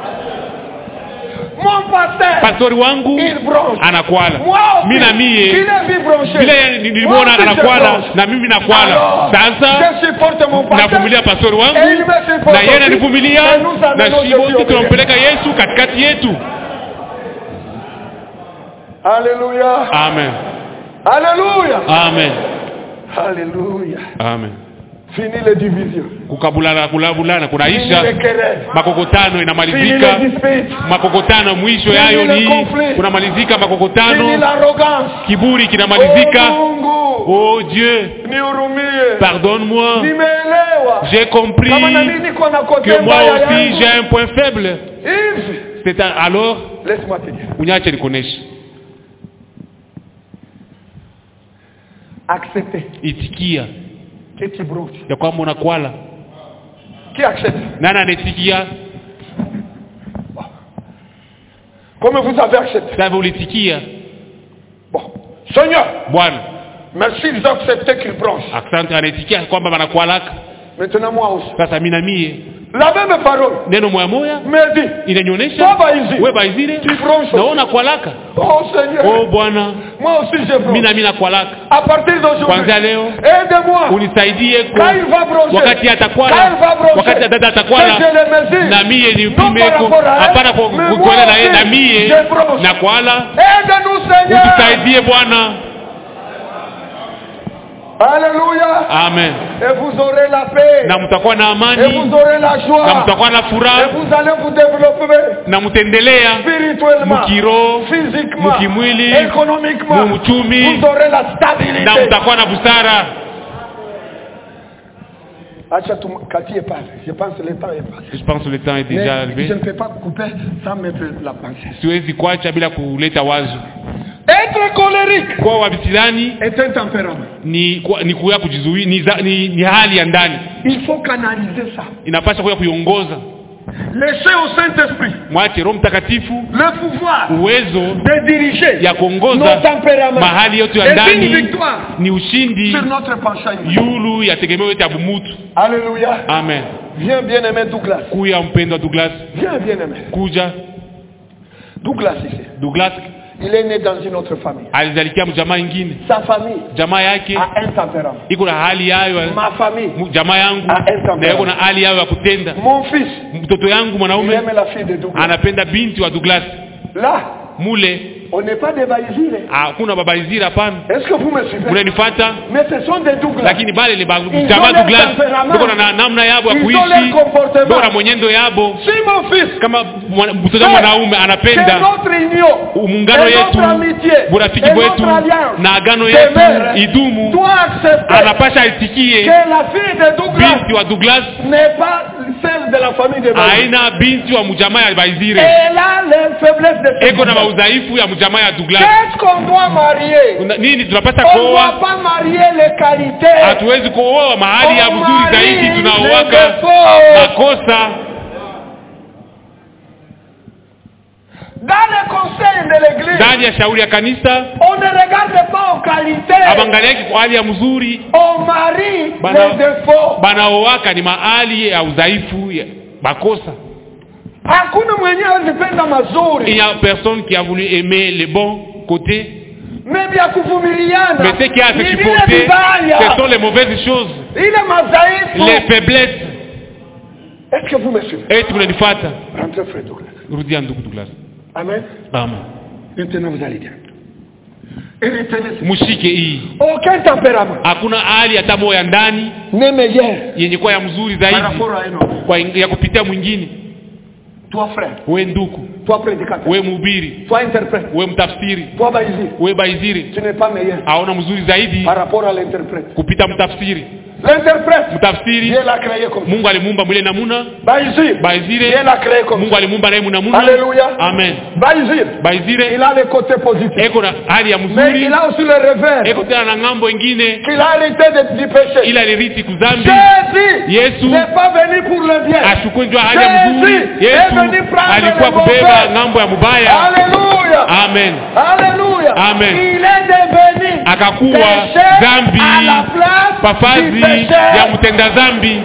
Speaker 1: Mon pasteur,
Speaker 2: pastori wangu
Speaker 1: il branche.
Speaker 2: anakwala
Speaker 1: Moi aussi,
Speaker 2: mi na
Speaker 1: il
Speaker 2: mie
Speaker 1: est vu branché.
Speaker 2: vile
Speaker 1: Moi
Speaker 2: nilimwona
Speaker 1: aussi, je
Speaker 2: anakwala
Speaker 1: branche.
Speaker 2: na mimi nakwala
Speaker 1: Alors,
Speaker 2: sasa
Speaker 1: je supporte mon pasteur.
Speaker 2: navumilia pastori
Speaker 1: Et il
Speaker 2: wangu
Speaker 1: me supporte
Speaker 2: na yeye
Speaker 1: aussi.
Speaker 2: ananivumilia
Speaker 1: Et nous
Speaker 2: na
Speaker 1: amenons
Speaker 2: shi
Speaker 1: Jésus
Speaker 2: wote
Speaker 1: au milieu.
Speaker 2: tunampeleka yesu katikati yetu
Speaker 1: Alléluia.
Speaker 2: amen
Speaker 1: Alléluia.
Speaker 2: amen
Speaker 1: Alléluia.
Speaker 2: amen
Speaker 1: Fini les divisions.
Speaker 2: kukabulana kulabulana
Speaker 1: Fini
Speaker 2: kunaisha
Speaker 1: les querelles.
Speaker 2: makokotano
Speaker 1: Fini
Speaker 2: inamalizika
Speaker 1: les disputes.
Speaker 2: makokotano mwisho
Speaker 1: Fini
Speaker 2: yayo
Speaker 1: le
Speaker 2: ni
Speaker 1: conflit.
Speaker 2: kunamalizika
Speaker 1: Fini
Speaker 2: makokotano
Speaker 1: l'arrogance.
Speaker 2: kiburi
Speaker 1: Oh,
Speaker 2: kinamalizika
Speaker 1: Mungu.
Speaker 2: oh dieu
Speaker 1: Nihurumie.
Speaker 2: pardonne-moi
Speaker 1: Nimeelewa.
Speaker 2: j'ai compris
Speaker 1: Kama na mimi niko na kote
Speaker 2: que moi
Speaker 1: mbaya
Speaker 2: aussi
Speaker 1: yangu.
Speaker 2: j'ai un point faible
Speaker 1: Hivi.
Speaker 2: c'est un- alors
Speaker 1: Laisse-moi te dire.
Speaker 2: unyache nikuoneshe
Speaker 1: Acceptez
Speaker 2: itikia
Speaker 1: que tu brouches.
Speaker 2: ya kwamba unakwala
Speaker 1: Qui accepte
Speaker 2: nani anaitikia
Speaker 1: Comme vous avez accepté.
Speaker 2: sasa ulitikia
Speaker 1: Bon. Seigneur,
Speaker 2: bwana
Speaker 1: merci ils ont accepté qu'ils bronchent.
Speaker 2: asante anaitikia kwamba wanakwalaka
Speaker 1: Maintenant moi aussi.
Speaker 2: sasa mi na mie
Speaker 1: La même parole
Speaker 2: neno moya moya
Speaker 1: me dit,
Speaker 2: inanionyesha
Speaker 1: toi Baïzi,
Speaker 2: we baizire
Speaker 1: tu bronches.
Speaker 2: naona kwalaka
Speaker 1: Oh Seigneur,
Speaker 2: oh bwana
Speaker 1: moi aussi je
Speaker 2: mi
Speaker 1: bronche.
Speaker 2: na mi nakwalaka
Speaker 1: À partir d'aujourd'hui,
Speaker 2: kwanzia leo
Speaker 1: aide-moi.
Speaker 2: unisaidie ku
Speaker 1: Quand il va broncher,
Speaker 2: wakati
Speaker 1: quand
Speaker 2: atakwala
Speaker 1: il va broncher,
Speaker 2: wakati dada
Speaker 1: que
Speaker 2: atakwala
Speaker 1: je le mesure.
Speaker 2: na mie
Speaker 1: Non
Speaker 2: nipime
Speaker 1: par
Speaker 2: ko
Speaker 1: rapport à elle,
Speaker 2: hapana kwa
Speaker 1: mais
Speaker 2: kukwela na
Speaker 1: moi
Speaker 2: yeye na
Speaker 1: aussi,
Speaker 2: mie
Speaker 1: je bronche.
Speaker 2: nakwala
Speaker 1: Aide-nous Seigneur.
Speaker 2: utusaidie bwana
Speaker 1: Alléluia.
Speaker 2: amen
Speaker 1: Et vous aurez la paix.
Speaker 2: na mtakuwa na
Speaker 1: Et
Speaker 2: amani
Speaker 1: vous aurez la
Speaker 2: na
Speaker 1: joie.
Speaker 2: mtakuwa na
Speaker 1: Et
Speaker 2: furaha
Speaker 1: vous allez vous développer
Speaker 2: na mtaendelea
Speaker 1: spirituellement,
Speaker 2: mkiroho
Speaker 1: physiquement,
Speaker 2: mukimwili,
Speaker 1: économiquement.
Speaker 2: muuchumi,
Speaker 1: Vous aurez la
Speaker 2: na
Speaker 1: stabilité.
Speaker 2: mtakuwa na busara
Speaker 1: Acha tukatie pale. Je pense que le temps est passé.
Speaker 2: je pense que le temps est déjà
Speaker 1: Mais
Speaker 2: arrivé
Speaker 1: je ne peux pas couper sans mettre la pensée.
Speaker 2: siwezi kuacha bila kuleta wazo
Speaker 1: Être colérique
Speaker 2: kwa wabisilani
Speaker 1: est un tempérament.
Speaker 2: ni kwa- ni kuya kujizuia ni, za- ni, ni hali ya ndani
Speaker 1: Il faut canaliser ça.
Speaker 2: inapaswa kuya kuiongoza
Speaker 1: Laissez au Saint-Esprit
Speaker 2: mwache roho mtakatifu
Speaker 1: le pouvoir
Speaker 2: uwezo
Speaker 1: de diriger
Speaker 2: ya
Speaker 1: nos
Speaker 2: kuongoza
Speaker 1: tempéraments.
Speaker 2: mahali yote ya
Speaker 1: Et une
Speaker 2: ndani
Speaker 1: victoire
Speaker 2: ni ushindi
Speaker 1: sur notre penchant.
Speaker 2: yulu ya tegemeo yote ya bumutu
Speaker 1: Alléluia.
Speaker 2: amen
Speaker 1: Viens bien aimé Douglas.
Speaker 2: kuya mpendwa douglas
Speaker 1: Viens bien aimé.
Speaker 2: kuja
Speaker 1: Douglas ici.
Speaker 2: douglas
Speaker 1: Il est né dans une autre famille.
Speaker 2: alizalikia mjamaa ingine
Speaker 1: Sa famille
Speaker 2: jamaa yake
Speaker 1: a un tempérament.
Speaker 2: iko na hali yayo ya-
Speaker 1: Ma famille,
Speaker 2: mu- jamaa yangu
Speaker 1: Ah, enta
Speaker 2: na iko na hali yayo ya kutenda
Speaker 1: mon fils,
Speaker 2: mtoto yangu
Speaker 1: il
Speaker 2: mwanaume
Speaker 1: aime la fille de Douglas.
Speaker 2: anapenda binti wa douglas
Speaker 1: Là,
Speaker 2: mule
Speaker 1: on n'est pas des Baïsirés.
Speaker 2: hakuna babaizira hapana
Speaker 1: Est-ce que vous me suivez
Speaker 2: unanifata
Speaker 1: Mais ce sont des Douglas.
Speaker 2: lakini bale ni ba-
Speaker 1: Ils
Speaker 2: jamaa
Speaker 1: ont leur
Speaker 2: douglas
Speaker 1: tempérament.
Speaker 2: biko na namna yabo ya
Speaker 1: Ils ont
Speaker 2: kuishi
Speaker 1: leur comportement.
Speaker 2: biko na mwenyendo yabo
Speaker 1: Si mon fils,
Speaker 2: kama mwana- mtoto
Speaker 1: C'est-
Speaker 2: mwanaume
Speaker 1: c'est
Speaker 2: anapenda
Speaker 1: notre union,
Speaker 2: muungano
Speaker 1: et
Speaker 2: yetu
Speaker 1: notre amitié,
Speaker 2: burafiki
Speaker 1: et
Speaker 2: bwetu
Speaker 1: notre alliance
Speaker 2: na agano
Speaker 1: demeure,
Speaker 2: yetu idumu
Speaker 1: doit accepter
Speaker 2: anapasha aitikie
Speaker 1: que la fille de Douglas
Speaker 2: binti wa douglas
Speaker 1: n'est pas celle de la famille de Baïsiré.
Speaker 2: haina binti wa mjamaa ya baizire
Speaker 1: Elle a les faiblesses de ce
Speaker 2: eko na
Speaker 1: Douglas.
Speaker 2: maudhaifu ya mjamaa ya douglas
Speaker 1: Qu'est-ce qu'on doit marier
Speaker 2: Una- nini tunapata
Speaker 1: On ne
Speaker 2: kuoa
Speaker 1: doit pas marier les qualités.
Speaker 2: hatuwezi kuoa mahali ya
Speaker 1: On
Speaker 2: vizuri
Speaker 1: marie
Speaker 2: zaidi
Speaker 1: les
Speaker 2: tunaoaka
Speaker 1: défauts.
Speaker 2: makosa
Speaker 1: Dans le conseil de l'église,
Speaker 2: ndani ya shauri ya kanisa
Speaker 1: on ne regarde pas aux qualités.
Speaker 2: abangaliaki kwa hali ya mzuri
Speaker 1: On marie
Speaker 2: Bana-
Speaker 1: les défauts.
Speaker 2: banaoaka ni mahali ya udhaifu ya makosa
Speaker 1: Hakuna mwenye azipenda
Speaker 2: il
Speaker 1: mazuri.
Speaker 2: y a personne qui a voulu aimer les bons côtés
Speaker 1: Mais vya kuvumiliana.
Speaker 2: mais ce qui a
Speaker 1: Ni vile
Speaker 2: supporté
Speaker 1: vibaya.
Speaker 2: ce sont les mauvaises choses
Speaker 1: Ile madhaifu.
Speaker 2: les faiblesses
Speaker 1: Est-ce que vous me suivez
Speaker 2: eti mnanifata
Speaker 1: Rentrez frère Douglas.
Speaker 2: rudia ndugu douglas
Speaker 1: Amen.
Speaker 2: amen
Speaker 1: Maintenant vous allez bien. Et retenez ce-
Speaker 2: mshike hii
Speaker 1: Aucun tempérament
Speaker 2: hakuna hali hata moja ya ndani
Speaker 1: n'est meilleur
Speaker 2: yenye kuwa ya mzuri
Speaker 1: par
Speaker 2: zaidi
Speaker 1: rapport à un autre.
Speaker 2: kwa ya kupitia mwingine
Speaker 1: Toi frère,
Speaker 2: we nduku
Speaker 1: toi prédicateur,
Speaker 2: we mhubiri
Speaker 1: toi interprète,
Speaker 2: we mtafsiri
Speaker 1: toi baïsir,
Speaker 2: we baiziri
Speaker 1: tu n'es pas meilleur
Speaker 2: aona mzuri zaidi
Speaker 1: par rapport à l'interprète.
Speaker 2: kupita mtafsiri
Speaker 1: L'interprète,
Speaker 2: mtafsiri
Speaker 1: Dieu l'a créé comme ça.
Speaker 2: mungu alimuumba mwile namuna
Speaker 1: Baïsir,
Speaker 2: baizire
Speaker 1: Dieu l'a créé comme
Speaker 2: mungu
Speaker 1: ça.
Speaker 2: alimuumba naye munamuna
Speaker 1: Alléluia.
Speaker 2: amen
Speaker 1: Baïsir,
Speaker 2: baizire
Speaker 1: il a les côtés positifs.
Speaker 2: eko na hali ya
Speaker 1: Mais
Speaker 2: mzuri
Speaker 1: il a aussi le revers
Speaker 2: eko tena na ng'ambo ingine
Speaker 1: qu'il a hérité de- du péché.
Speaker 2: ila alirithi kuzambi
Speaker 1: Jésus
Speaker 2: yesu
Speaker 1: n'est pas venu pour le bien.
Speaker 2: achukue njua hali ya mzuri
Speaker 1: Jésus est
Speaker 2: yesu
Speaker 1: venu prendre
Speaker 2: alikuwa
Speaker 1: le
Speaker 2: kubeba
Speaker 1: mauvais.
Speaker 2: ng'ambo ya mubaya
Speaker 1: Alléluia.
Speaker 2: amen
Speaker 1: Alléluia.
Speaker 2: Amen.
Speaker 1: Il est devenu
Speaker 2: akakuwa
Speaker 1: péché
Speaker 2: dhambi
Speaker 1: à la place du
Speaker 2: pafazi
Speaker 1: péché.
Speaker 2: ya mtenda dhambi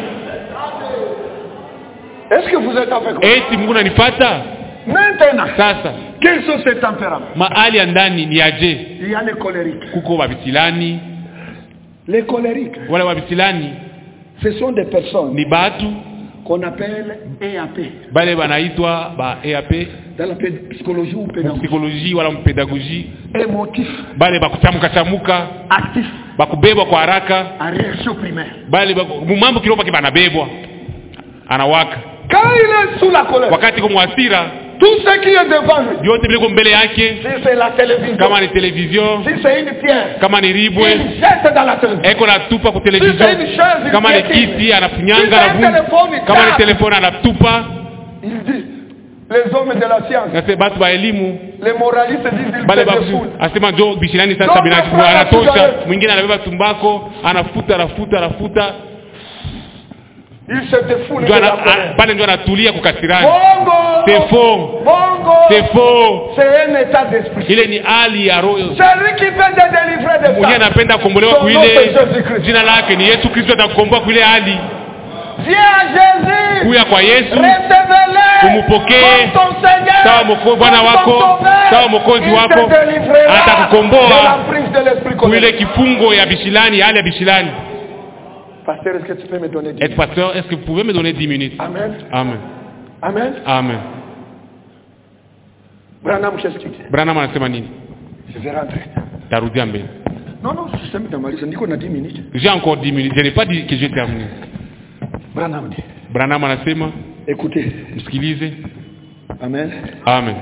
Speaker 1: Est-ce que vous êtes avec moi
Speaker 2: eti mungu nanifata
Speaker 1: Maintenant,
Speaker 2: sasa
Speaker 1: quels sont ces tempéraments
Speaker 2: mahali ya ndani ni aje
Speaker 1: Il y a les colériques.
Speaker 2: kuko wabisilani
Speaker 1: Les colériques,
Speaker 2: wale wabisilani
Speaker 1: ce sont des personnes
Speaker 2: ni batu
Speaker 1: qu'on appelle EAP.
Speaker 2: bale banaitwa ba eap
Speaker 1: Dans la pé- psychologie ou pédagogie.
Speaker 2: psychologie wala mpedagogie
Speaker 1: Émotif,
Speaker 2: bale bakuchamuka chamuka
Speaker 1: actif,
Speaker 2: bakubebwa kwa haraka
Speaker 1: en réaction primaire.
Speaker 2: bale baku- mumambo kiroho pake banabebwa anawaka
Speaker 1: Quand il est sous la colère,
Speaker 2: wakati ko mwasira
Speaker 1: tout ce qui est devant lui,
Speaker 2: vyote viliko mbele yake
Speaker 1: si c'est la télévision,
Speaker 2: kama ni televizio
Speaker 1: si c'est une pierre,
Speaker 2: kama ni ribwe
Speaker 1: il jette dans la télévision.
Speaker 2: eko natupa ku
Speaker 1: Si c'est
Speaker 2: televizio
Speaker 1: une chaise, il
Speaker 2: kama ni
Speaker 1: jette.
Speaker 2: kiti
Speaker 1: Si
Speaker 2: anafunyanga
Speaker 1: c'est un
Speaker 2: anavunja
Speaker 1: téléphone, il
Speaker 2: kama ni
Speaker 1: tape.
Speaker 2: telefoni anatupa
Speaker 1: Il dit, les hommes de la science,
Speaker 2: nase batu ba elimu
Speaker 1: les moralistes disent ils
Speaker 2: bale
Speaker 1: se
Speaker 2: ba
Speaker 1: défoulent.
Speaker 2: asema jo bishirani sasa
Speaker 1: Ndio
Speaker 2: bina-
Speaker 1: anafurahi
Speaker 2: anatosha
Speaker 1: cigarette.
Speaker 2: mwingine anabeba tumbako anafuta anafuta anafuta
Speaker 1: Ils se défoulent de
Speaker 2: Ndio ana-
Speaker 1: la
Speaker 2: a-
Speaker 1: colère.
Speaker 2: pale ndio anatulia kukasirani
Speaker 1: Bongo,
Speaker 2: c'est faux
Speaker 1: bongo,
Speaker 2: c'est faux
Speaker 1: c'est un état d'esprit.
Speaker 2: ile ni hali ya roho
Speaker 1: Celui qui veut te délivrer de
Speaker 2: mwenyewe
Speaker 1: ça,
Speaker 2: anapenda kukombolewa
Speaker 1: Son
Speaker 2: kuile
Speaker 1: nom c'est Jésus-Christ.
Speaker 2: jina lake ni yesu kristo atakukomboa kuile hali
Speaker 1: viens à Jésus,
Speaker 2: kuya kwa yesu
Speaker 1: recevez-le
Speaker 2: Umupokee.
Speaker 1: comme ton Seigneur,
Speaker 2: Sawa moko- Bwana
Speaker 1: comme
Speaker 2: wako,
Speaker 1: ton Sauveur.
Speaker 2: sawa Mwokozi
Speaker 1: Il
Speaker 2: wako.
Speaker 1: te délivrera
Speaker 2: Atakukomboa.
Speaker 1: de l'emprise de l'esprit
Speaker 2: kuile
Speaker 1: colérique.
Speaker 2: kifungo ya bishilani hali ya bishilani
Speaker 1: Pasteur, est-ce que tu peux me donner 10
Speaker 2: être pasteur est-ce que vous pouvez me donner 10 minutes
Speaker 1: Amen.
Speaker 2: amen
Speaker 1: Amen.
Speaker 2: amen
Speaker 1: Branham, qu'est-ce que tu dis
Speaker 2: branham anasema nini
Speaker 1: Je vais rentrer.
Speaker 2: tarudia mbele
Speaker 1: Non, non, sisemi namaliza, niko na 10 minutes.
Speaker 2: j'ai encore 10 minutes je n'ai pas dit que j'ai terminé
Speaker 1: Branham dit.
Speaker 2: branham anasema
Speaker 1: Écoutez.
Speaker 2: msikilize
Speaker 1: Amen.
Speaker 2: amen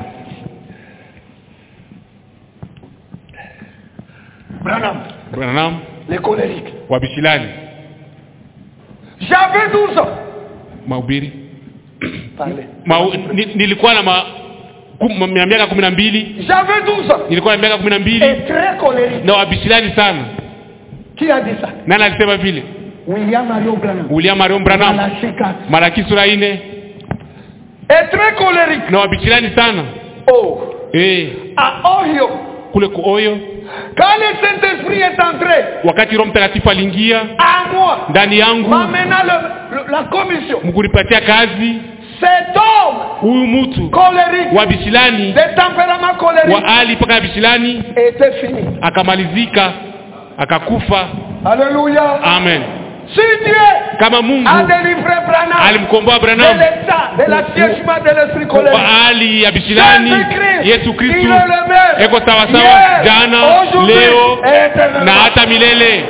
Speaker 1: Branham,
Speaker 2: branham
Speaker 1: les colériques.
Speaker 2: wa bishilani
Speaker 1: J'avais 12 ans.
Speaker 2: mahubiri
Speaker 1: Parlez.
Speaker 2: Ma, ni, nilikuwa na ma, kum, ma, miaka kumi na mbili
Speaker 1: J'avais 12 ans.
Speaker 2: nilikuwa na miaka kumi na mbili
Speaker 1: Et très colérique.
Speaker 2: na wabishilani sana
Speaker 1: Qui a dit ça
Speaker 2: nani alisema vile
Speaker 1: William Marion Branham.
Speaker 2: william marion branham
Speaker 1: Malachie 4.
Speaker 2: malaki sura ine
Speaker 1: Et très colérique.
Speaker 2: na wabishilani sana
Speaker 1: Oh.
Speaker 2: eh
Speaker 1: À Ohio.
Speaker 2: kule kuoyo
Speaker 1: Quand le Saint-Esprit est entré
Speaker 2: wakati roho mtakatifu aliingia
Speaker 1: à moi,
Speaker 2: ndani yangu
Speaker 1: m'amenant le- le- la commission,
Speaker 2: mkunipatia kazi
Speaker 1: cet homme
Speaker 2: huyu mtu
Speaker 1: colérique,
Speaker 2: wa bishilani
Speaker 1: de tempérament
Speaker 2: wa
Speaker 1: colérique,
Speaker 2: ali mpaka ya bishilani
Speaker 1: était fini.
Speaker 2: akamalizika akakufa
Speaker 1: Alléluia.
Speaker 2: amen
Speaker 1: Si Dieu
Speaker 2: kama mungu
Speaker 1: a délivré Branham
Speaker 2: alimkomboa
Speaker 1: de
Speaker 2: branham
Speaker 1: l'état, de l'assiègement de l'esprit colérique.
Speaker 2: kwa hali ya bishilani
Speaker 1: Jésus-Christ,
Speaker 2: yesu
Speaker 1: il
Speaker 2: kristu
Speaker 1: est le même.
Speaker 2: eko sawasawa
Speaker 1: Hier,
Speaker 2: jana
Speaker 1: aujourd'hui
Speaker 2: leo
Speaker 1: et éternellement.
Speaker 2: na hata milele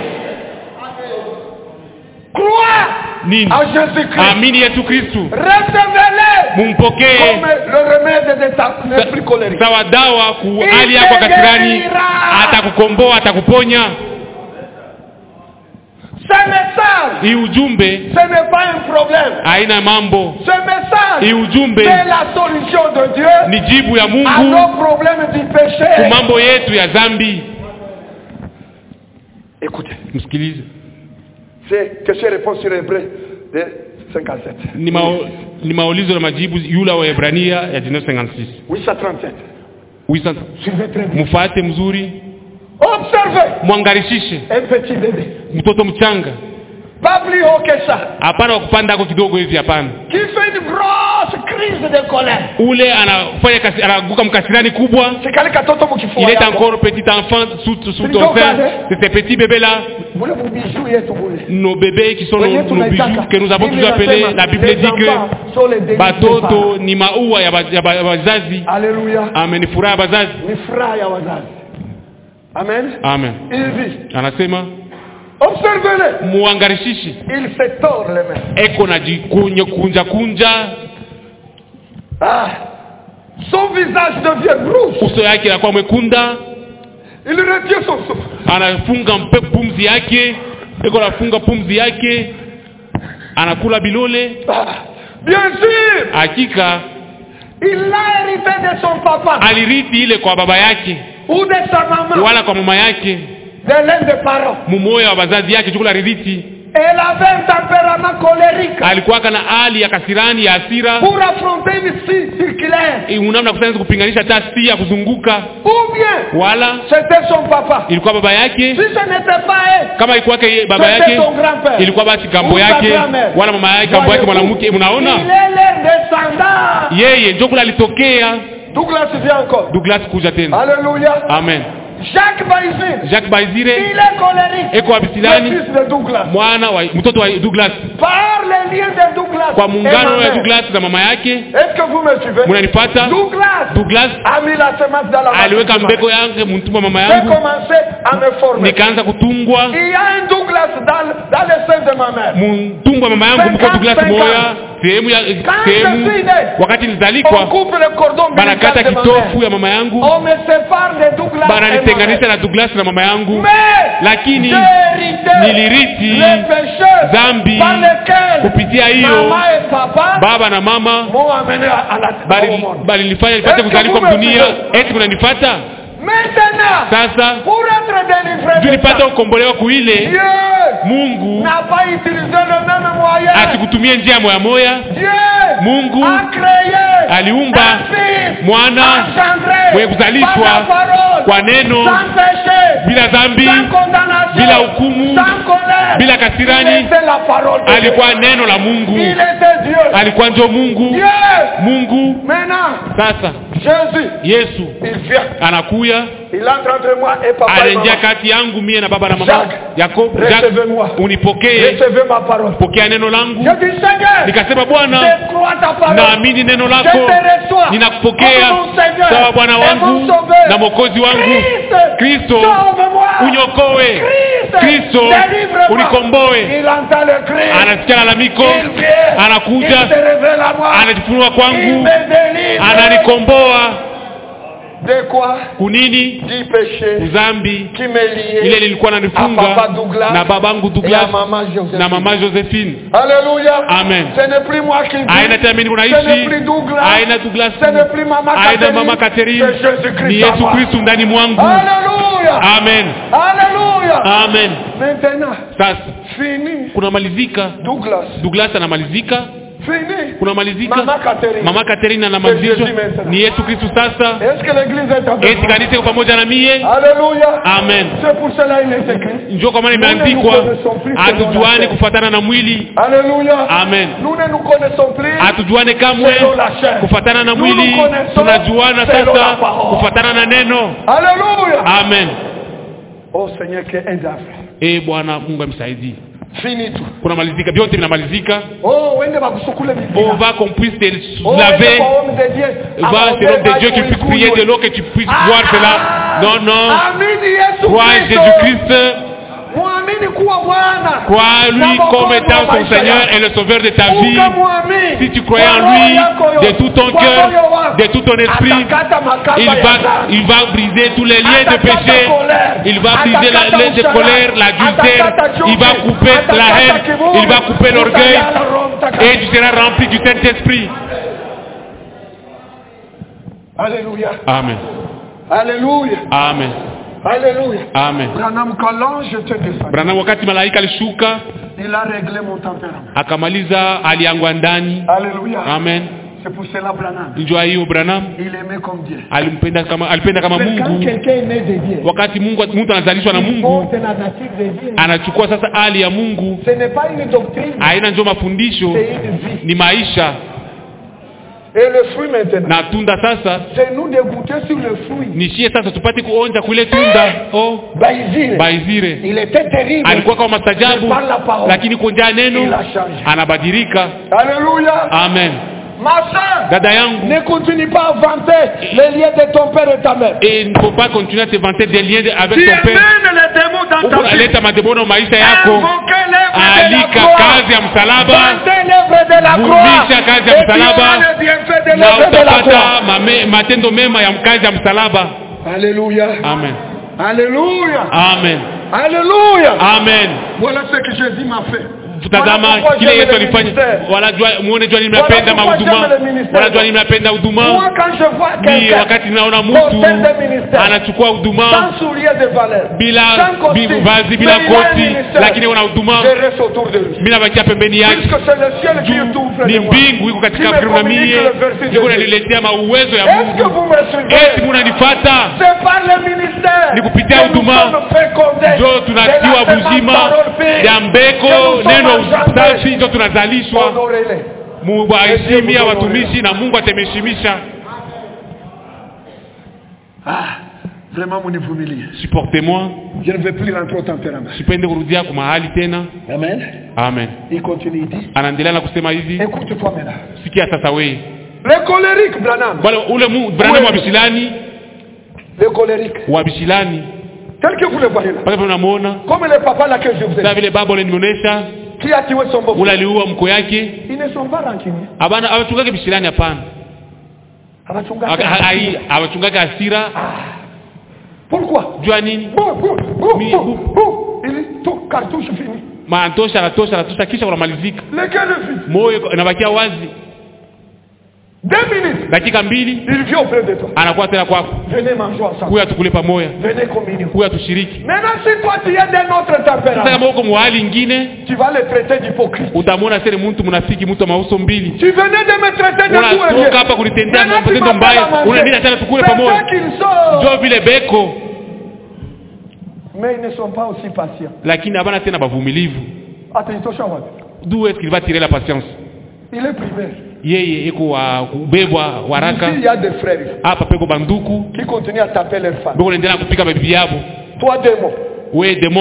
Speaker 1: Crois
Speaker 2: nini
Speaker 1: à Jésus-Christ.
Speaker 2: amini yesu kristu
Speaker 1: Recevez-le
Speaker 2: mumpokee
Speaker 1: comme le remède de ta l'esprit colérique.
Speaker 2: sawa dawa ku
Speaker 1: Il
Speaker 2: hali yako ya
Speaker 1: te
Speaker 2: kasirani
Speaker 1: guérira.
Speaker 2: atakukomboa atakuponya
Speaker 1: Ce message,
Speaker 2: hii ujumbe
Speaker 1: ce n'est pas un problème.
Speaker 2: haina mambo
Speaker 1: Ce message,
Speaker 2: hii ujumbe
Speaker 1: c'est la solution de Dieu
Speaker 2: ni jibu ya
Speaker 1: à
Speaker 2: mungu
Speaker 1: nos problèmes du
Speaker 2: ku
Speaker 1: péché.
Speaker 2: mambo yetu ya dhambi
Speaker 1: Écoutez,
Speaker 2: msikilize
Speaker 1: c'est que je réponds sur Hébreu de 57.
Speaker 2: ni, mao, ni maulizo na majibu yule wa Hebrania ya 1956
Speaker 1: 837.
Speaker 2: Oui, sasa.
Speaker 1: Suivez très bien.
Speaker 2: mfuate mzuri
Speaker 1: Observez
Speaker 2: mwangarishishe
Speaker 1: un petit bébé,
Speaker 2: mtoto mchanga
Speaker 1: pas plus haut que ça,
Speaker 2: hapana wakupanda ako kidogo hivi hapana
Speaker 1: qui fait une grosse crise de colère.
Speaker 2: ule anafanya kasi, anaguka mkasirani kubwa
Speaker 1: C'est kale katoto mukifua
Speaker 2: il est
Speaker 1: yako.
Speaker 2: encore petit enfant sous, sous
Speaker 1: Ni
Speaker 2: ton
Speaker 1: donc
Speaker 2: sein
Speaker 1: pale.
Speaker 2: c'est ces petits bébés là
Speaker 1: Bule bubiju yetu bule.
Speaker 2: nos bébés qui sont nos,
Speaker 1: Wenyewe
Speaker 2: nos
Speaker 1: tunaitaka.
Speaker 2: bijoux que nous avons
Speaker 1: Biblia
Speaker 2: toujours appelés
Speaker 1: inasema,
Speaker 2: la Bible
Speaker 1: les
Speaker 2: dit
Speaker 1: enfants
Speaker 2: que
Speaker 1: sont les délices des
Speaker 2: batoto
Speaker 1: parents.
Speaker 2: ni maua ya ba- ya ba- ya wazazi
Speaker 1: Alléluia.
Speaker 2: amen ni furaha ya wazazi
Speaker 1: Ni furaha ya wazazi. Amen.
Speaker 2: amen
Speaker 1: Il dit,
Speaker 2: anasema
Speaker 1: observez-le.
Speaker 2: muangarishishi
Speaker 1: Il se tord les mains.
Speaker 2: eko na jikunja kunja kunja
Speaker 1: Ah. Son visage devient rouge.
Speaker 2: uso yake inakuwa mwekunda
Speaker 1: Il retient son souffle.
Speaker 2: anafunga mpe pumzi yake eko anafunga pumzi yake anakula bilole
Speaker 1: Ah. Bien sûr,
Speaker 2: hakika
Speaker 1: il l'a hérité de son papa
Speaker 2: alirithi ile kwa baba yake
Speaker 1: ou de sa maman,
Speaker 2: wala kwa mama yake
Speaker 1: de l'un des parents.
Speaker 2: mumoya wa bazazi yake chukula alirithi
Speaker 1: Elle avait un tempérament colérique
Speaker 2: alikuwaka na hali ya kasirani ya hasira
Speaker 1: pour affronter une scie circulaire.
Speaker 2: Eh, unamna kusanza kupinganisha tasi ya kuzunguka
Speaker 1: Ou bien,
Speaker 2: wala
Speaker 1: c'était son papa.
Speaker 2: ilikuwa baba yake
Speaker 1: Si ce n'était pas elle,
Speaker 2: kama ilikuwa yake baba
Speaker 1: c'était
Speaker 2: yake
Speaker 1: son grand-père.
Speaker 2: ilikuwa basi kambo
Speaker 1: Ou sa
Speaker 2: yake
Speaker 1: grand-mère.
Speaker 2: wala mama yake kambo yake
Speaker 1: Voyez-vous,
Speaker 2: mwanamke
Speaker 1: Il
Speaker 2: mnaona
Speaker 1: est leur descendant.
Speaker 2: yeye njo kule alitokea
Speaker 1: Douglas vient encore.
Speaker 2: douglas kuja tena
Speaker 1: Alléluia.
Speaker 2: amen
Speaker 1: Jacques Baïzine,
Speaker 2: jacques baizire
Speaker 1: il est colérique.
Speaker 2: eko
Speaker 1: Le
Speaker 2: abisilani
Speaker 1: fils de Douglas.
Speaker 2: mwana wa mtoto wa douglas
Speaker 1: Par les liens de Douglas.
Speaker 2: kwa
Speaker 1: et ma
Speaker 2: muungano ya
Speaker 1: mère.
Speaker 2: douglas na mama yake
Speaker 1: Est-ce que vous me suivez
Speaker 2: munanipata
Speaker 1: Douglas
Speaker 2: douglas
Speaker 1: a mis la semence dans la
Speaker 2: aliweka
Speaker 1: main.
Speaker 2: mbeko yangu mtumba mama
Speaker 1: J'ai
Speaker 2: yangu
Speaker 1: commencé à me former.
Speaker 2: nikaanza kutungwa
Speaker 1: Il y a un Douglas dans, dans le sein de ma mère.
Speaker 2: mtumbo wa mama yangu mko douglas moya sehemu ya sehemu wakati
Speaker 1: On
Speaker 2: nilizalikwa
Speaker 1: coupe le cordon
Speaker 2: banakata
Speaker 1: ombilical de ma
Speaker 2: kitofu
Speaker 1: mère.
Speaker 2: ya mama yangu
Speaker 1: On me sépare de Douglas et ma
Speaker 2: bananitenganisha
Speaker 1: mère.
Speaker 2: na douglas na mama yangu
Speaker 1: Mais
Speaker 2: lakini
Speaker 1: j'ai hérité
Speaker 2: nilirithi
Speaker 1: les pécheurs
Speaker 2: dhambi
Speaker 1: par lesquels
Speaker 2: kupitia hiyo
Speaker 1: maman et papa
Speaker 2: baba na mama
Speaker 1: m'ont amené à, à la au
Speaker 2: bali-
Speaker 1: monde.
Speaker 2: balinifanya nipate
Speaker 1: Est-ce que
Speaker 2: kuzalikwa
Speaker 1: vous me
Speaker 2: mdunia
Speaker 1: suivez?
Speaker 2: eti kunanifata
Speaker 1: Maintenant,
Speaker 2: sasa
Speaker 1: pour être délivré
Speaker 2: juu
Speaker 1: de
Speaker 2: nipate
Speaker 1: ça,
Speaker 2: kukombolewa kuile
Speaker 1: Dieu
Speaker 2: mungu
Speaker 1: n'a pas utilisé le même moyen.
Speaker 2: asikutumie njia moya moya
Speaker 1: Dieu
Speaker 2: Mungu
Speaker 1: a créé
Speaker 2: aliumba
Speaker 1: un fils
Speaker 2: mwana
Speaker 1: engendré
Speaker 2: mwenye kuzalishwa
Speaker 1: par la parole,
Speaker 2: kwa neno
Speaker 1: sans péché,
Speaker 2: bila dhambi
Speaker 1: sans condamnation,
Speaker 2: bila hukumu,
Speaker 1: sans colère.
Speaker 2: bila kasirani.
Speaker 1: Il était la parole de Dieu.
Speaker 2: alikuwa neno la mungu
Speaker 1: Il était Dieu.
Speaker 2: alikuwa njo mungu
Speaker 1: Dieu.
Speaker 2: mungu
Speaker 1: Maintenant,
Speaker 2: sasa
Speaker 1: Jésus,
Speaker 2: yesu
Speaker 1: il vient.
Speaker 2: anakuya
Speaker 1: Il entre entre moi et papa et
Speaker 2: anaingia
Speaker 1: maman.
Speaker 2: kati yangu mie na baba na mama
Speaker 1: Jacques,
Speaker 2: yako
Speaker 1: recevez-moi.
Speaker 2: unipokee
Speaker 1: Recevez ma parole.
Speaker 2: pokea neno langu
Speaker 1: Je dis Seigneur,
Speaker 2: nikasema bwana
Speaker 1: je crois ta parole.
Speaker 2: naamini neno
Speaker 1: Je
Speaker 2: lako
Speaker 1: te reçois
Speaker 2: ninakupokea
Speaker 1: comme mon Seigneur
Speaker 2: sawa bwana
Speaker 1: et
Speaker 2: wangu
Speaker 1: mon Sauveur.
Speaker 2: na mwokozi wangu
Speaker 1: Christ,
Speaker 2: kristo
Speaker 1: sauve-moi.
Speaker 2: unyokowe
Speaker 1: Christ,
Speaker 2: kristo
Speaker 1: délivre-moi.
Speaker 2: unikomboe
Speaker 1: Il entend le cri.
Speaker 2: anasikia lalamiko
Speaker 1: Il vient. Il
Speaker 2: anakuja
Speaker 1: se révèle à moi.
Speaker 2: anajifunua
Speaker 1: Il
Speaker 2: kwangu
Speaker 1: me délivre.
Speaker 2: ananikomboa
Speaker 1: De quoi
Speaker 2: kunini
Speaker 1: Du péché
Speaker 2: uzambi
Speaker 1: qui me liait
Speaker 2: ile lilikuwa
Speaker 1: à
Speaker 2: nanifunga
Speaker 1: papa Douglas
Speaker 2: na babangu
Speaker 1: et à
Speaker 2: douglas
Speaker 1: maman Joséphine.
Speaker 2: na mama josephine
Speaker 1: Alléluia.
Speaker 2: Amen.
Speaker 1: Ce n'est plus moi qui vis.
Speaker 2: aina tena mimi
Speaker 1: Ce n'est
Speaker 2: unaishi
Speaker 1: plus Douglas.
Speaker 2: aina douglas
Speaker 1: Ce n'est plus maman
Speaker 2: aina
Speaker 1: Catherine.
Speaker 2: mama catherine
Speaker 1: C'est Jésus-Christ
Speaker 2: ni
Speaker 1: en
Speaker 2: yesu
Speaker 1: moi.
Speaker 2: kristu ndani mwangu
Speaker 1: Alléluia.
Speaker 2: amen
Speaker 1: Alléluia.
Speaker 2: amen
Speaker 1: Maintenant,
Speaker 2: sasa
Speaker 1: fini.
Speaker 2: kunamalizika
Speaker 1: Douglas.
Speaker 2: douglas anamalizika
Speaker 1: Fini.
Speaker 2: kunamalizika
Speaker 1: Mama Catherine.
Speaker 2: mama catherine anamalizishwa
Speaker 1: Yesu maintenant.
Speaker 2: ni yesu kristu sasa
Speaker 1: Est-ce que l'église est avec
Speaker 2: eti
Speaker 1: moi?
Speaker 2: kanisa iko pamoja na mie
Speaker 1: Alléluia.
Speaker 2: amen
Speaker 1: C'est pour cela il est écrit.
Speaker 2: njo kwa maana
Speaker 1: Nous ne
Speaker 2: imeandikwa
Speaker 1: nous connaissons plus selon la
Speaker 2: hatujuane
Speaker 1: chair.
Speaker 2: kufatana na mwili
Speaker 1: Alléluia.
Speaker 2: Amen.
Speaker 1: Nous ne nous connaissons plus.
Speaker 2: hatujuane kamwe
Speaker 1: Selon la chair.
Speaker 2: kufatana na
Speaker 1: Nous
Speaker 2: mwili
Speaker 1: nous connaissons
Speaker 2: tunajuana
Speaker 1: selon
Speaker 2: sasa
Speaker 1: la parole.
Speaker 2: kufatana na neno
Speaker 1: Alléluia.
Speaker 2: amen
Speaker 1: Oh Seigneur, que aide à faire.
Speaker 2: e bwana mungu amsaidie
Speaker 1: Fini tout.
Speaker 2: kunamalizika vyote vinamalizika
Speaker 1: Oh, wende bakusukule
Speaker 2: on va qu'on puisse te
Speaker 1: Oh,
Speaker 2: laver
Speaker 1: wende kwa homme de Dieu.
Speaker 2: va c'est l'homme de Dieu qui puisse prier de l'eau que tu puisses voir cela non non
Speaker 1: Amini Yesu
Speaker 2: crois en
Speaker 1: Kristo.
Speaker 2: Jésus-Christ
Speaker 1: Muamini kuwa Bwana.
Speaker 2: crois en lui
Speaker 1: Na
Speaker 2: comme
Speaker 1: Mwokozi
Speaker 2: étant
Speaker 1: wa
Speaker 2: ton
Speaker 1: maisha
Speaker 2: Seigneur
Speaker 1: yako.
Speaker 2: et le Sauveur de ta vie
Speaker 1: Ukamwamini.
Speaker 2: si tu croyais
Speaker 1: Kwa
Speaker 2: en
Speaker 1: roho
Speaker 2: lui
Speaker 1: yako yote.
Speaker 2: de tout ton
Speaker 1: Kwa
Speaker 2: cœur
Speaker 1: moyo wako.
Speaker 2: de tout ton esprit
Speaker 1: Atakata makamba
Speaker 2: il
Speaker 1: ya
Speaker 2: va,
Speaker 1: dhambi.
Speaker 2: il va briser tous les liens de
Speaker 1: Atakata
Speaker 2: péché
Speaker 1: colère.
Speaker 2: il va briser la,
Speaker 1: Atakata
Speaker 2: les de
Speaker 1: usharati.
Speaker 2: colère la dulcère
Speaker 1: Atakata chuki.
Speaker 2: il va couper la
Speaker 1: Atakata
Speaker 2: haine
Speaker 1: kiburi.
Speaker 2: il va couper l'orgueil
Speaker 1: Utajala Roho Mtakatifu.
Speaker 2: et tu seras rempli du Saint-Esprit
Speaker 1: Alléluia.
Speaker 2: Amen
Speaker 1: Alléluia.
Speaker 2: Amen
Speaker 1: Alléluia.
Speaker 2: Amen
Speaker 1: Branham, quand l'ange te descend,
Speaker 2: Branham wakati malaika alishuka
Speaker 1: il a réglé mon tempérament.
Speaker 2: akamaliza hali yangu ya ndani
Speaker 1: Alléluia.
Speaker 2: amen
Speaker 1: C'est pour cela, Branham.
Speaker 2: njua hiyo Branham
Speaker 1: Il aimait comme Dieu.
Speaker 2: alimpenda kama alipenda kama
Speaker 1: Mais quand
Speaker 2: Mungu
Speaker 1: quelqu'un est né de Dieu,
Speaker 2: wakati Mungu mtu anazalishwa na
Speaker 1: il
Speaker 2: Mungu
Speaker 1: porte la nature de Dieu.
Speaker 2: anachukua sasa hali ya Mungu
Speaker 1: Ce n'est pas une doctrine,
Speaker 2: haina njo mafundisho
Speaker 1: c'est une vie.
Speaker 2: ni maisha
Speaker 1: Et le fruit maintenant,
Speaker 2: na tunda sasa
Speaker 1: c'est nous de goûter sur le fruit.
Speaker 2: nishie sasa tupate kuonja kule tunda oh
Speaker 1: Baïzire.
Speaker 2: baizire
Speaker 1: Il était terrible.
Speaker 2: alikuwa kama mastajabu
Speaker 1: Mais par la parole,
Speaker 2: lakini konjaa neno
Speaker 1: il a changé.
Speaker 2: anabadilika
Speaker 1: Alléluia.
Speaker 2: amen
Speaker 1: Ma soeur,
Speaker 2: dada yangu
Speaker 1: ne continue pas à vanter les liens de ton père et ta mère.
Speaker 2: et il ne faut pas continuer à te vanter des liens de- avec
Speaker 1: Tu
Speaker 2: ton père
Speaker 1: amènes les démons dans ta vie.
Speaker 2: unaleta madebono maisha yako
Speaker 1: Invoquez l'œuvre de la
Speaker 2: alika
Speaker 1: croix.
Speaker 2: kazi ya msalaba
Speaker 1: Vantez l'œuvre de la croix.
Speaker 2: Vumisha kazi ya
Speaker 1: Et tu
Speaker 2: msalaba.
Speaker 1: auras le bienfait de
Speaker 2: na
Speaker 1: l'œuvre de la croix.
Speaker 2: utapata mame, matendo mema ya mkazi ya msalaba
Speaker 1: Alléluia.
Speaker 2: amen
Speaker 1: Alléluia.
Speaker 2: amen
Speaker 1: Alléluia.
Speaker 2: amen
Speaker 1: Voilà ce que Jésus m'a fait.
Speaker 2: tazama
Speaker 1: Voilà pourquoi
Speaker 2: kile
Speaker 1: j'aime
Speaker 2: yesu
Speaker 1: le
Speaker 2: alifanya
Speaker 1: ministère.
Speaker 2: wanajua muone jua nini
Speaker 1: Voilà
Speaker 2: mnapenda
Speaker 1: pourquoi
Speaker 2: mahuduma
Speaker 1: j'aime le ministère.
Speaker 2: wanajua nini mnapenda huduma
Speaker 1: Moi, quand je vois
Speaker 2: ni
Speaker 1: quelqu'un
Speaker 2: wakati naona
Speaker 1: porter
Speaker 2: mtu
Speaker 1: des ministères,
Speaker 2: anachukua huduma
Speaker 1: sans soulier de valeur,
Speaker 2: bila
Speaker 1: sans costume,
Speaker 2: bi- vazi bila
Speaker 1: mais il a un
Speaker 2: koti
Speaker 1: ministère,
Speaker 2: lakini una huduma
Speaker 1: je reste autour de lui.
Speaker 2: mi nabakia pembeni yake
Speaker 1: Puisque c'est le ciel qui est tout près
Speaker 2: ni
Speaker 1: de moi.
Speaker 2: mbingu iko
Speaker 1: Qui
Speaker 2: katika
Speaker 1: me
Speaker 2: karibu na
Speaker 1: communique
Speaker 2: mie
Speaker 1: le verset de
Speaker 2: iko
Speaker 1: Dieu.
Speaker 2: naniletea mauwezo ya
Speaker 1: Est-ce que
Speaker 2: mungu
Speaker 1: vous me suivez
Speaker 2: eti munanifata
Speaker 1: C'est par le ministère
Speaker 2: Ni kupitia
Speaker 1: que nous
Speaker 2: huduma.
Speaker 1: sommes fécondés
Speaker 2: njo tunatiwa
Speaker 1: de la semence
Speaker 2: buzima
Speaker 1: parole pure.
Speaker 2: ya mbeko
Speaker 1: Que nous
Speaker 2: neno
Speaker 1: sommes engendrés.
Speaker 2: safi njo tunazalishwa
Speaker 1: Honorez-les.
Speaker 2: muwaheshimia watumishi na mungu atemeshimisha
Speaker 1: Ah, vraiment munivumilie.
Speaker 2: supporte-moi
Speaker 1: Je ne vais plus rentrer au tempérament.
Speaker 2: sipende kurudia kwa mahali tena
Speaker 1: Amen.
Speaker 2: amen
Speaker 1: Il continue, il dit.
Speaker 2: anaendelea na kusema hivi
Speaker 1: Écoute-toi maintenant.
Speaker 2: sikia sasa weye
Speaker 1: Les colériques, Branham.
Speaker 2: wale ule mu- Branham wa bishilani
Speaker 1: Les colériques.
Speaker 2: wa bishilani
Speaker 1: Tel que vous le voyez là.
Speaker 2: pale pale unamuona
Speaker 1: Comme le papa là que je vous ai
Speaker 2: saa
Speaker 1: dit.
Speaker 2: vile baba ule nimeonyesha
Speaker 1: Qui a tué son beau
Speaker 2: ule aliua mko yake
Speaker 1: Ils ne sont pas rancuniers.
Speaker 2: abana abachungake bishilani hapana
Speaker 1: Abachungaji.
Speaker 2: Aka- ha- hai- abachungake hasira
Speaker 1: Pourquoi
Speaker 2: jua nini
Speaker 1: Bou, bou, bou,
Speaker 2: Mi-
Speaker 1: bou, bou. Il dit, tout cartouche fini.
Speaker 2: maantosha anatosha anatosha kisha kunamalizika
Speaker 1: Lequel est fini
Speaker 2: moyo iko- inabakia wazi
Speaker 1: Deux minutes.
Speaker 2: dakika mbili
Speaker 1: Il vient auprès de toi.
Speaker 2: anakuwa tena kwako
Speaker 1: Venez manger ensemble.
Speaker 2: kuya tukule pamoja
Speaker 1: Venez communier.
Speaker 2: kuya tushiriki
Speaker 1: Maintenant, si toi tu es d'un autre
Speaker 2: sasa
Speaker 1: tempérament,
Speaker 2: kama uko muhali ingine
Speaker 1: tu vas le traiter d'hypocrite.
Speaker 2: utamwona sere mtu mnafiki mtu wa mauso mbili
Speaker 1: Tu venais de me traiter de tout et
Speaker 2: unatoka hapa kunitendea
Speaker 1: Maintenant, tu
Speaker 2: matendo
Speaker 1: m'appelles à
Speaker 2: mbaya
Speaker 1: manger.
Speaker 2: unaendelea tena tukule
Speaker 1: C'est
Speaker 2: pamoja
Speaker 1: ça qu'ils sont.
Speaker 2: njo vile beko
Speaker 1: Mais ils ne sont pas aussi patients.
Speaker 2: lakini habana tena bavumilivu
Speaker 1: Attention, wapi.
Speaker 2: d'où est-ce qu'il va tirer la patience
Speaker 1: Il est privé.
Speaker 2: yeye iko wa kubebwa waraka
Speaker 1: Ici, il y a des frères
Speaker 2: hapa peko banduku
Speaker 1: qui continuent à taper leurs femmes.
Speaker 2: beko naendelea kupika babibi yabo
Speaker 1: Toi, démon,
Speaker 2: we demona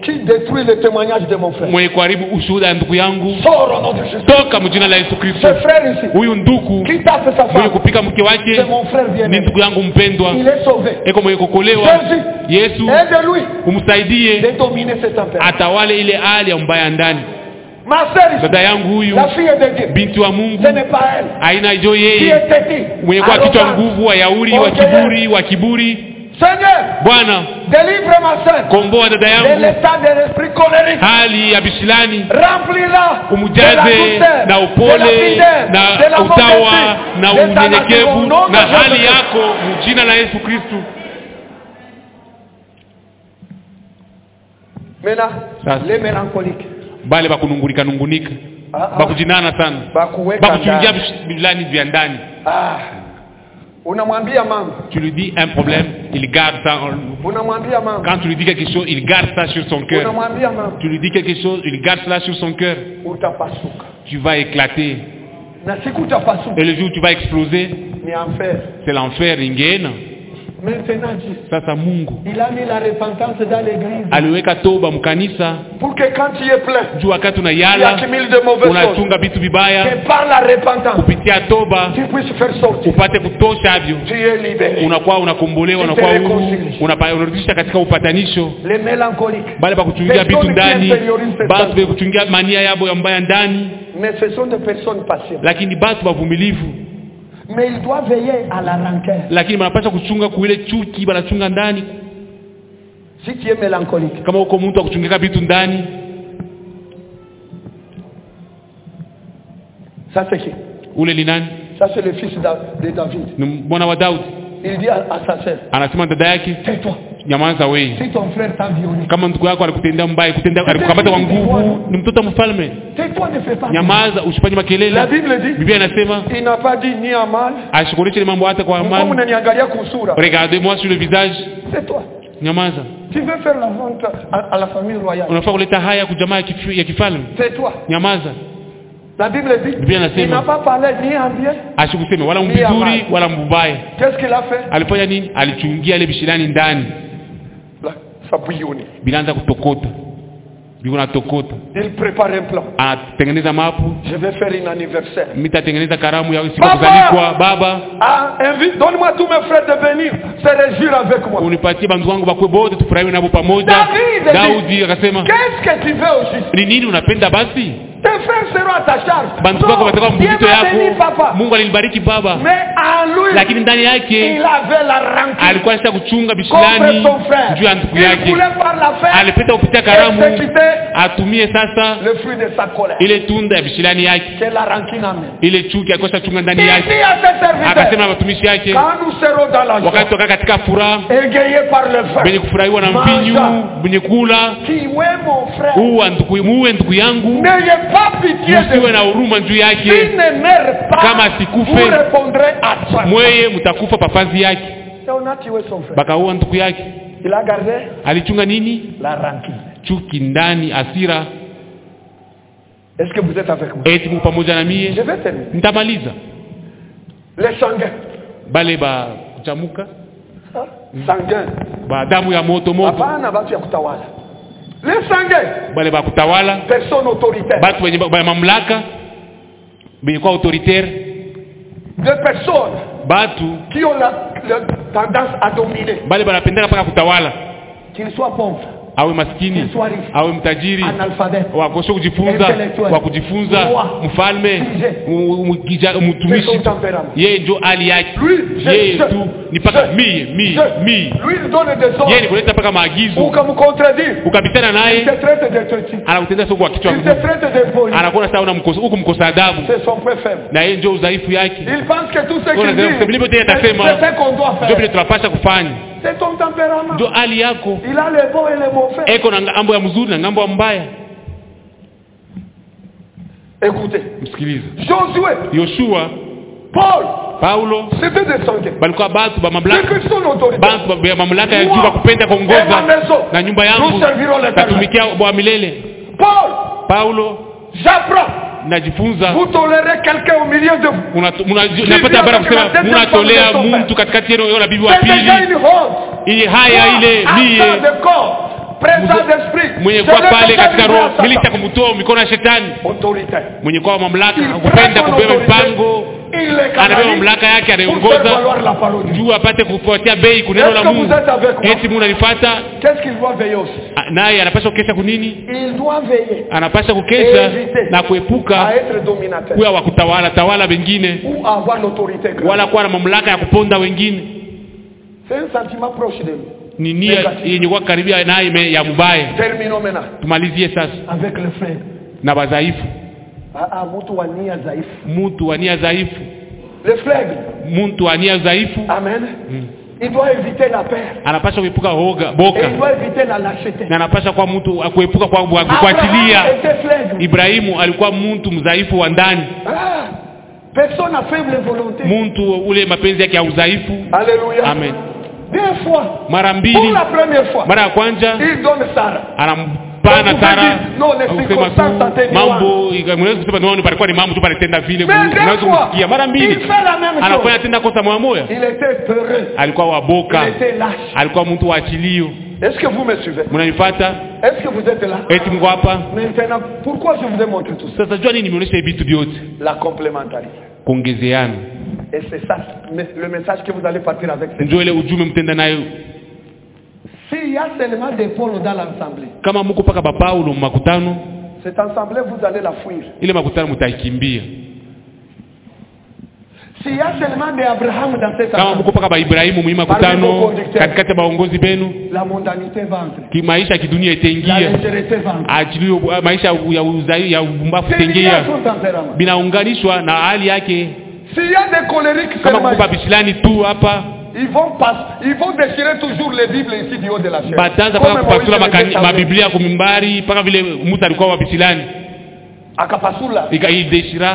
Speaker 1: qui détruit le témoignage de mon frère.
Speaker 2: mwenye kuharibu ushuhuda ya ndugu yangu
Speaker 1: Sors au nom de Jésus.
Speaker 2: toka mjina la yesu kristo
Speaker 1: Ce frère ici,
Speaker 2: huyu ndugu
Speaker 1: qui tape sa
Speaker 2: mwenye
Speaker 1: femme,
Speaker 2: kupika mke wake
Speaker 1: c'est mon frère
Speaker 2: ni
Speaker 1: bien-aimé.
Speaker 2: ndugu yangu mpendwa
Speaker 1: Il est sauvé.
Speaker 2: eko mwenye kukolewa
Speaker 1: Jésus,
Speaker 2: yesu
Speaker 1: aide-lui
Speaker 2: umsaidie
Speaker 1: de dominer ce tempérament.
Speaker 2: atawale ile hali ya mbaya ndani
Speaker 1: Ma sœur ici,
Speaker 2: dada yangu huyu
Speaker 1: la fille de Dieu,
Speaker 2: binti wa mungu
Speaker 1: ce n'est pas elle
Speaker 2: aina jo
Speaker 1: qui
Speaker 2: yeye
Speaker 1: est têtue,
Speaker 2: mwenye kuwa kichwa
Speaker 1: arrogante.
Speaker 2: nguvu wa yauri wa kiburi wa kiburi
Speaker 1: Seigneur,
Speaker 2: bwana
Speaker 1: délivre ma sœur
Speaker 2: komboa dada
Speaker 1: de
Speaker 2: yangu
Speaker 1: l'état de l'esprit colérique.
Speaker 2: hali ya bishilani
Speaker 1: Remplis-la de la
Speaker 2: umjaze
Speaker 1: douceur,
Speaker 2: na
Speaker 1: de la
Speaker 2: upole
Speaker 1: fidèle, de
Speaker 2: na
Speaker 1: la
Speaker 2: utawa
Speaker 1: modestie,
Speaker 2: na
Speaker 1: de ta nature au
Speaker 2: unyenyekevu
Speaker 1: nom de
Speaker 2: na
Speaker 1: Jésus
Speaker 2: hali
Speaker 1: Christ.
Speaker 2: yako mjina la yesu kristu
Speaker 1: Maintenant,
Speaker 2: Sasa.
Speaker 1: les mélancoliques.
Speaker 2: bale bakunungurika nungunika
Speaker 1: Ah, ah.
Speaker 2: bakujinana sana
Speaker 1: Bakuweka
Speaker 2: bakuchungia
Speaker 1: ndani.
Speaker 2: vilani vya ndani
Speaker 1: Ah. Unamwambia mama,
Speaker 2: tu lui dis un problème il garde ça en-
Speaker 1: unamwambia mama,
Speaker 2: quand tu lui dis quelque chose il garde ça sur son cœur
Speaker 1: unamwambia mama,
Speaker 2: tu lui dis quelque chose il garde cela sur son cœur
Speaker 1: utapasuka.
Speaker 2: tu vas éclater
Speaker 1: Na siku utapasuka
Speaker 2: et le jour où tu vas exploser
Speaker 1: ni enfer.
Speaker 2: c'est l'enfer ingeena
Speaker 1: Maintenant Dieu,
Speaker 2: sasa mungu
Speaker 1: il a mis la repentance dans l'église
Speaker 2: aliweka toba mkanisa
Speaker 1: pour que quand tu es plein,
Speaker 2: juu wakati
Speaker 1: tu
Speaker 2: unayala
Speaker 1: accumules de mauvaises choses.
Speaker 2: unachunga vitu vibaya
Speaker 1: Que par la repentance,
Speaker 2: kupitia toba
Speaker 1: tu puisses faire sortir.
Speaker 2: upate kutoshavyo
Speaker 1: Tu es libéré.
Speaker 2: unakuwa unakombolewa unakuwa huru unapa- unarudisha katika upatanisho
Speaker 1: Les mélancoliques.
Speaker 2: bale pakuchungia vitu
Speaker 1: Personne qui
Speaker 2: ndani
Speaker 1: intériorise cette
Speaker 2: batu
Speaker 1: partie.
Speaker 2: bekuchungia mania yabo ya mbaya ndani
Speaker 1: Mais ce sont des personnes patientes.
Speaker 2: lakini batu bavumilivu
Speaker 1: Mais il doit veiller à la rancœur.
Speaker 2: lakini banapasha kuchunga kuile chuki banachunga ndani
Speaker 1: Si tu es mélancolique,
Speaker 2: kama uko mtu akuchungika vitu ndani
Speaker 1: ça c'est qui
Speaker 2: ule ni nani
Speaker 1: Ça c'est le fils d'A- de David.
Speaker 2: ni mwana wa daudi
Speaker 1: Il dit à, à sa sœur,
Speaker 2: anasema dada yake
Speaker 1: tais-toi.
Speaker 2: nyamaza wei
Speaker 1: Si ton frère t'a violé,
Speaker 2: kama ndugu yako alikutendea mbaya kutendea alikukamata kwa nguvu ni mtoto wa mfalme
Speaker 1: tais-toi, ne fais pas.
Speaker 2: nyamaza usifanye
Speaker 1: La
Speaker 2: makelele
Speaker 1: Bible dit,
Speaker 2: biblia inasema
Speaker 1: il n'a pas dit ni à mal,
Speaker 2: ashughulishe ile mambo hata kwa
Speaker 1: comme
Speaker 2: amani
Speaker 1: unaniangalia kusura.
Speaker 2: regardez-moi sur le visage
Speaker 1: C'est toi.
Speaker 2: nyamaza
Speaker 1: Tu veux faire la vente à, à la famille royale.
Speaker 2: unafaa kuleta haya kujamaa ya kifi- ya kifalme
Speaker 1: C'est toi.
Speaker 2: nyamaza
Speaker 1: La Bible dit,
Speaker 2: Biblia
Speaker 1: il
Speaker 2: inasema
Speaker 1: n'a pas parlé ni en bien.
Speaker 2: asikuseme wala
Speaker 1: Ni amani.
Speaker 2: mbizuri wala mbubaya
Speaker 1: Qu'est-ce qu'il a fait
Speaker 2: alifanya nini alichungia ile bishilani ndani
Speaker 1: Là, Ça bouillonnait.
Speaker 2: vinaanza kutokota vinatokota
Speaker 1: Il prépare un plan.
Speaker 2: anatengeneza mapu
Speaker 1: Je vais faire un anniversaire.
Speaker 2: mitatengeneza karamu ya siku ya
Speaker 1: Baba!
Speaker 2: kuzalikwa baba
Speaker 1: Ah, invite, donne-moi tous mes frères de venir se réjouir avec moi.
Speaker 2: unipatie bandu wangu bakwe bote tufurahiwe nabo pamoja
Speaker 1: David
Speaker 2: daudi akasema
Speaker 1: Qu'est-ce que tu veux au juste
Speaker 2: ni nini unapenda basi
Speaker 1: Tes frères seront à ta charge.
Speaker 2: bantu wako watakuwa
Speaker 1: Dieu
Speaker 2: mzito
Speaker 1: m'a béni,
Speaker 2: yako
Speaker 1: papa.
Speaker 2: mungu alinibariki baba
Speaker 1: Mais en lui,
Speaker 2: lakini ndani yake
Speaker 1: il avait la rancune
Speaker 2: alikuwa alisha kuchunga
Speaker 1: contre
Speaker 2: bishilani
Speaker 1: son frère.
Speaker 2: juu ya ndugu
Speaker 1: Il
Speaker 2: yake
Speaker 1: voulait par la faire
Speaker 2: alipita kupitia karamu
Speaker 1: exécuter
Speaker 2: atumie sasa
Speaker 1: le fruit de sa colère.
Speaker 2: ile tunda ya bishilani yake
Speaker 1: C'est la rancune amène.
Speaker 2: ile chuki alikuwa chunga ndani
Speaker 1: Il
Speaker 2: yake
Speaker 1: dit à ses serviteurs,
Speaker 2: akasema na watumishi yake
Speaker 1: quand nous serons dans la
Speaker 2: wakati
Speaker 1: joie,
Speaker 2: wakaa katika furaha
Speaker 1: égayés par le
Speaker 2: benye
Speaker 1: vin,
Speaker 2: kufurahiwa na
Speaker 1: Manja.
Speaker 2: mvinyu benye kula
Speaker 1: qui est mon frère,
Speaker 2: uwa ndugu muwe ndugu yangu
Speaker 1: n'ayez pas pitié de
Speaker 2: msiwe na huruma juu
Speaker 1: S'il
Speaker 2: yake
Speaker 1: ne meurt pas,
Speaker 2: Kama asikufe,
Speaker 1: vous répondrez à toi.
Speaker 2: mweye mtakufa papazi yake
Speaker 1: Et on a tué son frère.
Speaker 2: bakaua ndugu yake
Speaker 1: Il a gardé
Speaker 2: alichunga nini
Speaker 1: la rancune.
Speaker 2: chuki ndani asira
Speaker 1: Est-ce que vous êtes avec moi
Speaker 2: eti muko pamoja na
Speaker 1: Je
Speaker 2: mie
Speaker 1: vais terminer.
Speaker 2: nitamaliza
Speaker 1: Les sanguins.
Speaker 2: bale ba kuchamuka
Speaker 1: Hein? Sanguins.
Speaker 2: ba damu ya moto moto
Speaker 1: Hapana batu ya kutawala. Les sanguins.
Speaker 2: bale ba kutawala
Speaker 1: Personne autoritaire.
Speaker 2: batu wenye ba ba mamlaka benye kwa autoritaire
Speaker 1: Des personnes
Speaker 2: batu
Speaker 1: qui ont la, la tendance à dominer.
Speaker 2: bale banapendaka mpaka kutawala
Speaker 1: Qu'ils soient pauvres,
Speaker 2: awe maskini
Speaker 1: qu'ils soient riches,
Speaker 2: awe mtajiri
Speaker 1: analphabètes.
Speaker 2: wakosha kujifunza
Speaker 1: Intellectual.
Speaker 2: wa kujifunza
Speaker 1: Roi.
Speaker 2: mfalme
Speaker 1: Sujet.
Speaker 2: mu- mu- kija-
Speaker 1: C'est
Speaker 2: mtumishi
Speaker 1: son tempérament.
Speaker 2: yeye njo hali yake
Speaker 1: Lui, je,
Speaker 2: yeye
Speaker 1: je,
Speaker 2: tu ni paka
Speaker 1: je,
Speaker 2: mie mie
Speaker 1: je.
Speaker 2: mie
Speaker 1: Lui, il donne des
Speaker 2: yeye ni
Speaker 1: ordres.
Speaker 2: kuleta mpaka
Speaker 1: Ou
Speaker 2: maagizo
Speaker 1: comme contredire.
Speaker 2: ukapitana
Speaker 1: Il
Speaker 2: naye
Speaker 1: te traite de petit.
Speaker 2: anakutendea soko wa kichwa
Speaker 1: Il te
Speaker 2: nguvu
Speaker 1: traite de poli.
Speaker 2: anakuona saa unamkosa- huku mkosa adabu
Speaker 1: C'est son point faible.
Speaker 2: na yeye njo udhaifu yake
Speaker 1: Il pense que tout ce
Speaker 2: Ona,
Speaker 1: qu'il dit,
Speaker 2: sema- sema yote
Speaker 1: c'est
Speaker 2: yatasema.
Speaker 1: c'est ce qu'on doit
Speaker 2: njo
Speaker 1: faire.
Speaker 2: vile tunapasha kufanya
Speaker 1: C'est ton tempérament.
Speaker 2: njo hali yako
Speaker 1: Il a le bon et le mauvais.
Speaker 2: eko na ngambo ya mzuri na ngambo ya mbaya
Speaker 1: Écoutez,
Speaker 2: msikilize
Speaker 1: Josué,
Speaker 2: yoshua
Speaker 1: Paul,
Speaker 2: paulo
Speaker 1: c'était des sanguins.
Speaker 2: balikuwa batu ba
Speaker 1: C'est
Speaker 2: mamlaka
Speaker 1: que son autorité.
Speaker 2: bantu ba- ya mamlaka ya
Speaker 1: Moi,
Speaker 2: juu bakupenda
Speaker 1: et ma
Speaker 2: kuongoza
Speaker 1: maison,
Speaker 2: na nyumba
Speaker 1: nous
Speaker 2: yangu
Speaker 1: servirons l'éternel.
Speaker 2: tatumikia bwa milele
Speaker 1: Paul,
Speaker 2: paulo
Speaker 1: j'apprends.
Speaker 2: najifunza
Speaker 1: Vous tolérez quelqu'un au milieu de vous.
Speaker 2: Muna- muna-
Speaker 1: Si
Speaker 2: napata habari ya
Speaker 1: Dieu
Speaker 2: kusema
Speaker 1: anataka
Speaker 2: munatolea
Speaker 1: kutengeneza
Speaker 2: mtu katikati yenu yona bibi wa
Speaker 1: C'est déjà
Speaker 2: pili
Speaker 1: une honte.
Speaker 2: ili haya ile
Speaker 1: Acte
Speaker 2: mie
Speaker 1: de corps. présent d'esprit.
Speaker 2: mwenye
Speaker 1: C'est
Speaker 2: kuwa
Speaker 1: le
Speaker 2: pale
Speaker 1: péché
Speaker 2: katika
Speaker 1: du
Speaker 2: roho
Speaker 1: Satan.
Speaker 2: milisha kumtoa mikono ya shetani
Speaker 1: Autoritaire.
Speaker 2: mwenye kuwa mamlaka
Speaker 1: Il prend
Speaker 2: kupenda
Speaker 1: son
Speaker 2: kubeba
Speaker 1: autorité,
Speaker 2: mpango
Speaker 1: il les
Speaker 2: anabeba
Speaker 1: canalise
Speaker 2: mamlaka yake
Speaker 1: pour faire
Speaker 2: anaiongoza
Speaker 1: valoir la parole de Dieu.
Speaker 2: juu apate kufuatia bei kuneno
Speaker 1: Est-ce
Speaker 2: la
Speaker 1: que
Speaker 2: mungu
Speaker 1: vous êtes avec moi?
Speaker 2: eti mungu anifata
Speaker 1: Qu'est-ce qu'il doit veiller aussi
Speaker 2: naye anapasha kukesha kunini
Speaker 1: Il doit veiller
Speaker 2: anapasha kukesha
Speaker 1: Éviter.
Speaker 2: na
Speaker 1: à
Speaker 2: kuepuka
Speaker 1: être dominateur
Speaker 2: kuwa wa kutawala tawala wengine
Speaker 1: ou avoir l'autorité grande.
Speaker 2: wala kuwa na mamlaka ya kuponda wengine
Speaker 1: C'est un sentiment proche de nous.
Speaker 2: ni nia
Speaker 1: Negative.
Speaker 2: yenye kuwa karibia naye ime- ya mubaya
Speaker 1: Terminons maintenant
Speaker 2: tumalizie sasa
Speaker 1: avec le frère.
Speaker 2: na wadhaifu
Speaker 1: Ah, ah, mtu wa nia dhaifu.
Speaker 2: mtu wa nia dhaifu
Speaker 1: Le flegme.
Speaker 2: mtu wa nia dhaifu
Speaker 1: Amen.
Speaker 2: Mm.
Speaker 1: Il doit éviter la peur.
Speaker 2: anapasha kuepuka hoga
Speaker 1: Et
Speaker 2: boka
Speaker 1: il doit éviter la lâcheté.
Speaker 2: na anapasha kuwa mtu wa kuepuka kwa kwa
Speaker 1: Abraham
Speaker 2: kufuatilia
Speaker 1: était flegme.
Speaker 2: ibrahimu alikuwa mtu mdhaifu wa ndani
Speaker 1: Ah, personne n'a faible volonté.
Speaker 2: mtu ule mapenzi yake ya udhaifu
Speaker 1: Alléluia.
Speaker 2: amen
Speaker 1: Deux fois.
Speaker 2: mara
Speaker 1: Pour
Speaker 2: mbili
Speaker 1: la première fois,
Speaker 2: mara ya kwanza
Speaker 1: il donne Sarah.
Speaker 2: anampana
Speaker 1: Donc,
Speaker 2: sara
Speaker 1: vous dites, non, les
Speaker 2: kusema
Speaker 1: circonstances
Speaker 2: tu
Speaker 1: atténuantes.
Speaker 2: mambo ika- mnaweza kusema no palikuwa ni mambo tu palitenda vile
Speaker 1: Mais deux
Speaker 2: unaweza
Speaker 1: fois,
Speaker 2: kusikia mara
Speaker 1: il
Speaker 2: mbili
Speaker 1: fait la même
Speaker 2: anafanya
Speaker 1: chose.
Speaker 2: tena kosa moya moya
Speaker 1: Il était peureux.
Speaker 2: alikuwa waboka
Speaker 1: Il était lâche.
Speaker 2: alikuwa mtu wa achilio
Speaker 1: Est-ce que vous me suivez
Speaker 2: mnanifata
Speaker 1: Est-ce que vous êtes là
Speaker 2: eti mko hapa
Speaker 1: Maintenant, pourquoi je vous ai montré tout ça
Speaker 2: sasa jua nini nimeonyesha hivi vitu vyote
Speaker 1: La complémentarité.
Speaker 2: kuongezeana
Speaker 1: Et c'est ça mais le message que vous allez partir avec. c'est-
Speaker 2: ndio ile ujumbe mtenda nayo
Speaker 1: S'il y a seulement des pôles dans l'assemblée,
Speaker 2: kama mko paka bapaulo makutano
Speaker 1: cette assemblée, vous allez la fuir.
Speaker 2: ile makutano mtaikimbia
Speaker 1: S'il y a seulement des Abraham dans cette
Speaker 2: kama
Speaker 1: assemblée,
Speaker 2: mko paka baibrahimu mwima makutano katikati ya baongozi benu
Speaker 1: la mondanité va entrer.
Speaker 2: ki- maisha ya kidunia
Speaker 1: La
Speaker 2: itaingia
Speaker 1: légèreté va entrer.
Speaker 2: achilio maisha ya uzai ya ubumbafu
Speaker 1: C'est lié à
Speaker 2: itaingia
Speaker 1: son tempérament.
Speaker 2: binaunganishwa na hali yake
Speaker 1: S'il y a des colériques
Speaker 2: kama
Speaker 1: seulement,
Speaker 2: kupa bisilani tu hapa
Speaker 1: ils vont passer, ils vont déchirer toujours les Bibles ici du haut de la chair.
Speaker 2: bataanza
Speaker 1: Comme
Speaker 2: mpaka
Speaker 1: Moïse
Speaker 2: kupasula
Speaker 1: le
Speaker 2: makani-
Speaker 1: faisait avec-
Speaker 2: mabiblia kumimbari mpaka vile musa alikuwa wa bisilani
Speaker 1: Akapasula.
Speaker 2: ikaideshira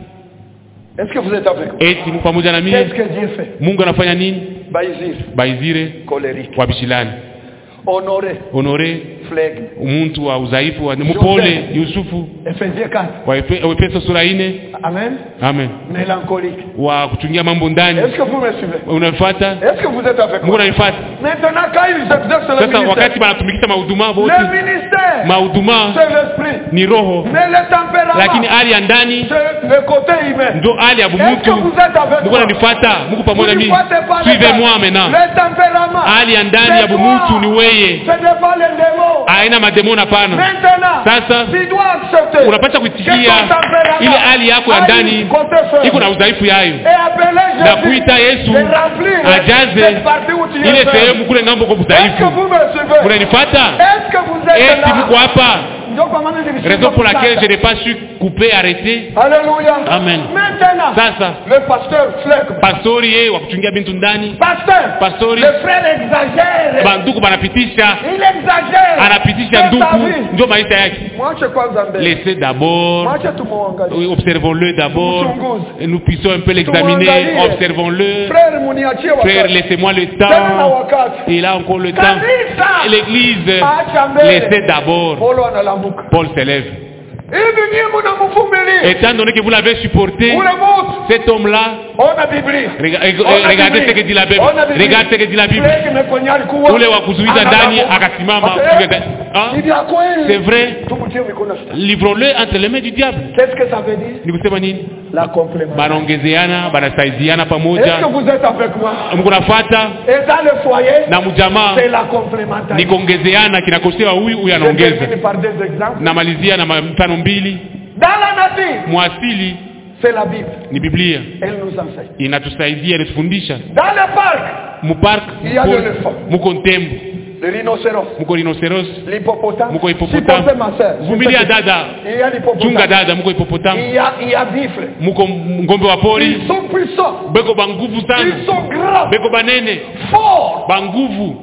Speaker 1: Est-ce que vous êtes avec moi
Speaker 2: eti mu pamoja na
Speaker 1: Qu'est-ce
Speaker 2: mimi
Speaker 1: que Dieu fait
Speaker 2: mungu anafanya nini
Speaker 1: Baïsir,
Speaker 2: baizire
Speaker 1: colérique.
Speaker 2: wa bisilani
Speaker 1: Honoré,
Speaker 2: honore
Speaker 1: flegme.
Speaker 2: muntu wa udhaifu wa mupole yusufu
Speaker 1: Ephésiens 4.
Speaker 2: wa Efe- wa efeso sura ine
Speaker 1: Amen.
Speaker 2: amen
Speaker 1: Mélancolique.
Speaker 2: wa kuchungia mambo ndani
Speaker 1: Est-ce que vous me suivez
Speaker 2: unafata
Speaker 1: Est-ce que vous êtes avec
Speaker 2: mungu
Speaker 1: moi
Speaker 2: ananifata
Speaker 1: Maintenant, quand ils exercent le
Speaker 2: sasa
Speaker 1: ministère,
Speaker 2: wakati banatumikisha mahuduma
Speaker 1: le
Speaker 2: bote
Speaker 1: ministère,
Speaker 2: mahuduma
Speaker 1: c'est l'esprit.
Speaker 2: ni roho
Speaker 1: Mais le tempérament,
Speaker 2: lakini hali ya ndani
Speaker 1: c'est le côté humain.
Speaker 2: ndo hali ya
Speaker 1: Est-ce que
Speaker 2: bumutu
Speaker 1: vous êtes avec
Speaker 2: mungu
Speaker 1: moi
Speaker 2: ananifata mungu
Speaker 1: Vous
Speaker 2: pamoja
Speaker 1: ne
Speaker 2: mimi
Speaker 1: faites pas le
Speaker 2: suivez
Speaker 1: temps.
Speaker 2: moi maintenant
Speaker 1: Le tempérament,
Speaker 2: hali ya ndani ya
Speaker 1: c'est
Speaker 2: bumutu
Speaker 1: toi.
Speaker 2: ni weye
Speaker 1: Ce n'est pas les démons.
Speaker 2: haina mademoni hapana
Speaker 1: Maintenant,
Speaker 2: Sasa,
Speaker 1: tu dois accepter
Speaker 2: unapasha
Speaker 1: que
Speaker 2: kuitikia
Speaker 1: ton tempérament
Speaker 2: ile hali yako ya
Speaker 1: a
Speaker 2: ndani
Speaker 1: une côté faible.
Speaker 2: iko na udhaifu yayo
Speaker 1: Et appeler
Speaker 2: na
Speaker 1: Jésus
Speaker 2: kuita yesu
Speaker 1: de remplir
Speaker 2: ajaze
Speaker 1: cette partie où tu es
Speaker 2: ile
Speaker 1: faible.
Speaker 2: sehemu kule ngambo kwa
Speaker 1: Est-ce que
Speaker 2: udhaifu
Speaker 1: vous me suivez
Speaker 2: unanifata
Speaker 1: Est-ce que vous êtes
Speaker 2: eti
Speaker 1: là
Speaker 2: mko hapa
Speaker 1: Ndio kwa maana nilisema
Speaker 2: raison pour laquelle je
Speaker 1: sasa.
Speaker 2: n'ai pas su couper arrêter
Speaker 1: Alléluia.
Speaker 2: Amen.
Speaker 1: Maintenant,
Speaker 2: sasa
Speaker 1: le pasteur flegme.
Speaker 2: pastori yeye wa kuchungia bintu ndani
Speaker 1: Pasteur,
Speaker 2: pastori
Speaker 1: le frère exagère.
Speaker 2: banduku banapitisha
Speaker 1: Il exagère.
Speaker 2: anapitisha
Speaker 1: C'est sa
Speaker 2: nduku
Speaker 1: vie.
Speaker 2: ndio maisha yake
Speaker 1: Mwache kwanza mbele.
Speaker 2: laissez d'abord
Speaker 1: Mwache tumuangalie.
Speaker 2: Oui, observons-le d'abord
Speaker 1: Mchunguze.
Speaker 2: et nous puissions un peu l'examiner
Speaker 1: Tumwangalie.
Speaker 2: observons-le
Speaker 1: Frère muniachie
Speaker 2: frère
Speaker 1: wakati.
Speaker 2: laissez-moi le
Speaker 1: Tena na
Speaker 2: temps
Speaker 1: wakati.
Speaker 2: il a encore le temps
Speaker 1: Kanisa.
Speaker 2: l'église
Speaker 1: Acha mbele.
Speaker 2: laissez d'abord
Speaker 1: Paulo analambuka.
Speaker 2: Paul s'élève
Speaker 1: Hivi nyinyi mnamvumilia.
Speaker 2: étant donné que vous l'avez supporté
Speaker 1: Ule mtu
Speaker 2: cet homme-là
Speaker 1: ona Biblia.
Speaker 2: rega- eh,
Speaker 1: Ona
Speaker 2: regardez
Speaker 1: Biblia.
Speaker 2: ce que dit la Bible
Speaker 1: Ona Biblia.
Speaker 2: regardez ce que dit la Bible
Speaker 1: Flegme kwenye alikuwa.
Speaker 2: ule wa kuzuiza ndani
Speaker 1: Analamuka.
Speaker 2: akasimama
Speaker 1: Ase,
Speaker 2: kupiga ndani. Ah,
Speaker 1: Ni vya kweli.
Speaker 2: c'est vrai
Speaker 1: Tumutie mikono sasa.
Speaker 2: livrons-le entre les mains du diable
Speaker 1: Qu'est-ce que ça veut dire
Speaker 2: ni kusema nini
Speaker 1: La complément.
Speaker 2: banaongezeana banasaidiana
Speaker 1: Est-ce que
Speaker 2: pamoja
Speaker 1: vous êtes avec moi
Speaker 2: mko nafata
Speaker 1: Et dans le foyer,
Speaker 2: na mjamaa
Speaker 1: c'est la
Speaker 2: ni
Speaker 1: complémentarité.
Speaker 2: kuongezeana kinakosewa huyu huyu
Speaker 1: Je
Speaker 2: anaongeza
Speaker 1: termine par des exemples.
Speaker 2: namalizia na mfano mbili
Speaker 1: Dans la nature,
Speaker 2: mwasili
Speaker 1: c'est la Bible.
Speaker 2: ni biblia
Speaker 1: Elle nous enseigne.
Speaker 2: inatusaidia inatufundisha
Speaker 1: Dans le parc,
Speaker 2: mupark
Speaker 1: Il y a l'éléphant.
Speaker 2: muko ntembo
Speaker 1: le rhinocéros,
Speaker 2: muko rhinoceros
Speaker 1: l'hippopotame.
Speaker 2: muko
Speaker 1: S'il peut
Speaker 2: hipopotame
Speaker 1: faire ma sœur.
Speaker 2: vumilia dada
Speaker 1: Il y a
Speaker 2: chunga
Speaker 1: l'hippopotame.
Speaker 2: dada muko hipopotame
Speaker 1: Il y a, il y a bifle.
Speaker 2: muko ngombe wa pori
Speaker 1: Ils sont puissants.
Speaker 2: beko banguvu
Speaker 1: Ils
Speaker 2: sana
Speaker 1: sont grands.
Speaker 2: beko banene
Speaker 1: Forts.
Speaker 2: banguvu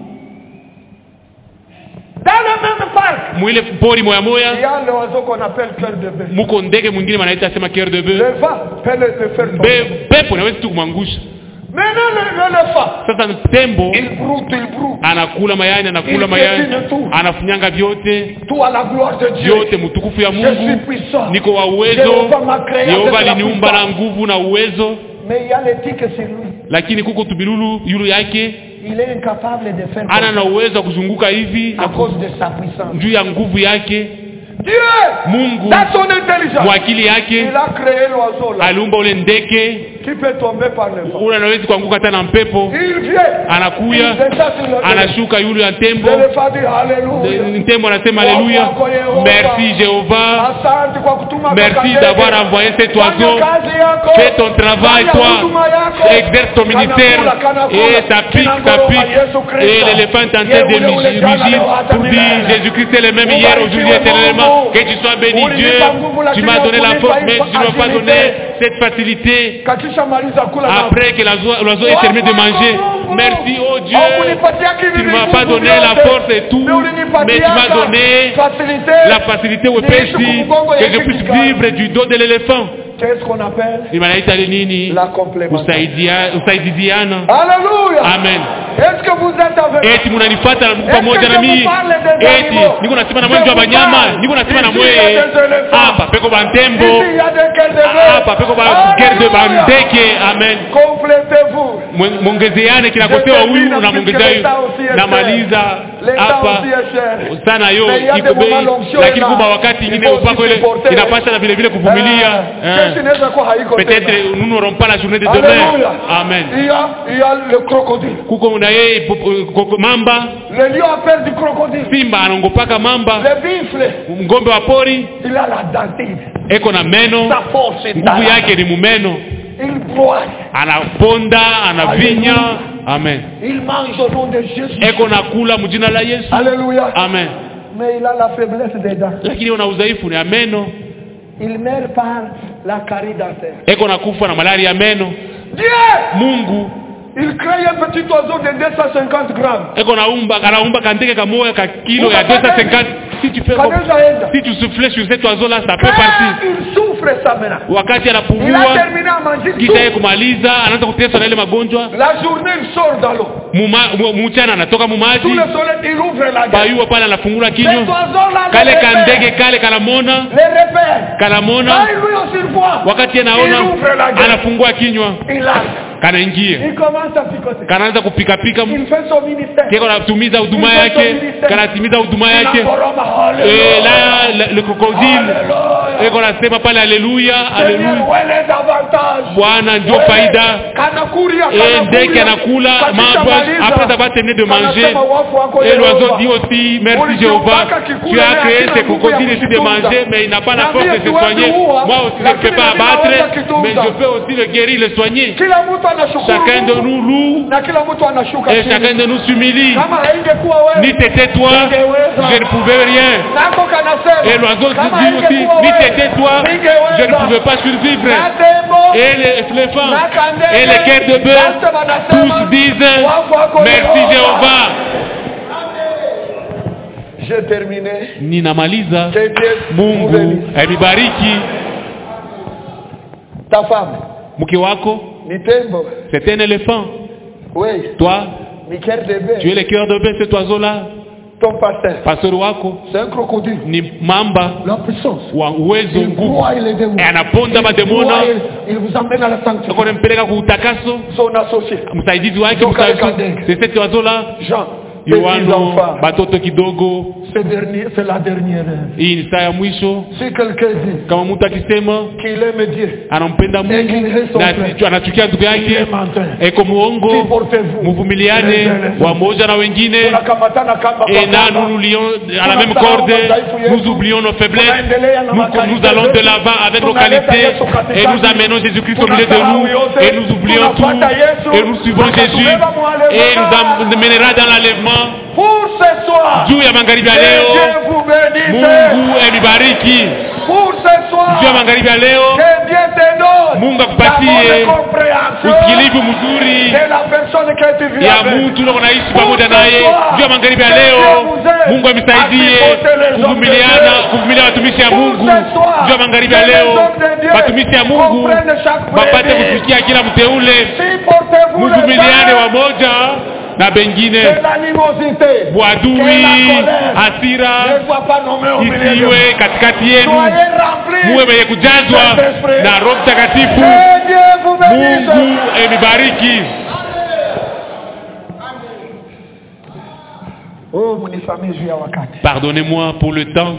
Speaker 1: Dans le même parc,
Speaker 2: mwile pori moya
Speaker 1: il y
Speaker 2: moya
Speaker 1: a l'oiseau qu'on appelle cœur de bœuf.
Speaker 2: muko ndege mwingine wanaita sema cœur de bœuf
Speaker 1: Le vent peut le, le faire tomber.
Speaker 2: Be- pepo nawezi tu kumwangusha
Speaker 1: Maintenant, le- l'éléphant,
Speaker 2: sasa tembo
Speaker 1: il broute, il broute.
Speaker 2: anakula mayani anakula
Speaker 1: Il
Speaker 2: mayani
Speaker 1: piétine tout.
Speaker 2: anafunyanga vyote
Speaker 1: Tout à la gloire de Dieu.
Speaker 2: vyote mtukufu ya
Speaker 1: Je suis
Speaker 2: mungu
Speaker 1: puissant.
Speaker 2: niko wa uwezo
Speaker 1: Jehova m'a créé
Speaker 2: yehova
Speaker 1: avec la
Speaker 2: aliniumba na
Speaker 1: puissance.
Speaker 2: nguvu na uwezo
Speaker 1: Mais il y a l'éthique sur lui.
Speaker 2: lakini kuko tubilulu yulu yake
Speaker 1: il est incapable de faire
Speaker 2: ana
Speaker 1: comme
Speaker 2: na uwezo wa kuzunguka hivi
Speaker 1: ça,
Speaker 2: na
Speaker 1: à cause de sa puissance.
Speaker 2: juu ya nguvu yake
Speaker 1: Dieu,
Speaker 2: mungu
Speaker 1: dans son intelligence,
Speaker 2: kwa akili yake
Speaker 1: il a créé l'oiseau là,
Speaker 2: aliumba ule ndeke
Speaker 1: qui peut tomber par le vent.
Speaker 2: ule anawezi kuanguka hata na mpepo
Speaker 1: Il vient, il
Speaker 2: anakuya
Speaker 1: descend sur le
Speaker 2: anashuka yule ya tembo
Speaker 1: L'éléphant dit Alléluia.
Speaker 2: tembo anasema aleluya merci jehova
Speaker 1: Asante kwa kutuma
Speaker 2: merci
Speaker 1: kaka
Speaker 2: d'avoir
Speaker 1: ndege.
Speaker 2: envoyé cet
Speaker 1: Fanya
Speaker 2: oiseau
Speaker 1: kazi yako.
Speaker 2: fais ton travail
Speaker 1: Fanya
Speaker 2: toi
Speaker 1: huduma yako.
Speaker 2: exerce ton ministère
Speaker 1: Kanakula, kanakula.
Speaker 2: et ça pique ça
Speaker 1: Kinangoroka
Speaker 2: pique
Speaker 1: Yesu Kristo.
Speaker 2: et l'éléphant est en train de
Speaker 1: Yeye ule ule jana,
Speaker 2: rugir
Speaker 1: leo hata
Speaker 2: pour dire
Speaker 1: milele.
Speaker 2: Jésus-Christ est le même hier aujourd'hui
Speaker 1: Ubarikiwe
Speaker 2: éternellement
Speaker 1: Mungu.
Speaker 2: que tu sois béni
Speaker 1: Ulinipa
Speaker 2: Dieu
Speaker 1: nguvu,
Speaker 2: tu
Speaker 1: lakini
Speaker 2: m'as donné la
Speaker 1: hukunipa
Speaker 2: force mais tu ne m'as pas
Speaker 1: agilité.
Speaker 2: donné cette facilité
Speaker 1: Kakisha maliza kula na-
Speaker 2: après que l'oiseau l'oiseau ait terminé de manger merci oh Dieu
Speaker 1: Haukunipatia
Speaker 2: tu
Speaker 1: kivi
Speaker 2: ne m'as
Speaker 1: vingi
Speaker 2: pas donné
Speaker 1: vyote.
Speaker 2: la force et tout
Speaker 1: Mais ulinipatia
Speaker 2: mais tu m'as
Speaker 1: ka-
Speaker 2: donné
Speaker 1: facilité.
Speaker 2: la facilité wepesi que je puisse vivre du dos de l'éléphant
Speaker 1: Qu'est-ce qu'on appelle
Speaker 2: inaita nini
Speaker 1: la complémentarité.
Speaker 2: Usaidia- usaidiziana
Speaker 1: Alléluia.
Speaker 2: amen
Speaker 1: Est-ce que vous êtes avec
Speaker 2: eti munanifata na mko
Speaker 1: Est-ce
Speaker 2: pamoja
Speaker 1: que
Speaker 2: na
Speaker 1: je
Speaker 2: mimi
Speaker 1: vous parle des
Speaker 2: eti
Speaker 1: animaux?
Speaker 2: niko nasema na
Speaker 1: Je
Speaker 2: mwenjo wa
Speaker 1: vous
Speaker 2: banyama
Speaker 1: parle.
Speaker 2: niko nasema na
Speaker 1: Ici, il y a
Speaker 2: mweye
Speaker 1: des éléphants.
Speaker 2: hapa peko bantembo
Speaker 1: Ici, il y a des quais de bœuf.
Speaker 2: hapa peko bagere de
Speaker 1: Alléluia.
Speaker 2: bandeke amen
Speaker 1: Complétez-vous.
Speaker 2: Mwe- mwongezeane kinakosewa huyu na mwongezea huyu namaliza hapa sana yo iko bei lakini kuba wakati ingine upako ile inapasha na vile vile kuvumilia
Speaker 1: Kesho
Speaker 2: Eh.
Speaker 1: inaweza kuwa haiko tena.
Speaker 2: peut-être nous n'aurons pas la journée de demain
Speaker 1: Alléluia.
Speaker 2: amen
Speaker 1: Il y a, il y a le crocodile.
Speaker 2: kuko na yeye po- po- mamba
Speaker 1: Le lion a peur du crocodile.
Speaker 2: simba anaongopaka mamba
Speaker 1: Le bifle,
Speaker 2: ngombe wa pori
Speaker 1: il a la dentine.
Speaker 2: eko na meno
Speaker 1: Sa force est
Speaker 2: nguvu
Speaker 1: là.
Speaker 2: yake ni mumeno
Speaker 1: Il broie.
Speaker 2: anaponda anavinya amen
Speaker 1: Il mange au nom de Jésus.
Speaker 2: eko na kula mjina la yesu
Speaker 1: Alléluia.
Speaker 2: amen
Speaker 1: Mais il a la faiblesse des dents.
Speaker 2: lakini una udhaifu ni ya meno
Speaker 1: Il meurt par la carie dentaire.
Speaker 2: eko na kufa na malaria ya meno
Speaker 1: Dieu,
Speaker 2: mungu
Speaker 1: il crée un petit oiseau de 250 grammes.
Speaker 2: eko naumba anaumba kandeke kamoya ka kilo ya 250 si tu fais comme-
Speaker 1: Kanaweza enda.
Speaker 2: si tu souffles sur cet oiseau là ça peut
Speaker 1: Quand
Speaker 2: partir
Speaker 1: il souffre ça maintenant.
Speaker 2: wakati
Speaker 1: Il a
Speaker 2: anapumua
Speaker 1: terminé à manger
Speaker 2: kisha yeye
Speaker 1: tout.
Speaker 2: kumaliza anaanza kuteswa na ile magonjwa
Speaker 1: La journée, il sort dans l'eau.
Speaker 2: Muma- mu- mchana anatoka
Speaker 1: Sous
Speaker 2: mumaji
Speaker 1: le soleil, il ouvre la gueule.
Speaker 2: bayuwa pale anafungula
Speaker 1: Cet
Speaker 2: kinywa
Speaker 1: oiseau-là,
Speaker 2: kale
Speaker 1: le
Speaker 2: kandege
Speaker 1: repère.
Speaker 2: kale kanamona
Speaker 1: Le repère.
Speaker 2: kanamona
Speaker 1: Quand lui aussi voit,
Speaker 2: wakati
Speaker 1: il
Speaker 2: anaona
Speaker 1: ouvre la gueule.
Speaker 2: anafungua kinywa
Speaker 1: Il a.
Speaker 2: kanaingia
Speaker 1: Il commence à picoter.
Speaker 2: kanaanza kupikapika
Speaker 1: Il fait son ministère.
Speaker 2: keko anatumiza huduma yake kanatimiza huduma
Speaker 1: Il
Speaker 2: yake
Speaker 1: encoroma,
Speaker 2: Eh,
Speaker 1: Alléluia.
Speaker 2: la, la, le crocodile
Speaker 1: Alléluia.
Speaker 2: eko nasema pale haleluya
Speaker 1: Seigneur,
Speaker 2: haleluya
Speaker 1: où est les avantages?
Speaker 2: bwana ndio faida
Speaker 1: Kanakuria,
Speaker 2: et
Speaker 1: kanakuria.
Speaker 2: ndege anakula
Speaker 1: Katika
Speaker 2: mabwa
Speaker 1: maliza,
Speaker 2: après avoir terminé de manger
Speaker 1: kanasema wafu wako
Speaker 2: et l'oiseau
Speaker 1: Yehova.
Speaker 2: dit aussi merci
Speaker 1: Ulikiupaka
Speaker 2: Jéhovah
Speaker 1: kikula
Speaker 2: tu as
Speaker 1: na
Speaker 2: créé
Speaker 1: hakina
Speaker 2: ces
Speaker 1: nguvu ya
Speaker 2: crocodiles ici de
Speaker 1: kukitunza.
Speaker 2: manger mais il n'a pas la
Speaker 1: Na
Speaker 2: force
Speaker 1: pia
Speaker 2: de se
Speaker 1: siwezi
Speaker 2: soigner
Speaker 1: kuua,
Speaker 2: moi aussi je ne
Speaker 1: lakini
Speaker 2: peux pas
Speaker 1: mimi
Speaker 2: abattre
Speaker 1: naweza kitunza.
Speaker 2: mais je peux aussi le guérir le soigner
Speaker 1: Kila mtu anashukuru
Speaker 2: chacun de
Speaker 1: Mungu,
Speaker 2: nous loue
Speaker 1: na kila mtu anashuka
Speaker 2: et
Speaker 1: chini.
Speaker 2: chacun de nous s'humilie
Speaker 1: Kama haingekuwa wewe,
Speaker 2: ni t'étais toi je ne pouvais rien
Speaker 1: nako kanasema,
Speaker 2: et l'oiseau
Speaker 1: kama
Speaker 2: dit aussi
Speaker 1: haingekuwa
Speaker 2: ni
Speaker 1: wewe,
Speaker 2: t'étais toi
Speaker 1: ningeweza.
Speaker 2: je ne pouvais pas survivre
Speaker 1: Na tembo,
Speaker 2: et les éléphants
Speaker 1: na kandege,
Speaker 2: et les cœurs de bœuf
Speaker 1: wote wanasema,
Speaker 2: tous disent
Speaker 1: wafu wako
Speaker 2: merci
Speaker 1: Yehova.
Speaker 2: Jéhovah
Speaker 1: J'ai terminé.
Speaker 2: ninamaliza
Speaker 1: Que Dieu vous
Speaker 2: mungu
Speaker 1: bénisse.
Speaker 2: amibariki
Speaker 1: Ta femme,
Speaker 2: mke wako
Speaker 1: ni tembo.
Speaker 2: c'est un éléphant
Speaker 1: Oui,
Speaker 2: toi
Speaker 1: ni cœur de
Speaker 2: tu es
Speaker 1: bœuf.
Speaker 2: le cœur de bœuf cet oiseau là
Speaker 1: Ton pasteur,
Speaker 2: pastori wako
Speaker 1: c'est un crocodile.
Speaker 2: ni mamba
Speaker 1: La puissance.
Speaker 2: wa uwezo
Speaker 1: Il
Speaker 2: nguvu
Speaker 1: broie les démons.
Speaker 2: E anaponda
Speaker 1: Il
Speaker 2: mademona
Speaker 1: broie, il vous emmène à la sanctuaire.
Speaker 2: ako nampeleka kuutakaso
Speaker 1: Son associé,
Speaker 2: msaidizi wake
Speaker 1: Joka
Speaker 2: msaidizi-
Speaker 1: Kandenge.
Speaker 2: c'est cet oiseau là
Speaker 1: Jean, petits
Speaker 2: yohano
Speaker 1: enfants.
Speaker 2: batoto kidogo
Speaker 1: C'est dernier- c'est la dernière heure.
Speaker 2: hii ni saa ya mwisho
Speaker 1: Si quelqu'un dit
Speaker 2: kama mtu akisema
Speaker 1: qu'il aime Dieu,
Speaker 2: anampenda mungu
Speaker 1: Inclinez son
Speaker 2: na
Speaker 1: frère.
Speaker 2: asichu- anachukia ndugu
Speaker 1: il
Speaker 2: yake
Speaker 1: est menteur.
Speaker 2: eko muongo
Speaker 1: Supportez-vous.
Speaker 2: muvumiliane
Speaker 1: Les uns les autres.
Speaker 2: wamoja na wengine
Speaker 1: Tunakamatana kamba
Speaker 2: et
Speaker 1: kwa
Speaker 2: là
Speaker 1: kamba.
Speaker 2: nous nous lions à la même
Speaker 1: Tunasahau
Speaker 2: corde
Speaker 1: madhaifu yetu.
Speaker 2: nous oublions nos faiblesses
Speaker 1: Tunaendelea na
Speaker 2: nous,
Speaker 1: makanisa
Speaker 2: nous allons de
Speaker 1: yetu.
Speaker 2: l'avant avec nos
Speaker 1: Tunaleta
Speaker 2: qualités
Speaker 1: Yesu katikati.
Speaker 2: et nous amenons Jésus-Christ au milieu de
Speaker 1: Tunasahau
Speaker 2: nous
Speaker 1: yote.
Speaker 2: et nous oublions tout
Speaker 1: Tunafuata Yesu.
Speaker 2: et nous suivons Jésus
Speaker 1: Tunatubeba mwalevana.
Speaker 2: et nous amènera dans l'enlèvement
Speaker 1: Pour ce soir,
Speaker 2: juu ya magharibi ya
Speaker 1: que
Speaker 2: leo
Speaker 1: Dieu vous bénisse.
Speaker 2: mungu emibariki
Speaker 1: Pour ce soir,
Speaker 2: juu ya magharibi ya leo
Speaker 1: que Dieu te donne
Speaker 2: Mungu
Speaker 1: la
Speaker 2: akupatie
Speaker 1: bonne compréhension
Speaker 2: usikilivu mzuri
Speaker 1: de la personne que tu vis
Speaker 2: ya
Speaker 1: avec.
Speaker 2: mtu ulio naishi pamoja naye juu ya magharibi ya leo mungu amsaidie kuvumiliana kuvumilia watumishi ya mungu juu ya magharibi ya leo watumishi ya mungu wapate kufikia kila mteule
Speaker 1: Supportez-vous le
Speaker 2: mvumiliane
Speaker 1: mal
Speaker 2: wamoja na bengine
Speaker 1: de l'animosité.
Speaker 2: bwadui hasira
Speaker 1: Ne sois pas nommé au milieu de
Speaker 2: isiwe katikati yenu
Speaker 1: Soyez remplis.
Speaker 2: muwe wenye kujazwa na roho mtakatifu
Speaker 1: Que Dieu vous bénisse.
Speaker 2: mungu emibariki
Speaker 1: oh mnisamee juu ya wakati
Speaker 2: Pardonnez-moi pour le temps.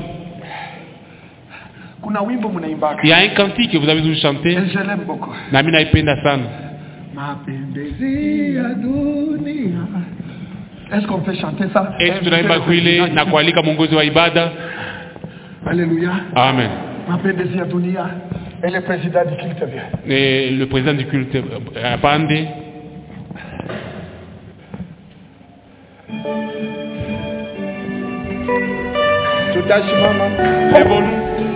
Speaker 1: kuna wimbo mnaimbaka
Speaker 2: Il y a un cantique que vous avez toujours chanté.
Speaker 1: Et je l'aime beaucoup
Speaker 2: Na mimi naipenda sana.
Speaker 1: mapembezi ya dunia est-ce qu'on peut chanter ça
Speaker 2: Eti tunaimba kwile na kualika mwongozi wa ibada.
Speaker 1: alléluia
Speaker 2: Amen.
Speaker 1: mapembezi ya dunia et le président du culte vient
Speaker 2: Et le président du culte euh, apande.
Speaker 1: tutasimama
Speaker 2: Levons-nous.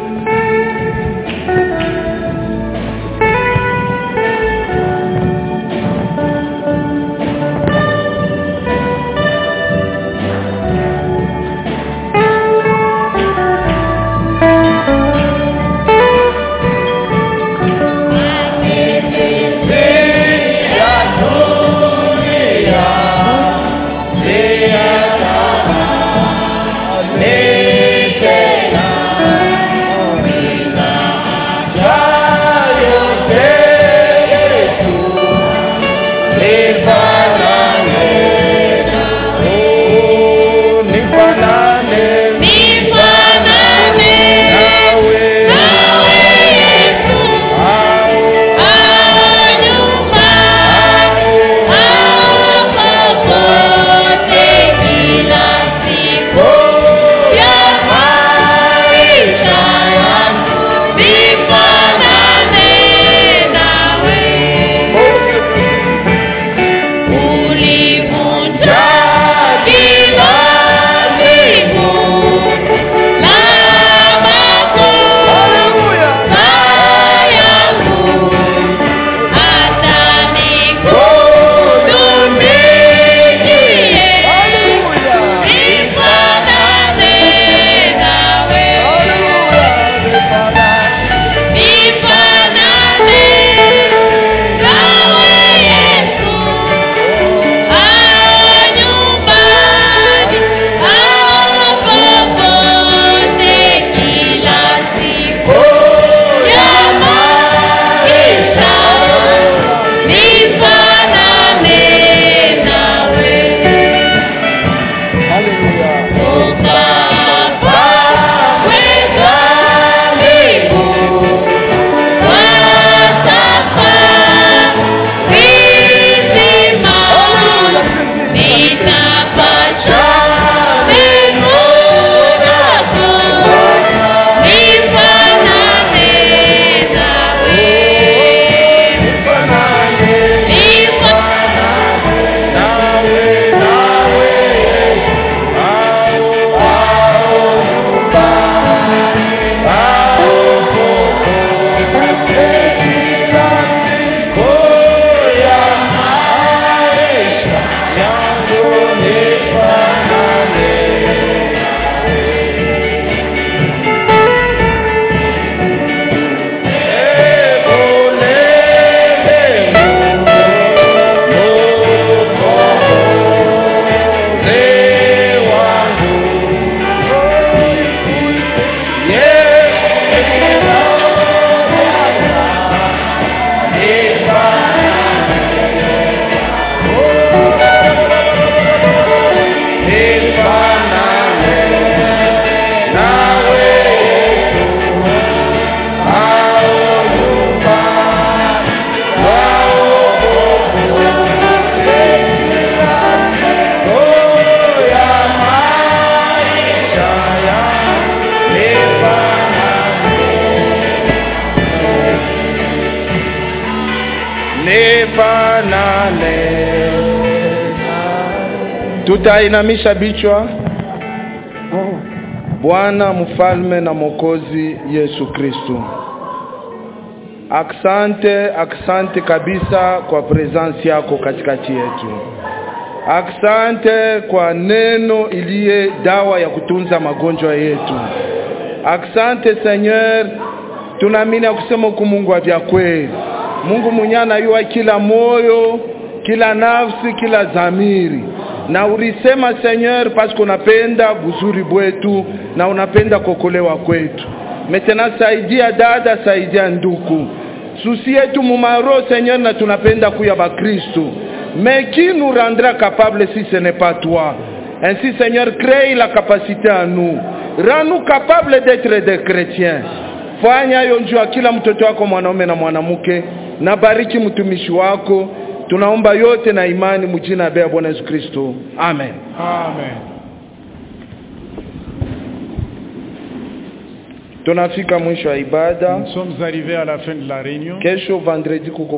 Speaker 3: tutainamisha bichwa bwana mfalme na mwokozi yesu kristu aksante aksante kabisa kwa presence yako katikati yetu aksante kwa neno iliye dawa ya kutunza magonjwa yetu aksante seigneur tunaamini ya kusema huku mungu wa vya kweli mungu mwenye anayua kila moyo kila nafsi kila dhamiri na ulisema seigneur paske unapenda buzuri bwetu na unapenda kokolewa kwetu metena saidia dada saidia nduku susi yetu mumaro seigneur na tunapenda kuya bakristu mais qui nous rendra capable si ce n'est pas toi Ainsi, Seigneur, crée la capacité à nous. Rends-nous capables d'être des chrétiens. Fanya hiyo juu ya kila mtoto wako mwanaume na mwanamke, na bariki mtumishi wako. Tunaomba yote na imani mjina ya Bwana Yesu Kristo, amen.
Speaker 2: Amen.
Speaker 3: Tunafika mwisho wa ibada.
Speaker 2: Nous sommes arrivés à la fin de la réunion.
Speaker 3: Kesho vendredi kuko